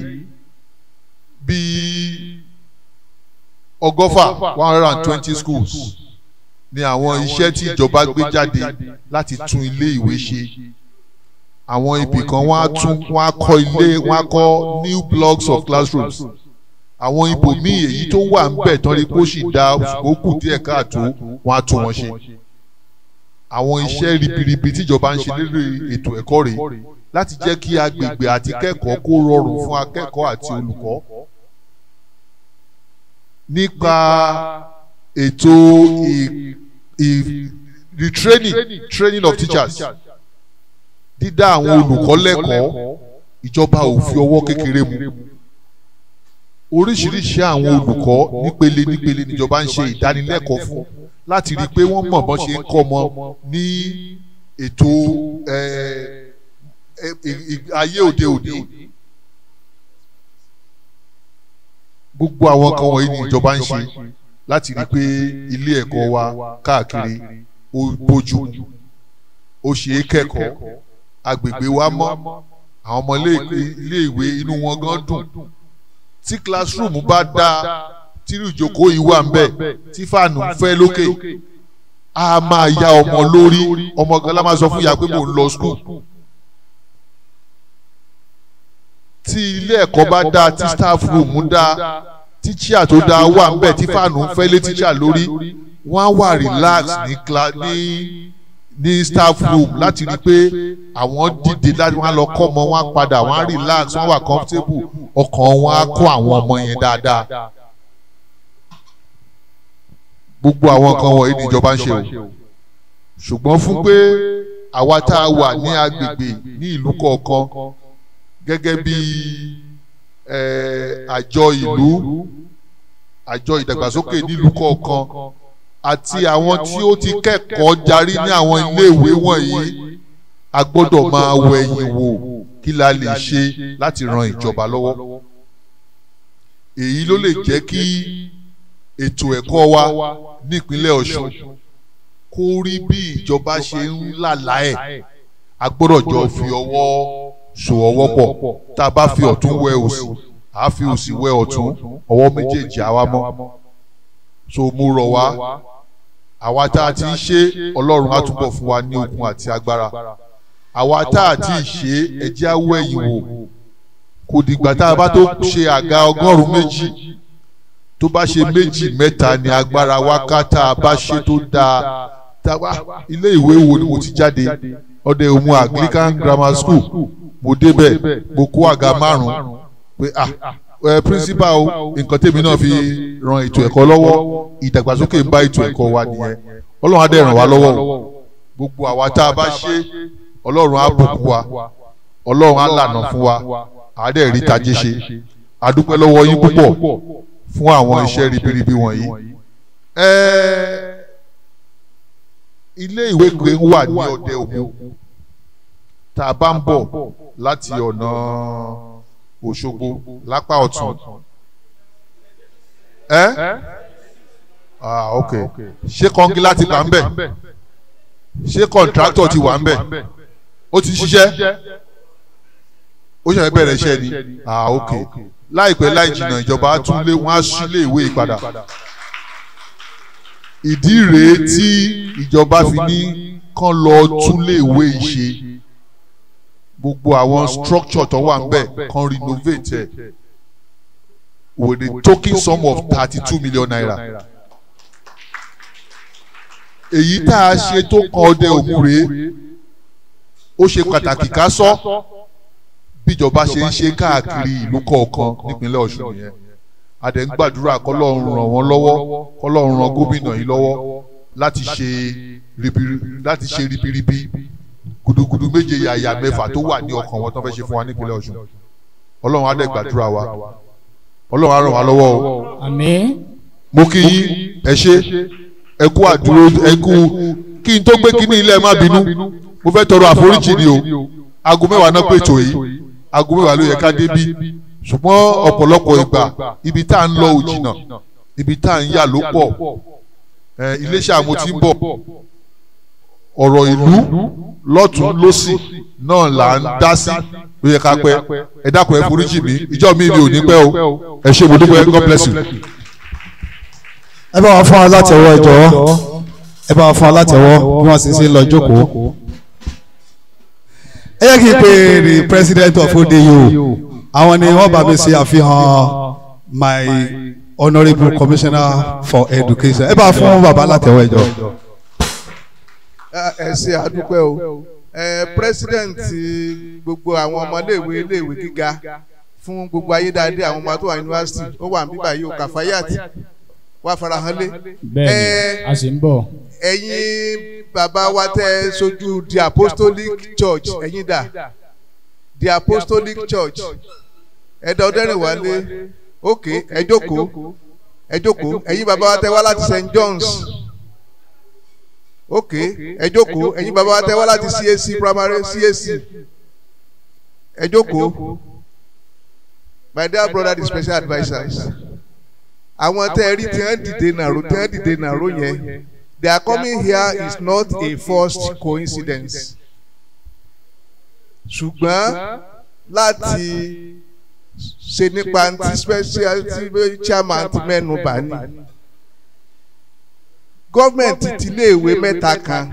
[SPEAKER 18] bíi ọgọ́fà one hundred and twenty schools ni àwọn iṣẹ́ tí ìjọba gbé jáde láti tún ilé ìwé ṣe àwọn ibì kan wọ́n á tún wọ́n á kọ́ ilé wọ́n á kọ́ new blocks of classrooms àwọn ibòmíì èyí tó wà ń bẹ̀ tán rí kó sì da ó kù díẹ̀ káàtó wọ́n á tún wọn ṣe àwọn iṣẹ́ ribiribi tíjọba ń ṣe lórí ètò ẹ̀kọ́ rèé láti jẹ́ kí agbègbè àti kẹ́kọ̀ọ́ kó rọrùn fún akẹ́kọ̀ọ́ àti olùkọ́ nípa ètò retraining training of teachers dídá àwọn olùkọ́ lẹ́kọ̀ọ́ ìjọba ò fi ọwọ́ kékeré mu oríṣiríṣi àwọn olùkọ́ nípele nípele níjọba ń ṣe ìdánilẹ́kọ̀ọ́ fún láti rí i pé wọ́n mọ̀ bọ́n ṣe ń kọ́ ọmọ ní ètò ayé òde òní gbogbo àwọn kan wọ̀nyí ni ìjọba ń ṣe láti rí i pé ilé ẹ̀kọ́ wa káàkiri ó bójú ó ṣe é kẹ́kọ̀ọ́ agbègbè wa mọ́ àwọn ọmọ ilé ìwé inú wọn gan dùn tí classroom bá dáa tírú ìjókòó yìí wà ń bẹ̀ tí fàánù ń fẹ́ lókè a máa ya ọmọ lórí ọmọ gan la máa sọ fún ìyá pé mò ń lọ school tí ilé ẹ̀kọ́ bá dáa tí staff room dáa tí chair tó dáa wà ń bẹ̀ tí fàánù ń fẹ́ lé teacher lórí wọ́n á wà relax ní ní ní staff room láti rí i pé àwọn dìde láti wọ́n á lọ kọ́ ọmọ wọn á padà wọ́n á relax wọ́n wà comfortable ọkàn wọn á kó àwọn ọmọ yẹn dáadáa gbogbo àwọn nǹkan wọ̀nyí ni ìjọba ń ṣe o ṣùgbọ́n fún pé àwa tá a wà ní agbègbè ní ìlú kọ̀ọ̀kan gẹ́gẹ́ bí àjọ ìlú àjọ ìdàgbàsókè nílùú kọ̀ọ̀kan àti àwọn tí ó ti kẹ́kọ̀ọ́ jarí ní àwọn iléèwé wọ̀nyí a gbọ́dọ̀ máa wẹ̀yìn wò kí la lè ṣe láti ran ìjọba lọ́wọ́ èyí ló lè jẹ́ kí ètò ẹ̀kọ́ wa nípínlẹ̀ Ọ̀ṣun kó rí bí ìjọba ṣe ń làlá ẹ̀ a gbọ́dọ̀ jọ fi ọwọ́ so ọwọ́ pọ̀ tá a bá fi ọ̀tún wẹ òsì àá fi òsì wẹ ọ̀tún ọwọ́ méjèèjì àwa mọ́ so mo rọ̀ wá àwa tá a ti ń ṣe ọlọ́run á túbọ̀ fún wa ní okun àti agbára àwa tá a ti ṣe ẹjẹ́ awọ́ ẹ̀yìn wò kò dìgbà tá a bá tó ṣe àga ọgọ́rùn-ún méjì tó bá ṣe méjì mẹ́ta ni agbára wa ká tá a bá ṣe tó dáa tá a ilé ìwé wo ni mo ti jáde ọdẹ òmu Anglican Grammar School mo débẹ̀ mo kó àga márùn-ún pé ah ẹ principal o nǹkan tèmi náà fi ran ètò ẹ̀kọ́ lọ́wọ́ ìdàgbàsókè ń bá ètò ẹ̀kọ́ wa nìyẹn ọlọ́run á dẹ̀ ràn wá lọ́wọ́ o gbogbo àwa tá a bá ṣe ọlọ́run á bùkún wa ọlọ́run á lànà fún wa á dẹ̀ rí tajé ṣe a dúpẹ́ lọ́wọ́ yín púpọ̀ fún àwọn iṣẹ́ ribiribi wọ̀nyí. ilé ìwé gbé wà ní ọdẹ òmu tá a bá ń bọ̀ láti ọ̀nà Òṣogbo lápá ọ̀tún. ẹ ah ok ṣé kọ́ngilá ti wà ń bẹ̀ ṣé kọ̀ǹtráktọ̀ ti wà ń bẹ̀ ó ti ṣiṣẹ́ ó ṣe bẹ̀rẹ̀ iṣẹ́ ni ah ok láìpẹ́ láì jìnnà ìjọba á tún lé wọ́n á sí ilé ìwé ìpadà ìdí rèé tí ìjọba fi ní kán lọ tún lé ìwé ìṣe gbogbo àwọn structure tó wà nbẹ kan renovate ẹ with a token sum of thirty two million naira èyí tá a ṣe tó kan ọdẹ òmùrè ó ṣe pàtàkì ká sọ bíjọba ṣe ń ṣe káàkiri ìlú kọ̀ọ̀kan nípínlẹ̀ Ọ̀ṣun yẹn a dẹ̀ ń gbàdúrà kọ́lọ́run ràn wọ́n lọ́wọ́ kọ́lọ́run ràn gómìnà yìí lọ́wọ́ láti ṣe láti ṣe ribiribi gudugudu méje yàyà mẹ́fà tó wà ní ọkàn wọn tó fẹ́ ṣe fún wa nípínlẹ̀ Ọ̀ṣun Ọlọ́run á dẹ̀ gbàdúrà wa Ọlọ́run á ràn wá lọ́wọ́ o.
[SPEAKER 5] àmín.
[SPEAKER 18] mo kí yín ẹ ṣe ẹ kú àdúró ẹ kú kí n tó gbé kíní ilé ẹ má bínú mo fẹ́ tọrọ àforíjì ni o aago mẹ́wàá náà pètò yìí aago mẹ́wàá ló yẹ ká débí ṣùgbọ́n ọ̀pọ̀lọpọ̀ ìgbà ibi tá à ń lọ ò jìnnà ibi tá à ń yà ló pọ̀ ẹ iléeṣẹ́ àmọ́ ti ń bọ̀ ọ̀rọ̀ ìlú lọ́tún lọ́sì náà là ń dá sí ló yẹ ká pẹ́ ẹ dákun ẹ foríjì mi ìjọ mi mi ò ní pẹ́ o ẹ ṣé mo dúpẹ́ God bless you.
[SPEAKER 19] ẹ bá wa fún wa látẹ̀wọ́ ẹ jọ̀wọ́ ẹ bá wa fún wa látẹ̀wọ́ bí wọ́n sì ń ṣe lọ jókòó. ẹ yẹ kí n pè the president of ODU àwọn ni wọ́n bá mi ṣe àfihàn my honourable commissioner for education ẹ bá wa fún bàbá látẹ̀wọ́ ẹ jọ̀ọ́
[SPEAKER 9] ẹ ṣe àdúpẹ́ o ẹ president gbogbo àwọn ọmọléèwé iléèwé gíga fún gbogbo ayédáadé àwọn ọmọ tó wà yunifásitì ó wà níbí báyìí o kàfáyàt wà farahàn lé.
[SPEAKER 5] bẹ́ẹ̀ni a sì ń bọ̀.
[SPEAKER 9] ẹ̀yin bàbá wa tẹ́ sojú the apostolic church ẹ̀yin dà the apostolic church ẹ̀dá ọdẹ́rìn wálé ok ẹ jókòó ẹ jókòó ẹ̀yin bàbá wa tẹ́ wá láti st john's ok ẹ jókòó ẹ̀yin bàbá wa tẹ́ wá láti CAC primary CAC ẹ jókòó my dear brother the special advisers àwọn tẹ́ ẹ rí tí wọ́n dìde nàró tí wọ́n dìde nàró yẹn they are coming here is not a forced coincidence ṣùgbọ́n láti ṣe nípa ti special ti chairman ti mẹ́nu bá ní gọ́ọ̀mẹ̀ntì ti iléèwé mẹ́ta kan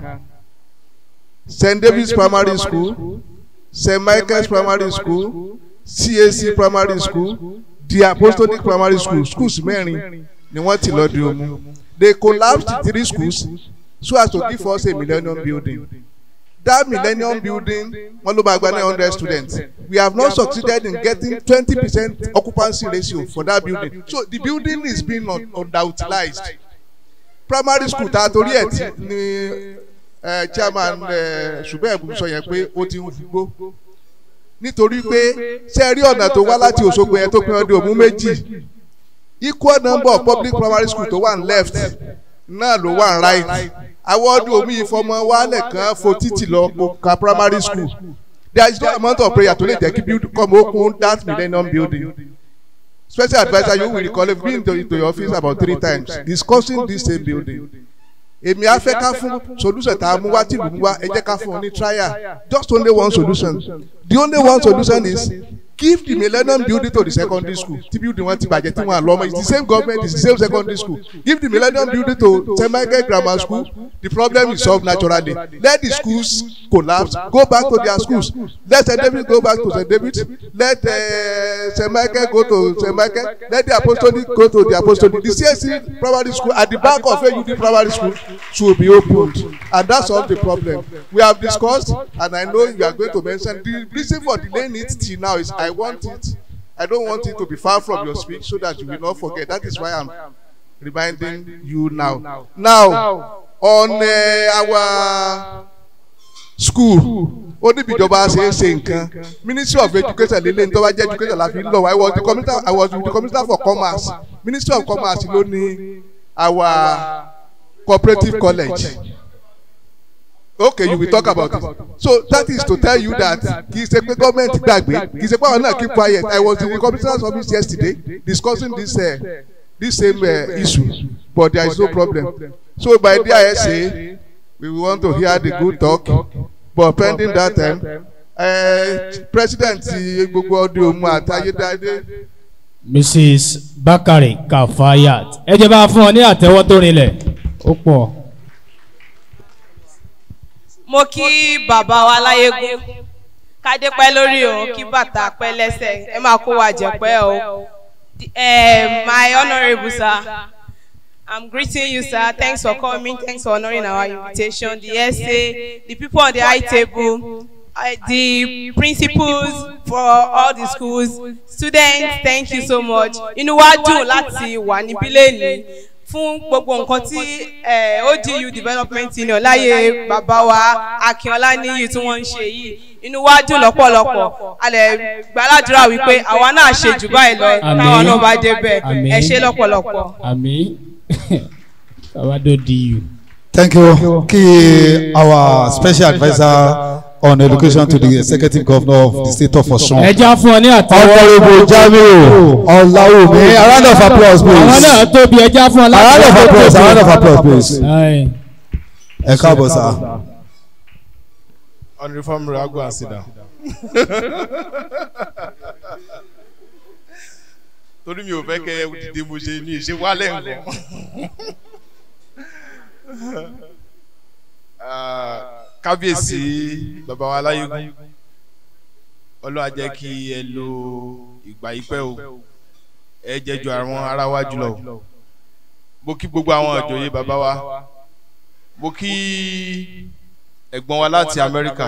[SPEAKER 9] st david's primary school st michael's primary school cac primary school the apostolic primary school schools mẹ́rin ni wọ́n ti lọ́ọ́ di omu they collapsed three schools so as to give us a millennium building that millennium building wọ́n ló máa gba nine hundred students we have not succeeded in getting twenty percent occupancy ratio for that building so the building is being underutilized primary school ta torí ẹ̀ tí ni chairman ṣùgbọ́n ẹ̀bùn sọ yẹn pé ó ti ń fugbó nítorí pé ṣe rí ọ̀nà tó wá láti Òṣogbo yẹn tó pín ọdún òmú méjì equal number of public primary school tó wà ní left náà ló wà ní right àwọn ọdún òmú ìfọmọ wálẹ̀ kan fo títì lọ ka primary school there is no amount of prayer tó lè jẹ́ kí build come open that millennium building special adviser you will recall have been to, to your office about three times discussing this same building èmi á fẹ́ ká fún solution tá a mú wá tìlú mú wá ẹ jẹ́ ká fún ọ ní trial just only one solution the only one solution is give the millennium building to the secondary school tí building wọn ti bàjẹ́ tí wọn à lọ́mọ it's the same government it's the same secondary school give the millennium building to st michael grammar school the problem is solved naturally let the schools collapse go back to their schools let st david go back to st david let uh, st michael go to st michael let the apostolic go to the apostolic the csc primary school at the back of aud primary school should be opened and that solve the problem we have discussed and i know you are going to mention the reason for delaying it till now is i want it i don't want it to be far from your speech so that you will not forget that is why i'm reminding you now now on uh, our school ó níbi ìjọba ṣe é ṣe nǹkan ministry of education lélẹ̀ ní tó bá jẹ́ education la fi ń lọ i was the commissioner i was the commissioner for commerce ministry of commerce ló ní our cooperative college okay you will talk about it so that is to tell you that kì í ṣe pé government gbàgbé kì í ṣe pé àwọn náà keep quiet i was in the commissioner's office yesterday discussing this uh, this same uh, issue but there is no problem so by the ISA we want to hear the good talk but pending that time uh, president gbogbo ọdún òmu àtayédáadé.
[SPEAKER 5] mrs bakari kafayat ẹ jẹ́ bá a fún ọ ní àtẹ́wọ́ tó rinlẹ̀ ó pọ̀.
[SPEAKER 20] mo kí bàbá wa láyégún kádé pẹ́ lórí o kí bàtà pẹ́ lẹ́sẹ̀ ẹ máa kó wa jẹ pẹ́ o my honourable sir i'm greeting you sir thanks for coming thanks for honouring our invitation the SA the people on the high table uh, the principals for all the schools students thank you so much inú wa dùn láti wà níbí lẹ́nìí fún gbogbo nǹkan tí ODU development union láyé bàbá wa Akínọlá níyì tí wọ́n ń ṣe yìí inú wa dùn lọ́pọ̀lọpọ̀ a lè gbàládùra wípé àwa náà ṣe jù báyìí lọ táwọn náà bá débẹ̀ ẹ ṣe lọ́pọ̀lọpọ̀.
[SPEAKER 5] àmì bàbá tó di yù.
[SPEAKER 19] Thank you. Kí our special adviser on education to the executive governor of the state of Osun.
[SPEAKER 5] ẹ já fún ọ ní àtẹwọ́.
[SPEAKER 19] Honourable Jamiu Ọláwùmí. A round of applause please.
[SPEAKER 5] àwọn náà tóbi ẹ já fún ọ
[SPEAKER 19] A round of applause. A round of applause please.
[SPEAKER 5] Aye.
[SPEAKER 19] Ẹ káàbọ̀ sá.
[SPEAKER 21] Honorable Family, go and sit down. torí mi ò fẹ́ kẹ́ ẹ dìde mo ṣe ní ìṣe wálẹ̀ nǹkan. Ah, kábíyèsí bàbá wa aláyégún ọlọ́run á jẹ́ kí ẹ lo ìgbà ìpẹ́ o ẹ jẹ́ ju àwọn ará wa jùlọ o mo kí gbogbo àwọn ìjòyè bàbá wa mo kí ẹ̀gbọ́n wa láti Amẹ́ríkà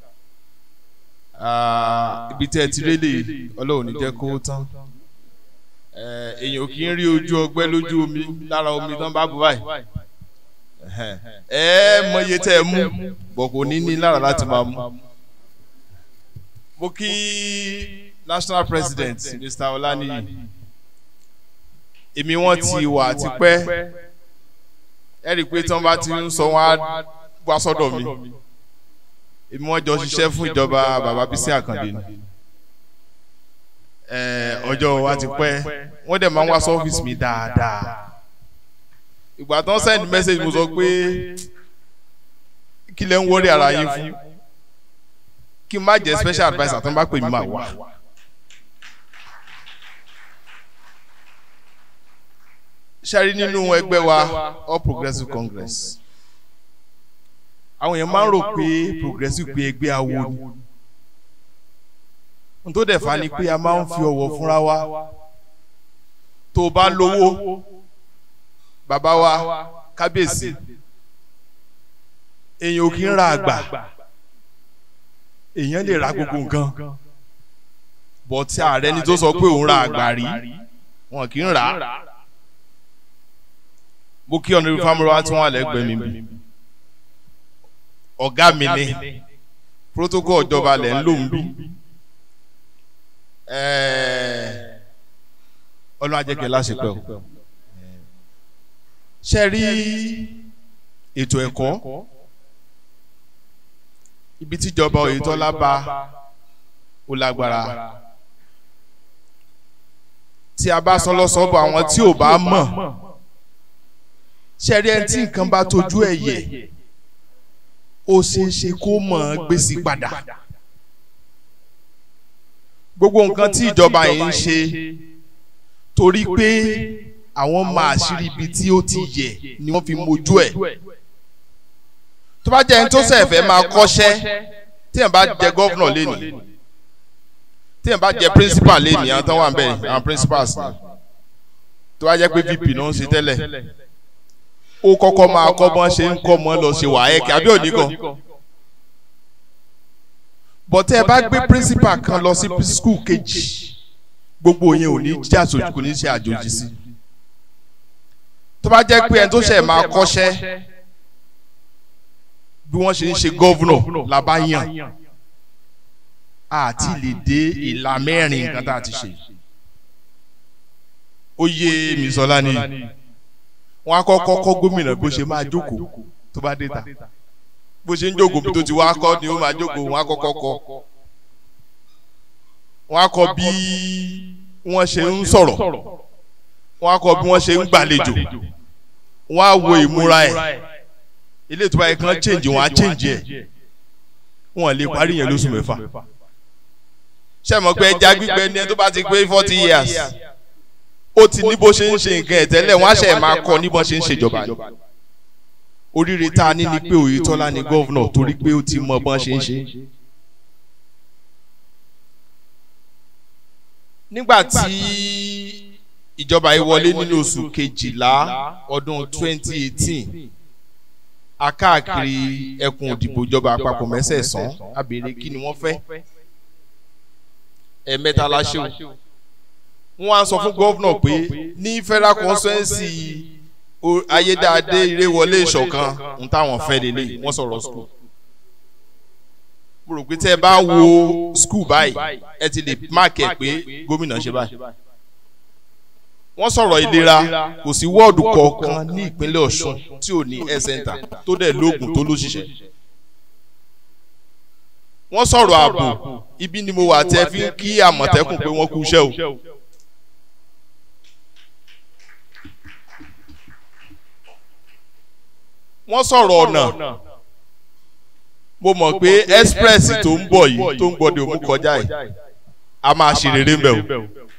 [SPEAKER 21] Ah, ibi tẹ́ ẹ ti rélé ọlọ́run ní jẹ́ kó tán Eh, èèyàn kì í rí ojú ọgbẹ́ lójú omi lára omi tán bá bù báyìí Ẹhẹ́n. ẹ mọ iye tẹ́ ẹ mú bọ̀ kò ní ní lára láti máa mú. mo kí national president Mr. Olaniyi èmi wọn ti wà tipẹ́ ẹ rí i pé tí wọ́n bá ti ń sọ wọn á wá sọ́dọ̀ mi èmi wọn jọ ṣiṣẹ́ fún ìjọba bàbá Bísí Àkàndé ni Eh, ọjọ́ wa ti pẹ́ wọ́n dẹ̀ máa ń wá sọ́fíìsì mi dáadáa ìgbà tán send message mo sọ pé kí lẹ ń wọrí ara yín fún kí n má jẹ special adviser tó ń bá pè mí máa wá. ṣẹ́rí nínú ẹgbẹ́ wa All Progressive Congress àwọn èèyàn máa ń rò pé progressive pé ẹgbẹ́ awo ni n tó dẹ̀ fa ni pé a máa ń fi ọ̀wọ̀ fúnra wa tó o bá lówó bàbá wa kábíyèsí èèyàn ò kí ń ra àgbà èèyàn lè ra gbogbo nǹkan bọ̀ tí ààrẹ ni tó sọ pé òun ra àgbà rí wọn kì í rà á mo kí ọ̀nà ìfamọ́ra tí wọ́n á lẹ́gbẹ̀ẹ́ mi bí ọ̀gá mi ni protocol ìjọba lẹ̀ ń lò ń bí ọlọ́run ajẹ́kẹ́ láṣepẹ́ o ṣe rí ètò ẹ̀kọ́ ibi tíjọba Oyètọ́lá bá ó lágbára tí a bá sọ lọ́sọ̀bọ̀ àwọn tí ò bá mọ̀ ṣe rí ẹni tí nǹkan bá tójú ẹ̀ yẹ ó ṣeé ṣe kó mọ̀ ọ́n gbèsè padà gbogbo nǹkan tí ìjọba yìí ń ṣe torí pé àwọn máa ṣírí ibi tí ó ti yẹ ni wọ́n fi mojú ẹ̀ tó bá jẹ́ ẹni tó sẹ̀ fẹ́ máa kọ́ṣẹ́ tí ẹ̀ bá jẹ gọ́vnọ̀ lẹ́nìí tí ẹ̀ bá jẹ principal lẹ́nìí àwọn tó wà ń bẹ̀ àwọn principals ni tó bá jẹ́ pé vp náà ń ṣe tẹ́lẹ̀ ó kọ́kọ́ máa kọ́ bọ́n ṣe ń kọ́ mọ́ lọ ṣe wàhálà àbí òní kan bọ́tẹ́ ẹ bá gbé principal kan lọ sí school kejì gbogbo yẹn ò ní jẹ́ àjòjì kò ní ṣe àjòjì sí tó bá jẹ́ pé ẹni tó ṣẹ̀ máa kọ́ṣẹ́ bí wọ́n ṣe ń ṣe gọ́vnọ̀ la bá yàn àti lè dé ìlà mẹ́rin nǹkan tá a ti ṣe ó yé mi sọlá ni wọ́n á kọ́kọ́ kọ́ gómìnà bó ṣe máa jókòó tó bá dé ta bó ṣe ń jókòó bí tó ti wá kọ́ ni ó máa jókòó wọ́n á kọ́kọ́ kọ́ wọ́n á kọ́ bí wọ́n ṣe ń sọ̀rọ̀ wọ́n á kọ́ bí wọ́n ṣe ń gbàlejò wọ́n á wo ìmúra ẹ̀ ilé ìtura yẹn kan change wọ́n á change ẹ̀ wọ́n lè parí yẹn lóṣù mẹ́fà ṣé mo pé ẹja gbígbẹ ni ẹ tó bá ti pé forty years ó ti ní bó ṣe ń ṣe nǹkan ẹ̀ tẹ́lẹ̀ wọ́n á ṣe máa kọ́ ní bó ṣe ń ṣèjọba ni oríire tá a ní ni pé Oyètọ́lá ni gọ́vnọ̀ torí pé ó ti mọ bọ́n ṣe ń ṣe. nígbà tí ìjọba yìí wọlé nínú oṣù kejìlá ọdún twenty eighteen akáàkiri ẹkùn òdìbò ìjọba àpapọ̀ mẹ́sẹ̀sán a béèrè kí ni wọ́n fẹ́ ẹ̀ẹ̀mẹ́ta la ṣe o wọ́n á sọ fún gọ́vnọ̀ pé ní federal constituency ayédáadé ìrèwọlé ìṣọ̀kan ń táwọn fẹ́ lélẹ̀ wọ́n sọ̀rọ̀ school mo rò pé tẹ́ ẹ bá wo school báyìí ẹ ti lè mark ẹ pé gómìnà ṣe báyìí wọ́n sọ̀rọ̀ ìlera kò sí wọ́ọ̀dù kọ̀ọ̀kan ní ìpínlẹ̀ ọ̀ṣun tí ò ní health center tó dẹ̀ lóògùn tó lóṣìṣẹ́ wọ́n sọ̀rọ̀ ààbò ibi ni mo wà tẹ́ fi ń kí àmọ̀tẹ́kùn pé wọ́n kú iṣẹ́ o. wọ́n sọ̀rọ̀ ọ̀nà mo mọ̀ pé express tó ń bọ̀ yìí tó ń gbọ́dọ̀ mú kọjá yìí a máa ṣe rere mbẹ́ o.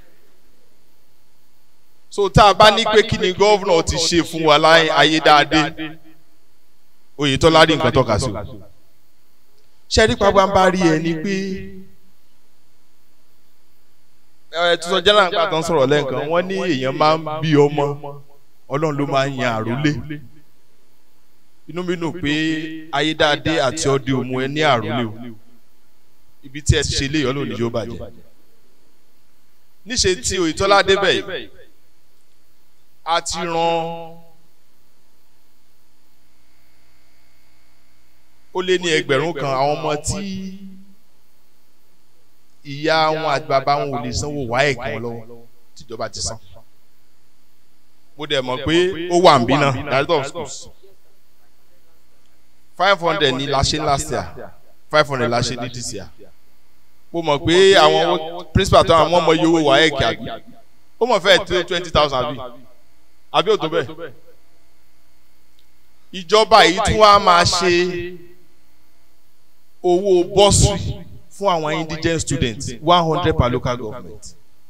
[SPEAKER 21] so tá a bá ní pé kí ni gọ́vnà ti ṣe fún wa láyé ayédáadé oyetola rí nǹkan tọ́ka sí o ṣẹ́rí pàápàá ń bá rí ẹ ni pé ẹ tuntun jẹ́nà nígbà tó ń sọ̀rọ̀ lẹ́ǹkan wọ́n ní èèyàn máa ń bí ọmọ ọlọ́run ló máa ń yan àrólé inú mi dùn pé ayédáadé àti ọdẹ òmu ẹ ní àrólé o ibi tí ẹ ti ṣe léyìn ọlọ́run níjó bàjẹ́ níṣe tí oyetola débẹ̀ yìí a ti ran ó lé ní ẹgbẹ̀rún kan àwọn ọmọ tí ìyá wọn àti bàbá wọn ò lè sanwó wá ẹ̀gbọ́n lọ́wọ́ tìjọba ti san. mo dẹ̀ mọ̀ pé ó wà ń bí náà director of schools five hundred ní la ṣe last year five hundred la ṣe ní this year. mo mọ̀ pé àwọn principal tó àwọn ọmọ iye owó wá ẹ̀kẹ́ àbí ó mọ̀ fẹ́ẹ́ tó twenty thousand àbí àbí ò tó bẹ́ẹ̀. ìjọba yìí tún wá máa ṣe owó bursary fún àwọn indigent students one hundred per local government.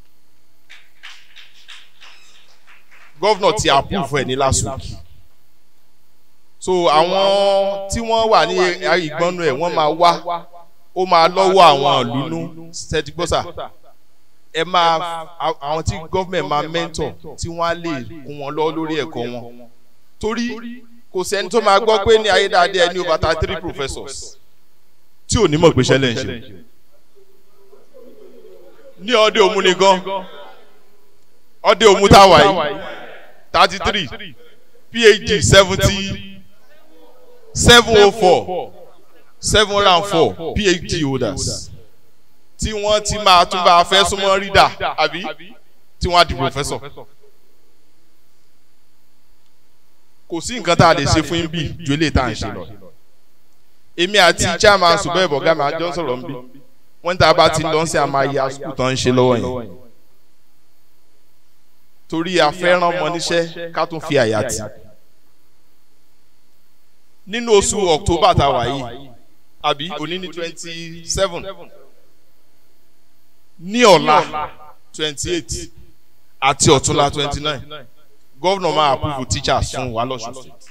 [SPEAKER 21] governor ti approve ẹ ní last week. so àwọn tí wọ́n wà ní ìgbọ́nú ẹ̀ wọ́n máa wá ó máa lọ́wọ́ àwọn ìlúnú sẹ́dígbọ́sà ẹ máa àwọn tí government máa mentor tí wọ́n á lè kún wọn lọ lórí ẹ̀kọ́ wọn torí kò sẹ́ni tó máa gbọ́ pé ní ayédáadé ẹni over thirty three professors tí ò ní mọ̀ pé ṣẹlẹ̀ ń ṣe ní ọdẹ òmu ni gan ọdẹ òmu tá a wà yìí thirty three phd seventy seven oh four seven hundred and four phd holders tí wọ́n ti máa tún bá a fẹ́ súnmọ́ rídà àbí tí wọ́n á di professor kò sí nǹkan tá a lè ṣe fún yín bí ju eléyìí tá à ń ṣe lọ èmi àti chairman subẹ́ ìbọ̀gá mi àjọ sọ̀rọ̀ nbí wọ́n tá a bá ti lọ sí àmà ayé àsùkù tó ń ṣe lọ́wọ́ yẹn torí afẹ́ràn ọmọ níṣẹ́ ká tún fi àyà tì nínú oṣù october tá a wà yìí àbí òní ní twenty seven ní ọ̀la twenty eight àti ọ̀túnla twenty nine gọ́vnà máa approve teachers fún wa lọ́sùn state.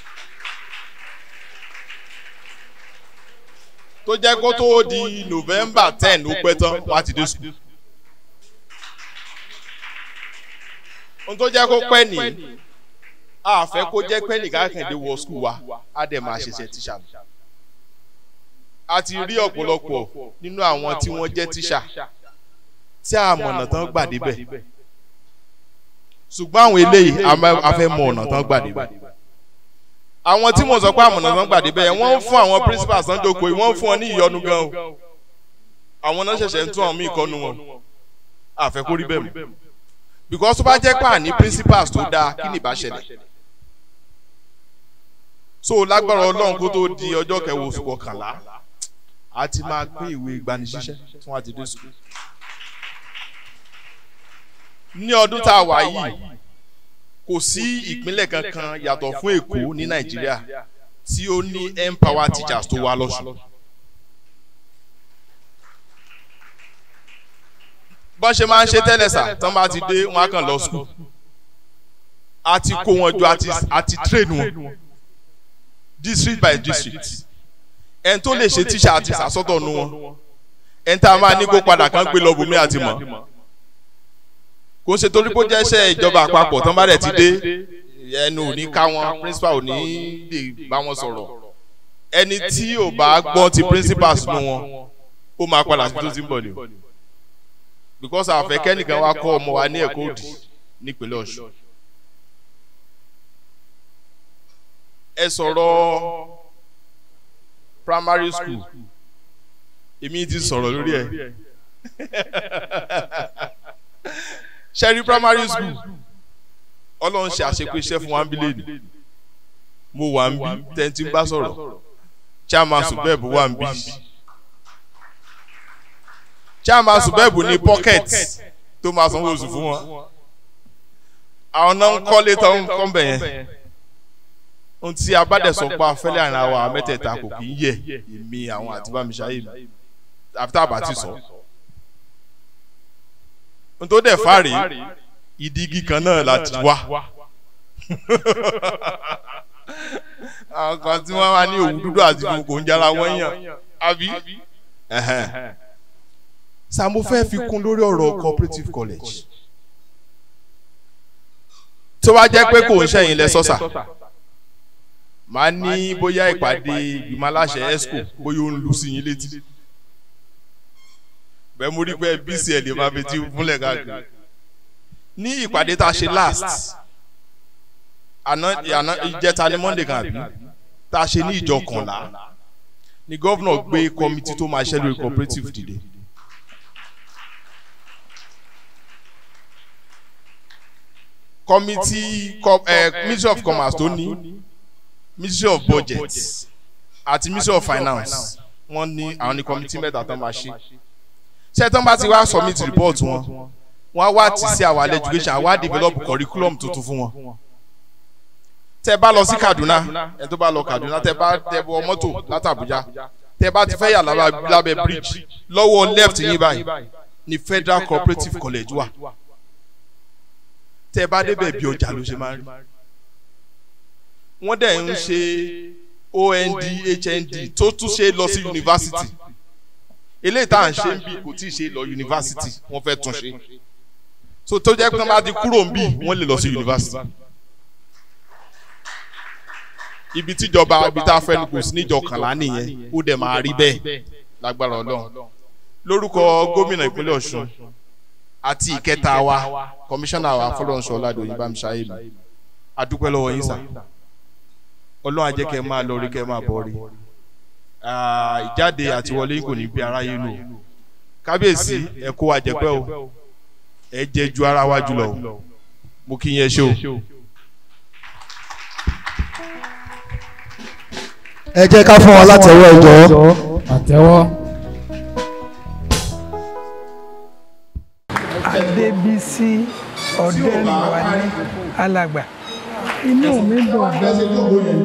[SPEAKER 21] tó jẹ́ kó tó di november ten ó pẹ́ tán wá ti dé sùkúl. ohun tó jẹ́ kó pẹ́ ní a fẹ́ kó jẹ́ pẹ́ nìkan kẹ̀dé wọ sùkúl wa á dẹ̀ máa ṣẹ̀ṣẹ̀ tíṣà mi. a ti rí ọ̀pọ̀lọpọ̀ nínú àwọn tí wọ́n jẹ́ tíṣà tí a mọ̀nà tán gbà débẹ̀ ṣùgbọ́n àwọn eléyìí a fẹ́ mọ ọ̀nà tán gbà débẹ̀ àwọn tí mo sọ pé àmọ̀nà tán gbàdé bẹ́ẹ̀ wọ́n ń fún àwọn principal sanjoko yìí wọ́n ń fún wọn ní ìyọnu gan o àwọn náà ṣẹ̀ṣẹ̀ ń tún àwọn míì kọ́nu wọn àfẹ́kórí bẹ́ẹ̀ mọ́ because tó bá jẹ́ pé àní principals tó dáa kí ni ìbá ṣẹlẹ̀ so lágbára ọlọ́run kó tó di ọjọ́ kẹwàá oṣù kọkànlá a ti máa pín ìwé ìgbanisíṣẹ́ tí wọ́n á ti dé sùkúl ní ọdún tá a wà yìí kò sí ìpínlẹ̀ kankan yàtọ̀ fún èkó ní nàìjíríà tí ó ní empower teachers tó wá lọ́sùn. bọ́n ṣe máa ń ṣe tẹ́lẹ̀ sà tán bá ti dé wọn á kàn lọ sùkúl a ti kó wọn jọ a ti train wọn district by district ẹni tó lè ṣe tíṣà àti sàsọ́tọ̀ nu wọn ẹni tá a máa ní kó padà kán gbé lọ bùnmí àti mọ̀ kò ń ṣe torí pé ó jẹ́ iṣẹ́ ìjọba àpapọ̀ tán bá rẹ̀ ti dé ẹnu ò ní ká wọn principal ò ní lè bá wọn sọ̀rọ̀ ẹni tí ò bá gbọ́ ti principal sínú wọn ó máa padà sí tó ti ń bọ̀ ni o because àfẹ́ kẹ́nìkan wá kọ́ ọmọ wa ní ẹ̀kọ́ òdì nípínlẹ̀ ọ̀ṣun ẹ sọ̀rọ̀ primary school èmi ti sọ̀rọ̀ lórí ẹ̀ sẹ́rí primary school ọlọ́run ṣe àṣepé iṣẹ́ fún wa ń bí lẹ́nu mo wà ń bí tẹ́ntì ń bá sọ̀rọ̀ chairman subeb wà ń bí chairman subeb ní pocket tó máa sanwó oṣù fún wọn àwọn náà ń kọ́lé tó ń kọ́ bẹ̀ yẹn ohun tí abádẹ́sọ̀ pa fẹ́lẹ́ àrùn àwa mẹ́tẹ̀ẹ̀ta kò kì í yẹ èmi àwọn àti bámiṣáyé mi àfi tá a bá ti sọ ohun tó dẹ̀ fà rèé ìdígi kan náà láti wá àwọn kan tí wọ́n wá ní òwú dúdú àti gbogbo ń jára wọ́n yàn àbí sàmú fẹ́ fi kún lórí ọ̀rọ̀ cooperative college tó bá jẹ́ pé kò ń ṣẹ̀yìn lẹ sọ́sà máa ní bóyá ìpàdé ìgbìmọ̀ aláṣẹ esco bóyá ó ń lu sí yín létí bẹ́ẹ̀ mo rí pé bcl máa fi ti múlẹ̀ káàkiri ní ìpàdé tá a ṣe last àná àná ìjẹta ní monday kan àbí tá a ṣe ní ìjọ kànlá ni gómìnà gbé kọmitì tó máa ṣe lórí cooperative dìde. kọmitì ministry of commerce tó ní ministry of budget àti ministry of finance wọ́n ní àwọn ní kọmitì mẹ́ta tó máa ṣe ṣé tán bá ti wá submit report wọn wọ́n á wá tì sí àwọn education àwa develop curriculum tuntun fún wọn tẹ bá lọ sí kaduna ẹ tó bá lọ kaduna tẹ bá tẹ bọ mọtò láti abuja tẹ bá ti fẹ́ yà lábẹ́ bridge lọ́wọ́ left yín báyìí ni federal cooperative college wà tẹ bá débẹ̀ bí ọjà ló ṣe máa rí wọ́n dẹ̀ ń ṣe ond hnd tó tún ṣe lọ sí yunifásitì eléyìí tá à ń ṣe ń bí kò tí ì ṣe lọ yunifásitì wọ́n fẹ́ tún ṣe so tó jẹ́ pé wọ́n bá ti kúrò ń bí wọ́n lè lọ sí yunifásitì ibi tíjọba ibi tá a fẹ́ ní kò sí níjọ kànlá nìyẹn ó dẹ̀ máa rí bẹ́ẹ̀ lágbára ọlọ́run lórúkọ gómìnà ìpínlẹ̀ ọ̀ṣun àti ìkẹta wa kọmíṣánná wa fọlọ́nṣọ́ ọ̀làdòyìn bámiṣáyé mi adúpẹ́ lọ́wọ́ yín sà ọlọ́run ajẹ́ kẹ́ ẹ máa lọ rí kẹ́ ẹ máa bọ̀ rí ìjáde àti wọlé yín kò ní bí aráyé lò kábíyèsí ẹ kó wa jẹpẹ́ o ẹ jẹ ju ara wa jùlọ o mo kí yín ẹ ṣe o.
[SPEAKER 19] ẹ jẹ́ ká fún wọn látẹ̀wọ́ ẹ jọ̀ọ́.
[SPEAKER 5] àtẹ̀wọ́.
[SPEAKER 2] adébísí ọ̀dẹ́nuwálé alàgbà inú mi dùn gan-an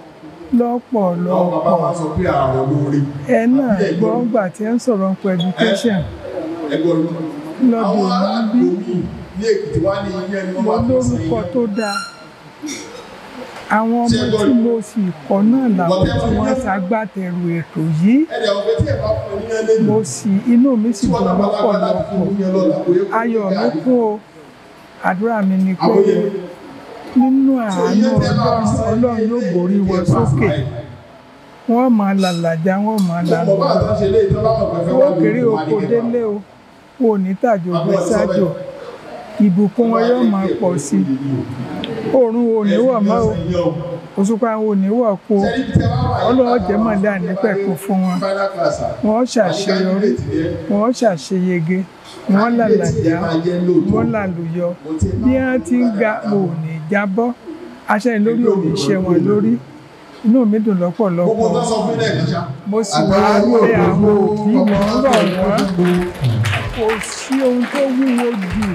[SPEAKER 2] lọ́pọ̀lọpọ̀ ẹ náà gbọ́ gbà tí ẹ ń sọ̀rọ̀ nípa education lọ́dún òní bí mo lórúkọ tó dáa àwọn ọmọ tí mo sì kọ́ náà làwọn tí wọ́n ṣagbátẹrù ètò yìí mo sì inú mi sì dùn lọ́pọ̀lọpọ̀ ayọ̀ mi kún o àdúrà mi ni pé nínú àánú ọlọ́run ọlọ́run yóò borí wọn sókè wọ́n máa làlàjá wọ́n máa làlùjọ owó kéré oko délé o wọn ò ní tàjò gbé sájò ìbùkún wọn yóò máa pọ̀ sí i oòrùn ò ní wọ̀ mọ́ o òṣùpá ò ní wọ̀ kó ọlọ́wọ́ jẹ́ mọ̀lẹ́ ànípẹ̀kún fún wọn wọ́n ṣàṣeyọrí wọ́n ṣàṣeyege wọ́n làlàjá wọ́n làlùyọ bí wọ́n ti ń ga mo ò ní jábọ́ aṣẹ́ lórí òní iṣẹ́ wọn lórí inú mi dùn lọ́pọ̀lọpọ̀ mo sì wá pé àwọn òbí mi ń rọ̀ wọ́n kò sí ohun tó wúwo jù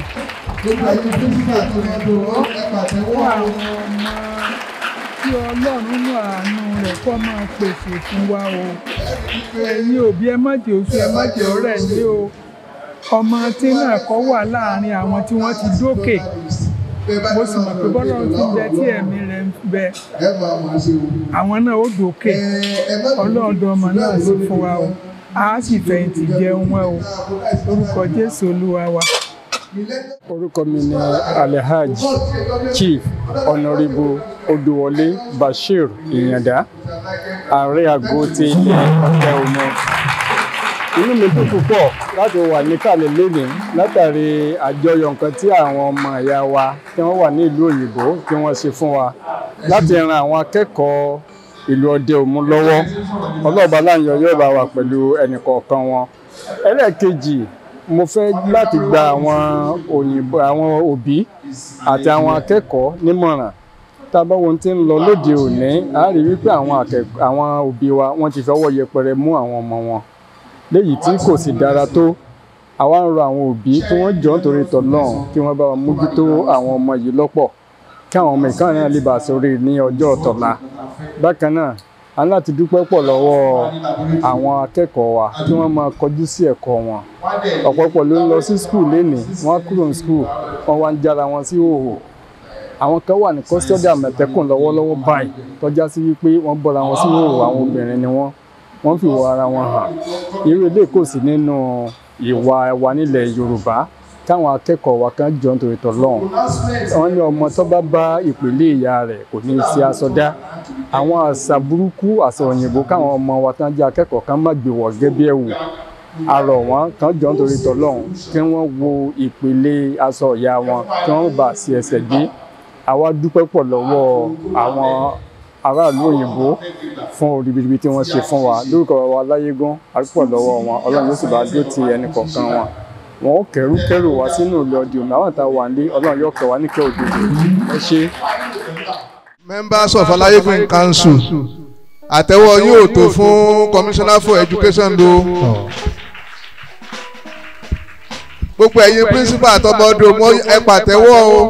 [SPEAKER 2] fún àwọn ọmọ tí ọlọ́run nínú àánú rẹ̀ kọ́ máa pèsè fún wa o ẹ̀yin òbí ẹ má jẹ́ oṣù ẹ má jẹ́ ọ̀rẹ́ ní o ọmọ tí náà kọ́ wà láàrin àwọn tí wọ́n ti dókè mo sì mọ̀ pé bọ́lá ti bẹ tí ẹ̀mí rẹ̀ ń bẹ àwọn náà ó dókè ọlọ́ọ̀dọ̀ ọmọ náà sì fún wa o a sì fẹ̀yìntì jẹun wọn o orúkọ jésù olúwa wa.
[SPEAKER 22] orúkọ mi ni alhaj chief honourable odùwọlé bashir ìyàndá ààrẹ àgọ́ ti ilé ọ̀tẹ̀ ọmọ inú mi dùn púpọ̀ láti wà níkàlẹ̀ lónìí látàrí àjọyọ̀ nǹkan tí àwọn ọmọ ìyá wa tí wọ́n wà ní ìlú òyìnbó tí wọ́n ṣe fún wa láti ran àwọn akẹ́kọ̀ọ́ ìlú ọdẹ òmu lọ́wọ́ ọlọ́ọ̀bá láǹyọ yóò bá wà pẹ̀lú ẹnìkọ̀ọ̀kan wọn ẹlẹ́ẹ̀kejì mo fẹ́ láti gba àwọn òyìnbó àwọn òbí àti àwọn akẹ́kọ̀ọ́ nímọ̀ràn tá a bá wo ohun tí ń lọ lóde òní a rí wípé àwọn akẹ́kọ̀ọ́ àwọn òbí wa wọ́n ti fọwọ́ yẹpẹrẹ mú àwọn ọmọ wọn léyìí tí kò sì dára tó àwa ń rọ àwọn òbí kí wọ́n jọ nítorí tọ́lọ́run kí wọ́n bá wa mójútó àwọn ọmọ yìí lọ́pọ̀ kí àwọn ọmọ ìkànnì náà lè bá a sórí ní ọjọ́ ọ̀tọ̀la bákan náà a ní láti dúpẹ́ pọ̀ lọ́wọ́ àwọn akẹ́kọ̀ọ́ wa kí wọ́n máa kọjú sí ẹ̀kọ́ wọn ọ̀pọ̀pọ̀ ló ń lọ sí skul lénìí wọ́n á kúrò ní skul wọ́n wá ń jára wọn sí òhò àwọn kan wà ní kọ́sítọ́dì àmọ̀tẹ́kùn lọ́wọ́lọ́wọ́ báyìí tọ́já sí wípé wọ́n bọ́ra wọn sí òhò àwọn obìnrin ni wọ́n wọ́n fi wọ ara wọn hàn irú ilé kò sí nínú ìwà wa nílẹ̀ yorùbá káwọn akẹ́kọ̀ọ́ wa kan jọ nítorí tọ́lọ́run wọ́n ní ọmọ tó bá bá ìpèlè ìyá rẹ̀ kò ní í ṣe aṣọ dá àwọn àṣà burúkú àṣà òyìnbó káwọn ọmọ wa tán jẹ́ akẹ́kọ̀ọ́ kan má gbé wọ̀ gẹ́gẹ́ bí ẹ̀wù arọ̀ wọn kan jọ nítorí tọ́lọ́run kí wọ́n wo ìpele aṣọ ìyá wọn kí wọ́n bá sí ẹsẹ̀ gbé àwa dúpẹ́ pọ̀ lọ́wọ́ àwọn aráàlú òyìnbó fún ribiribi tí wọ́n ṣe fún wa lórúkọ wa láyégún àrípọ̀ lọ́wọ́ wọn ọlọ́run yóò sì bá dó ti ẹnì kọ̀ọ̀kan wọn wọn ó kẹrù kẹrù wá sínú ilé ọdí omi àwọn ìta wà ní ọlọ́run yóò kẹ wá níkẹ́ òdodo ẹ ṣe.
[SPEAKER 9] members of alayegun council àtẹ́wọ́ yóò tó fún commissioner for education do gbogbo ẹ̀yin principal àtọmọdé mo ẹ pàtẹ́wọ́ o.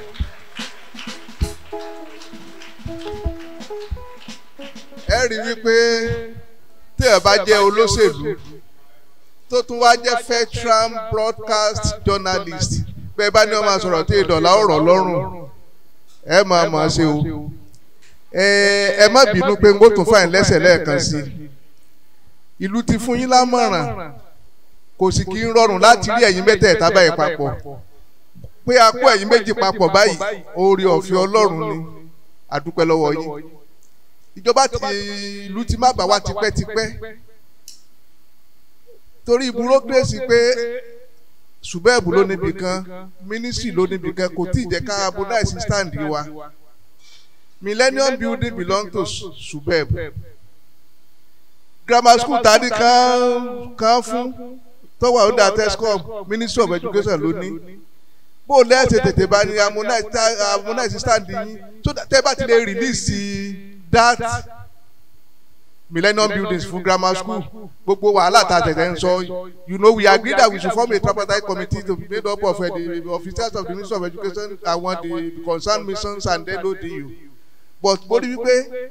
[SPEAKER 9] ẹ rí wípé tí ẹ bá jẹ́ olóṣèlú tó tún wá jẹ́ veteran broadcast journalist bẹ́ẹ̀ bá ní wọ́n máa sọ̀rọ̀ tí ìdọ̀là ọ̀rọ̀ lọ́rùn ẹ máa mọ̀ ọ́ ṣe o ẹ má bínú pé n kò tún fàìn lẹ́sẹ̀ lẹ́ẹ̀kan sí i ìlú ti fún yín lámọ̀ràn kò sì kí ń rọrùn láti rí ẹ̀yin mẹ́tẹ̀ẹ̀ta báyìí papọ̀ pé a kó ẹ̀yin méjì papọ̀ báyìí oore ọ̀fẹ́ ọlọ́run ni àdúpẹ́ lọ́wọ́ yín ìjọba ti ìlú ti má bà wá tipẹ́tipẹ́ torí bureaucracy pé subeb ló níbi kan ministry ló níbi kan kò tí ì jẹ́ ká abúláìsí stand wa millennium building belong to subeb grammar school tani kan kan fún tọwọ́ ọ̀dà tescom ministry of education ló ní bó lẹ́sẹ̀ tètè bá ní amúnáìsí stand yín so tẹ́ bá ti lè release that millennium buildings fún grammar school gbogbo wàhálà tá a tẹ̀tẹ̀ ń sọ you know we agree that we should form a tripartite committee to be made up of uh, the officers of the ministry of education àwọn the concerned missions and then odu but mo rí wípé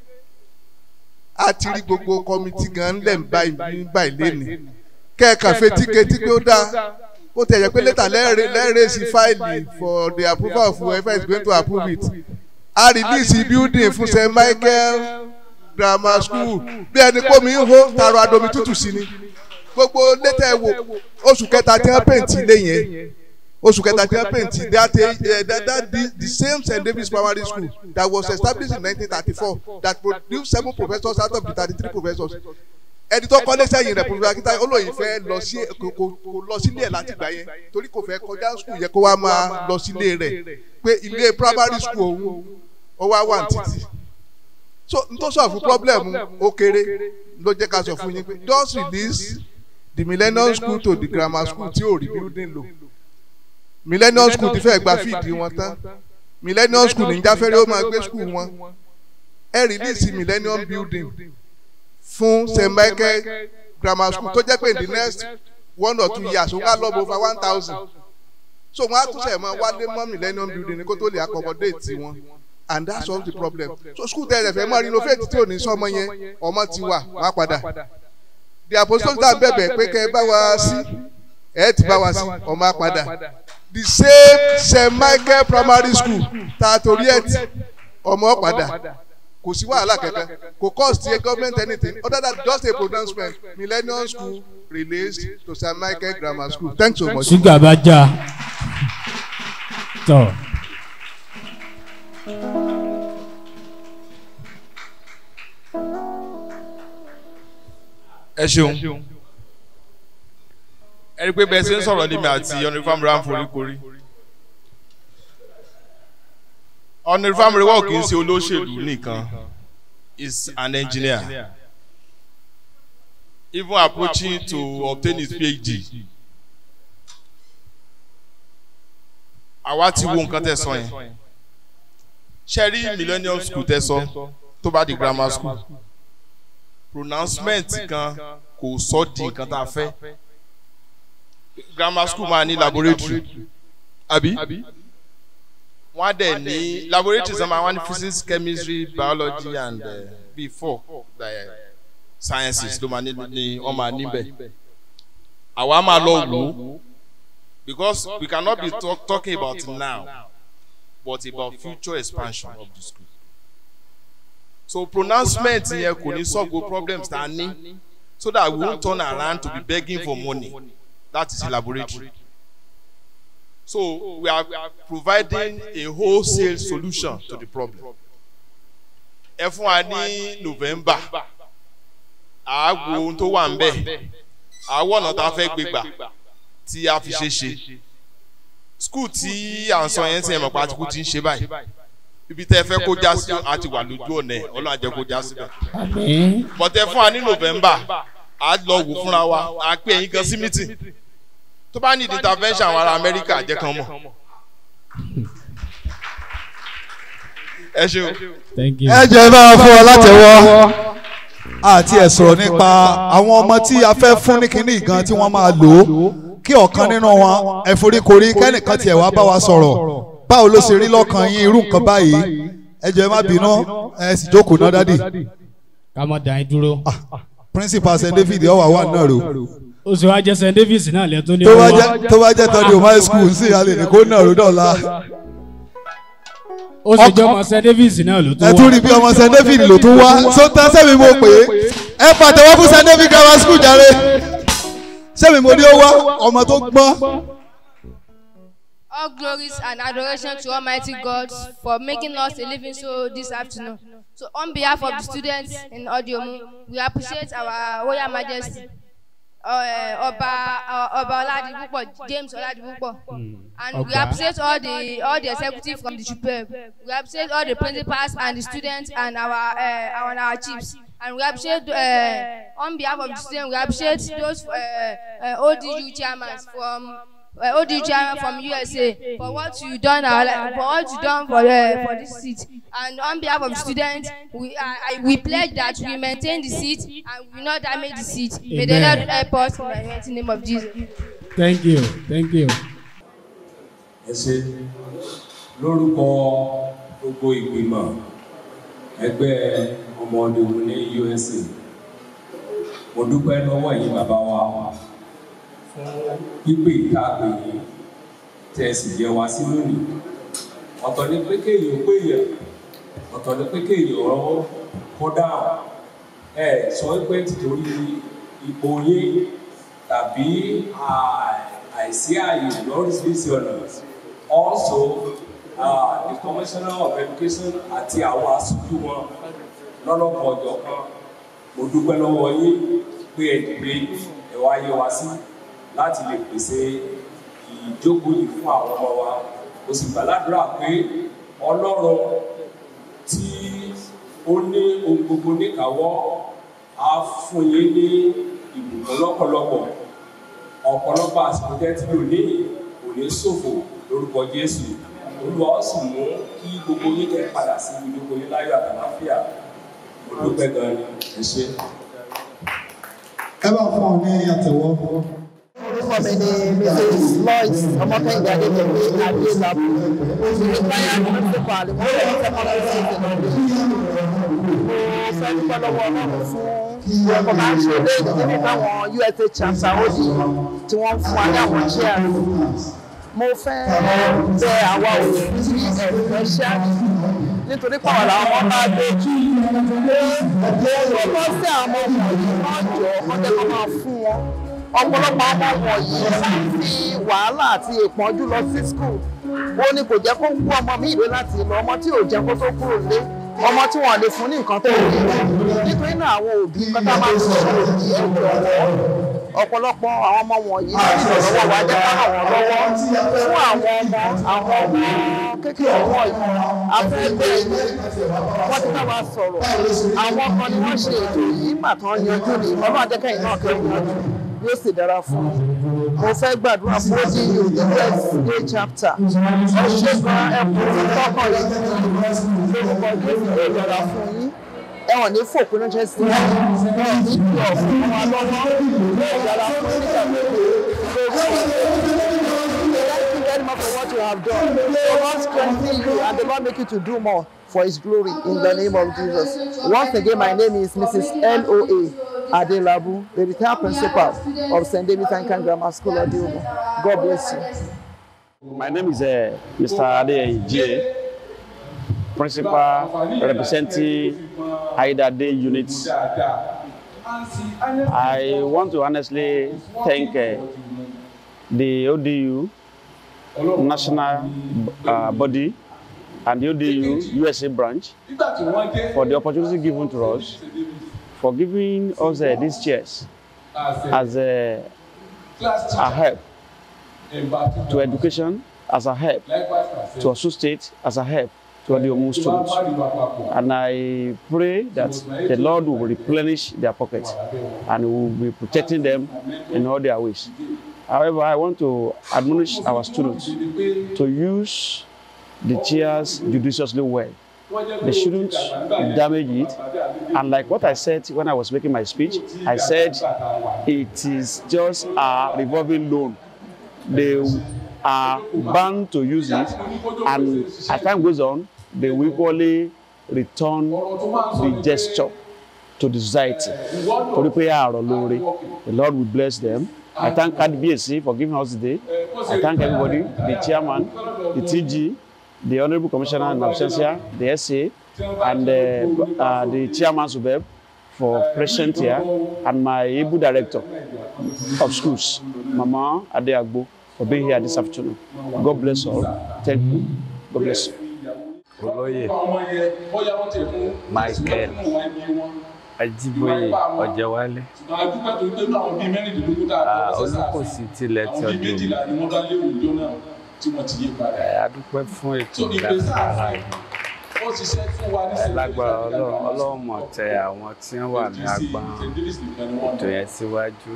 [SPEAKER 9] a ti rí gbogbo committee gan lẹ̀ ń báyìí báyìí lẹ́nu kẹ́ẹ̀kan fetí ketí pé ó dáa ó tẹ̀ yẹ pé later lẹ́ẹ̀rẹ́ sí fáìlì for the approval of whoever is going to approve it a release building fún st michael grammar school bí ẹni kó mi ń hó taro adomi tútù sí ni gbogbo létà ẹ wò oṣù kẹta tí wọn pèntì ilé yẹn oṣù kẹta tí wọn pèntì that uh, that that the, the same st david's primary school that was established in nineteen thirty-four that produced seven professors out of the thirty-three professors ẹni tó kọ́lé sẹ́yìn rẹ̀ professor akita olóyìn fẹ́ lọ sí kò kò lọ sílé ẹ̀ láti gbà yẹn torí kò fẹ́ kọjá school yẹ kó wá máa lọ sílé rẹ̀ pé ilé primary school òun ó wá wà títì so n tó sọ fún problem ó kéré ló jẹ́ ká sọ fún yín pé just release the millennium school to the grammar school tí ò rí building lò millennium school ti fẹ́ gba fíìdì wọn tán millennium school ní jáfẹ́rẹ́ ó máa gbé school wọn ẹ release millennium building fún st michael grammar school tó jẹ́ pé in the next one or two years wọ́n á lọ bó over one thousand so wọ́n á tún sẹ̀ mọ́ wálé mọ́ millennium building ní kó tó lè accommodate wọn and that solve the problem so school tẹ̀lé fẹ́ mọ́ renovate tí ò ní sọmọ yẹn ọmọ ti wà wá padà the apostolic tá bẹ̀bẹ̀ pé kẹ́ ẹ bá wa sí ẹ ti bá wa sí ọmọ padà the same st michael primary school tá a torí ẹ̀ tí ọmọ padà kò sí wàhálà kankan kò cost the government anything other than just a pronouncement millennium school released to st michael grammar school thanks so much.
[SPEAKER 5] ṣúgà bá já tọ.
[SPEAKER 21] ẹ ṣeun ẹ rí i pé bẹ́ẹ̀ ṣe ń sọ̀rọ̀ lèmi àti ọ̀nìfàm rà ń foríkorí ọ̀nìfàm rẹ̀ wọ́n kì í ṣe olóṣèlú nìkan is an engineer even approaching to obtain his phd àwa ti wo nǹkan tẹ́ sọ yẹn ṣe rí millennium school tẹ́ sọ tó bá di grammar school pronouncement kan kò sọ di nǹkan tá a fẹ́ grammar school máa ní laboratory àbí wọ́n á dẹ̀ ní laboratory sọ ma wọ́n ní physics chemistry biology and uh, before the uh, sciences ló máa ní ní wọ́n máa níbẹ̀ àwa máa lọ wò ó because we cannot be talk, talking about now but about future expansion of the school so pronouncement yẹn kò ní solve gbogbo problems tá a ní so that we won't turn around to be begging for money that is the laboratory so we are providing a wholesale solution to the problem ẹ fún wa ní november àágbo ohun tó wà ń bẹ̀ àwọ̀ ọ̀nà tá a fẹ́ gbé gbà tí a fi ṣe ṣe skul tí à ń sọ yẹn tí ẹ mọ̀ pé àtìkú ti ń ṣe báyìí ibi tẹ́ ẹ fẹ́ kó já sí àti wà lójú ọ̀nà ẹ̀ ọlọ́run àjẹ́ kó já síbẹ̀. bọ̀tẹ́ fún wa ní november a lọ wò fúnra wa a pè ẹ̀yin kan sí meeting tó bá ní intervention àwọn ará amẹ́ríkà jẹ́ kan mọ̀. ẹ ṣeun.
[SPEAKER 4] ẹ jẹ́ bá wa fún ọ látẹ̀wọ́ àti ẹ̀ sọ̀rọ̀ nípa àwọn ọmọ tí a fẹ́ fún ní kinní gan tí wọ́n máa lò ó kí ọ̀kan nínú wọn ẹ foríkorí kẹ́nìkan tiẹ̀ wá bá wa sọ̀rọ̀ báwo ló ṣe rí lọ́kàn yín irú nǹkan báyìí ẹ jẹ́ má bínú ẹ sì jókòó náà dádì.
[SPEAKER 5] ká mọ̀ dàn yín dúró.
[SPEAKER 4] principal st david ọwà wà náà rò.
[SPEAKER 5] ó sì wá jẹ́ st davis náà lẹ́tọ́ ní
[SPEAKER 4] tó bá
[SPEAKER 5] owó
[SPEAKER 4] jẹ́ tó bá jẹ́ tọ́jú high school sí alẹ́ ní kó náà rò dọ̀la.
[SPEAKER 5] ó sì jẹ́ ọmọ st davis náà ló tó
[SPEAKER 4] ẹ
[SPEAKER 5] wá.
[SPEAKER 4] tún rí bí ọmọ st david ló tún wá so tán sẹ́mi mo pè é ẹ pàtẹ́wọ́ fún st david grammar school jàre sẹ́mi mo ní ó wá ọmọ tó gbọ́n.
[SPEAKER 1] All glories and adoration to Almighty God for making us a living soul this afternoon. So, on behalf of the students in Odiomu, we appreciate our Royal Majesty, uh, Oba uh, Oba Oladipupo, James Oladipupo, and we
[SPEAKER 6] Oba.
[SPEAKER 1] appreciate all the all the executives from the Chupeb. We appreciate all the principals and the students and our uh, our, our chiefs. And we appreciate, uh, on behalf of the students, we appreciate those uh, uh, ODU chairmen from uh, ODU chairman from USA for what you done our, li- for what you done for uh, for this seat. And on behalf of students, we I, I, we pledge that we maintain the seat and we will not damage the seat. May the Lord
[SPEAKER 5] Amen.
[SPEAKER 1] help us in the mighty name of Jesus.
[SPEAKER 5] thank you thank you.
[SPEAKER 6] ẹ ṣe lórúkọ gbogbo ìgbìmọ̀ ẹgbẹ́ ọmọ ọdún ní usa mo dúpẹ́ lọ́wọ́ yìí bàbá wa fún pípé ìtaàpè yìí tẹ́ ẹ sì jẹ́ wá sí lónìí ọ̀tọ̀ ni pé kéèyàn pé èèyàn ọ̀tọ̀ ni pé kéèyàn ọ̀rọ̀ kó dáhùn ẹ sọ pé títorí ipò yín tàbí à- àìsí ààyè lóríṣiríṣi ọ̀nà also uh, the commissioner of education àti àwọn aṣojú wọn lọ́lọ́pọ̀ ọjọ́ kan mo dúpẹ́ lọ́wọ́ yín pé ẹ dìde ẹ wá yẹ wá sí láti lè pèsè ìjókòó yìí fún àwọn ọmọ wa mo sì gbàládùra pé ọlọ́run tí ó ní ohun gbogbo níkàáwọ́ á fún yín ní ìbùkún lọ́pọ̀lọpọ̀ ọ̀pọ̀lọpọ̀ àsìkò tẹ́ tí lò ní kò ní ṣòfò lórúkọ jésù olúwa ó sì mú kí gbogbo yín kẹ́ padà sí ìjókòó yín láyọ̀ àtàláfíà mo dúpẹ́ gan ni ẹ ṣe.
[SPEAKER 4] ẹ bá fún ọ ní àtẹ̀wọ́.
[SPEAKER 23] orúkọ mi ni mrs lois ọmọkẹ́yìn adéjọba adélábù retired principal ìmọ̀lẹ́ secondary school mo fẹ́ dúpẹ́ lọ́wọ́ ọlọ́run fún ẹ̀kọ́ máa ń ṣe léyìí níbi táwọn usa chapter ó di tí wọ́n ń fún wa ní àwọn chair mo fẹ́ bẹ àwa òbí ẹ̀fẹ́ ṣá nítorí pàwọn làwọn ọmọ bá gbé jù pé ó bọ́ sí àwọn ọmọ wọ̀nyí náà jọ ọmọdé kan máa fún wọn ọ̀pọ̀lọpọ̀ ọmọ wọ̀nyí láti wàhálà àti ìpọ́njú lọ sí skul ó ní kò jẹ́ kó wú ọmọ mi ìwé láti lọ ọmọ tí ò jẹ́ kó tó kúrò lé ọmọ tí wọ́n lè fún ní nǹkan tó rí nítorí náà àwọn òbí pátá máa ń sọ òbí ẹ̀ jọ̀wọ́ ọ̀pọ̀lọpọ̀ àwọn ọmọ wọ̀nyí láti ọ̀rọ̀ wa jẹ́ ká ràn wọ́n lọ́wọ́ fún àwọn ọmọ àwọn ọmọ kékeré wọ̀nyí afẹ́gbẹ́ wọ́n ti bá wa sọ̀rọ̀ àwọn kan ni wọ́n ṣe ètò yìí mà tán yanjú ni ọlọ́run adẹ́kẹ́yìn náà kẹ́rù yanjú yóò sì dára fún un mo fẹ́ gbàdúrà fún ODU the USA chapter ẹ ṣe gan ẹkùn tí tọkàn yìí lórúkọ Jésù yóò yọra fún yín ẹwọn ní fòpin náà jẹ sí ẹ wọn ní kí ọ̀fun ọmọ alọ́mọ yóò yọra fún yín nígbà gbogbo Thank you very much for what you have done. The Lord strengthen you and the Lord make you to do more for His glory in the name of Jesus. Once again, my name is Mrs. L.O.A. Adelabu, the retired principal of St. David's Anglican Grammar School, Adiomo. God bless you.
[SPEAKER 7] My name is uh, Mr. Ade J, principal representing Aida Day Unit. I want to honestly thank uh, the ODU national uh, body and the ODU USA branch for the opportunity given to us for giving us uh, these chairs as a, a help to education, as a help to Osun State, as a help to the Omu students. And I pray that the Lord will replenish their pockets and will be protecting them in all their ways. However, I want to admonish our students to use the chairs judiciously well. They shouldn't damage it. And like what I said when I was making my speech, I said it is just a revolving loan. They are bound to use it, and as time goes on, they will equally return the gesture to the society. Torí pé àrọ̀ lóore, the Lord will bless them. I thank KDBSC for giving us the day. I thank everybody, the chairman, the TG, the Honorable Commissioner in absentia, the SA, and uh, uh, the chairman Subeb for present here, and my able director of schools, Mama Adeagbo, for being here this afternoon. God bless all. Thank you. God bless you.
[SPEAKER 8] olóyè michael ajiboye ọjọwálé olùkọ́sí tilẹ̀ tí ọdún adúpẹ́ fún ètò ìdásílára yìí lágbára ọlọ́run ọlọ́run mọ̀ tẹ àwọn tí wọ́n wà ní agbọ́n ètò yẹn síwájú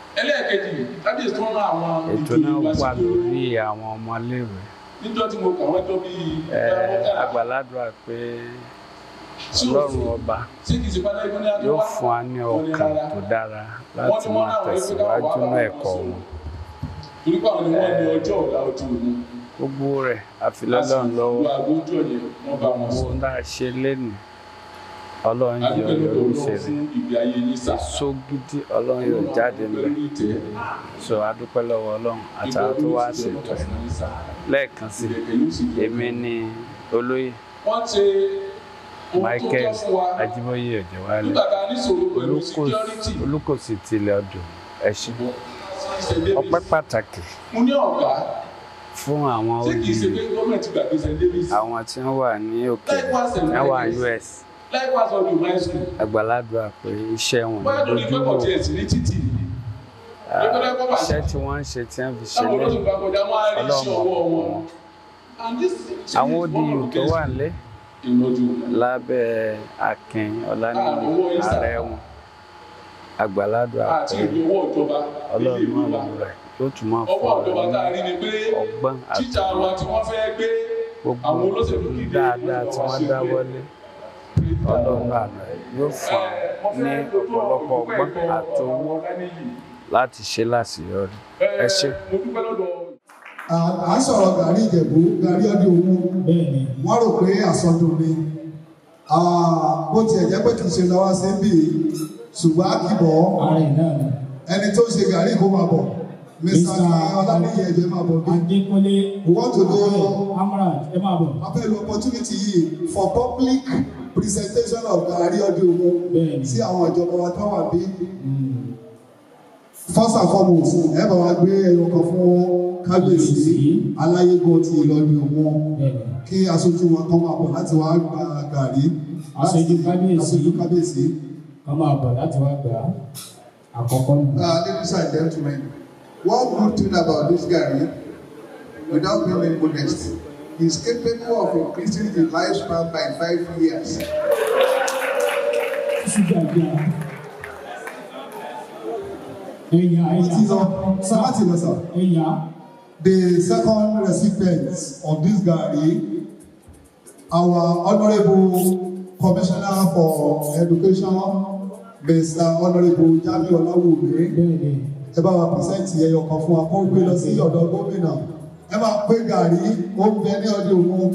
[SPEAKER 8] ètò náà wà lórí àwọn ọmọléèwé
[SPEAKER 12] níjọ́ tí mo kà wọ́n tó bí
[SPEAKER 8] agbàládùra pé ọlọ́run ọba yóò fún wa ní ọkàn tó dára láti máa tẹ̀síwájú ní ẹ̀kọ́ wọn.
[SPEAKER 12] torí pé àwọn ni wọ́n ní ọjọ́ ọ̀la ojú òní.
[SPEAKER 8] gbogbo rẹ̀ àfilọ́lọ́run lọ́wọ́ gbogbo ń dá ṣe lénìí ọlọ́run yọ lórí ìṣẹ̀lẹ̀ èso gidi ọlọ́run yóò jáde ńlẹ̀ so adúpẹ́ lọ́wọ́ ọlọ́run àtàwọn tó wá ṣètò ẹ̀ lẹ́ẹ̀kan sí èmi ní olóyè michael ajiboye ọjọwálé olùkọ́sí tilẹ̀ ọdún ẹ̀ṣin ọpẹ́ pàtàkì fún àwọn olùyè àwọn tí wọ́n wà ní òkèèrè tí wọ́n wà ní us àgbàládùá pé iṣẹ́ wọn lójú wò iṣẹ́ tí wọ́n ń ṣe tí wọ́n fi ṣe lẹ́yìn ọlọ́run ọ̀pọ̀ wọn àwọn ODU tó wà nílé lábẹ́ akin ọ̀lànìyí ààrẹ wọn àgbàládùá pé ọlọ́run náà lọ rẹ̀ yóò tún máa fọ ọ̀rọ̀ ní ọgbọ́n àti gbogbo dáadáa tí wọ́n dáwọ́lé ọlọ́run àná yóò fún ọ ní ọ̀pọ̀lọpọ̀ ọgbọ́n àti owó láti ṣe láṣeyọrí ẹ ṣe.
[SPEAKER 11] à ń sọ̀rọ̀ gàrí ìjẹ̀bú gàrí ọdún owó wọ́n rò pé àsọdún ni bó tiẹ̀ jẹ́ pé kì í ṣe lọ́wọ́ sí bí ṣùgbọ́n a kì bọ̀ ẹni tó ṣe gàrí kó máa bọ̀ mr ọlánìyẹ ẹjọ máa bọ̀ bí.
[SPEAKER 5] adékúnlé
[SPEAKER 11] we want to know
[SPEAKER 5] amran ẹ máa bọ̀.
[SPEAKER 11] a fẹ́ lo opportunity yìí for public presentation of gàrí ọdún owó sí àwọn ìjọba wa tó wà bí. first and foremost ẹ bá wa gbé ẹyọ kan fún kábíyèsí aláyégún ti ìlọrin wọn kí aṣojú wọn kan máa bọ̀ láti wá gba gàrí.
[SPEAKER 5] aṣojú kábíyèsí
[SPEAKER 11] aṣojú kábíyèsí.
[SPEAKER 5] kan máa bọ̀ láti wá gbà á àkọ́kọ́ nù.
[SPEAKER 11] ladies and gentlemen one good thing about this gàrí without being modest he is capable of increasing the lifespan by five years. It is on Samati Lesa. The second recipient of this Gari, our Honorable Commissioner for Education, Mr. Honorable Jami Olawumi. Ẹ bá wa písẹ́ǹtì ẹyọ kan fún wa kó gbé lọ sí ọ̀dọ̀ gómìnà. Ẹ máa pé gàrí, ó ń bẹ ní ọdún òun.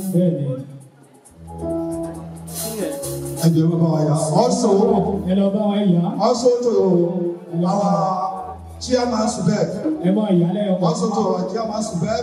[SPEAKER 11] Ẹ jẹ́ bá wa yà. Also, also to our chairman Subeb. Also to our chairman Subeb.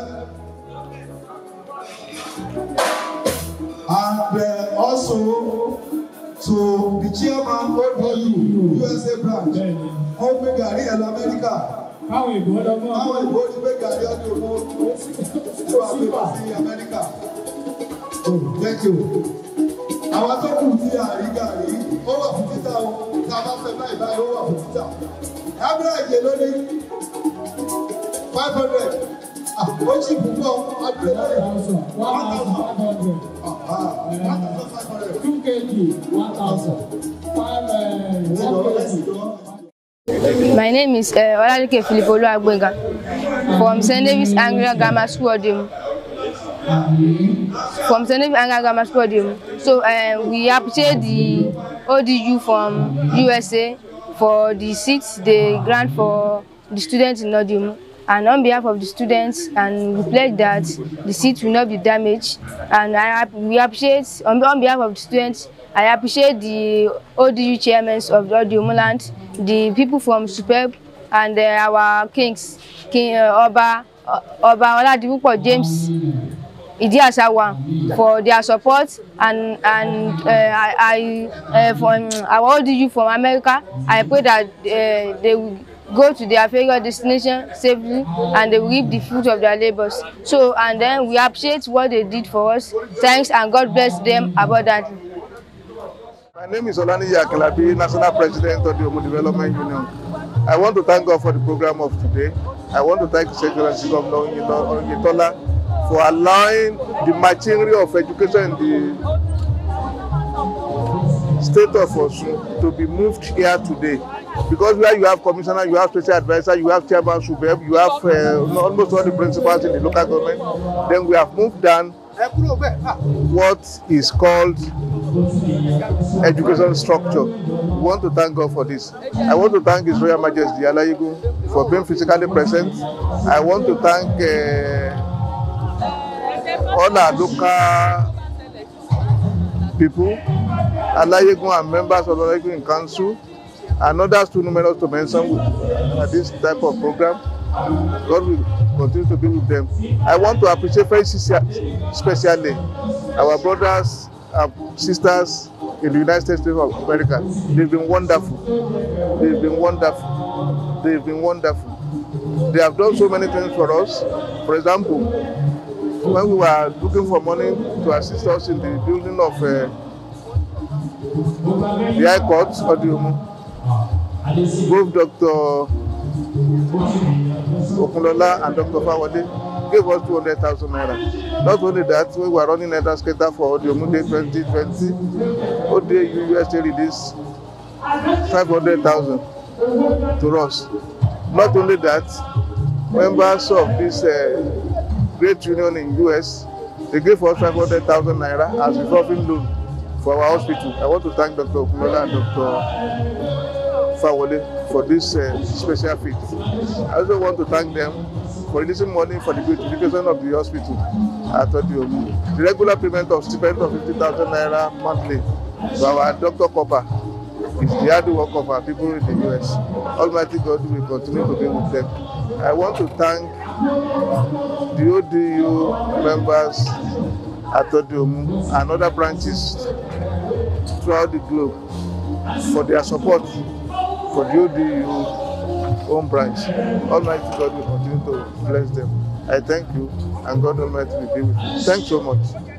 [SPEAKER 11] And uh, also to the chairman ODU USA branch. Ó gbé gàrí ẹ̀ lọ Amẹ́ríkà. Káwọn ìbò ọdọ́gbọ́n. Káwọn ìbò ti gbé gàrí ọdún òun. Tó wà gbé lọ sí Amẹ́ríkà. Oh, thank you. Àwọn tó kù tí àrí gàrí, ó wà fún títà o. Tá a bá fẹ́ báyìí báyìí, ó wà fún títà. Average ló ní five hundred. Ó sì púpọ̀, abúlé lórí. One thousand five hundred. One thousand five hundred. Two kg, one thousand. Five, uh, one kg.
[SPEAKER 1] My name is uh, Olalike Philip Oluwagbenga from St. David's Anglican Grammar School Odemu. From St. David's Anglican Grammar School Odemu. So uh, we appreciate the ODU from USA for the seats they grant for the students in Odemu. And on behalf of the students, and we pledge that the seats will not be damaged. And I, we appreciate, on, on behalf of the students, I appreciate the ODU chairmen of the Odemu land, the people from Superb, and uh, our kings, King uh, Oba, uh, Oba Oladipupo James Idiasawa, for their support and and uh, I, I uh, from our ODU from America. I pray that uh, they will go to their favorite destination safely and they will reap the fruit of their labors. So and then we appreciate what they did for us. Thanks and God bless them abundantly.
[SPEAKER 9] My name is Olani Yakilabi, National President of the Omo Development Union. I want to thank God for the program of today. I want to thank His Excellency Governor Oyetola for allowing the machinery of education in the state of Osun to be moved here today. Because where you have commissioner, you have special advisor, you have chairman Subeb, you have uh, almost all the principals in the local government. Then we have moved down what is called education structure. We want to thank God for this. I want to thank His Royal Majesty Alayigun for being physically present. I want to thank uh, all our local people, Alayigun and members of Alayigun Council, and others too numerous to mention at this type of program. God will continue to be with them. I want to appreciate very especially our brothers and sisters in the United States of America. They've been wonderful. They've been wonderful. They've been wonderful. They have done so many things for us. For example, when we were looking for money to assist us in the building of uh, the High Court of the Umu, both Dr. Okunlola and Dr. Fawade gave us 200,000 naira. Not only that, we were running a skater for the Omu Day 2020. ODU USA released 500,000 to us. Not only that, members of this uh, great union in US, they gave us 500,000 naira as revolving loan for our hospital. I want to thank Dr. Okunola and Dr. Fawole for this uh, special feat. I also want to thank them for releasing money for the beautification of the hospital at Odiomu. The regular payment of stipend of 50,000 naira monthly to our Dr. Copper is the hard work of our people in the US. Almighty God will continue to be with them. I want to thank the ODU members at Odiomu and other branches throughout the globe for their support for the ODU home branch. Almighty God will continue to bless them. I thank you and God Almighty will be with you. Thanks so much.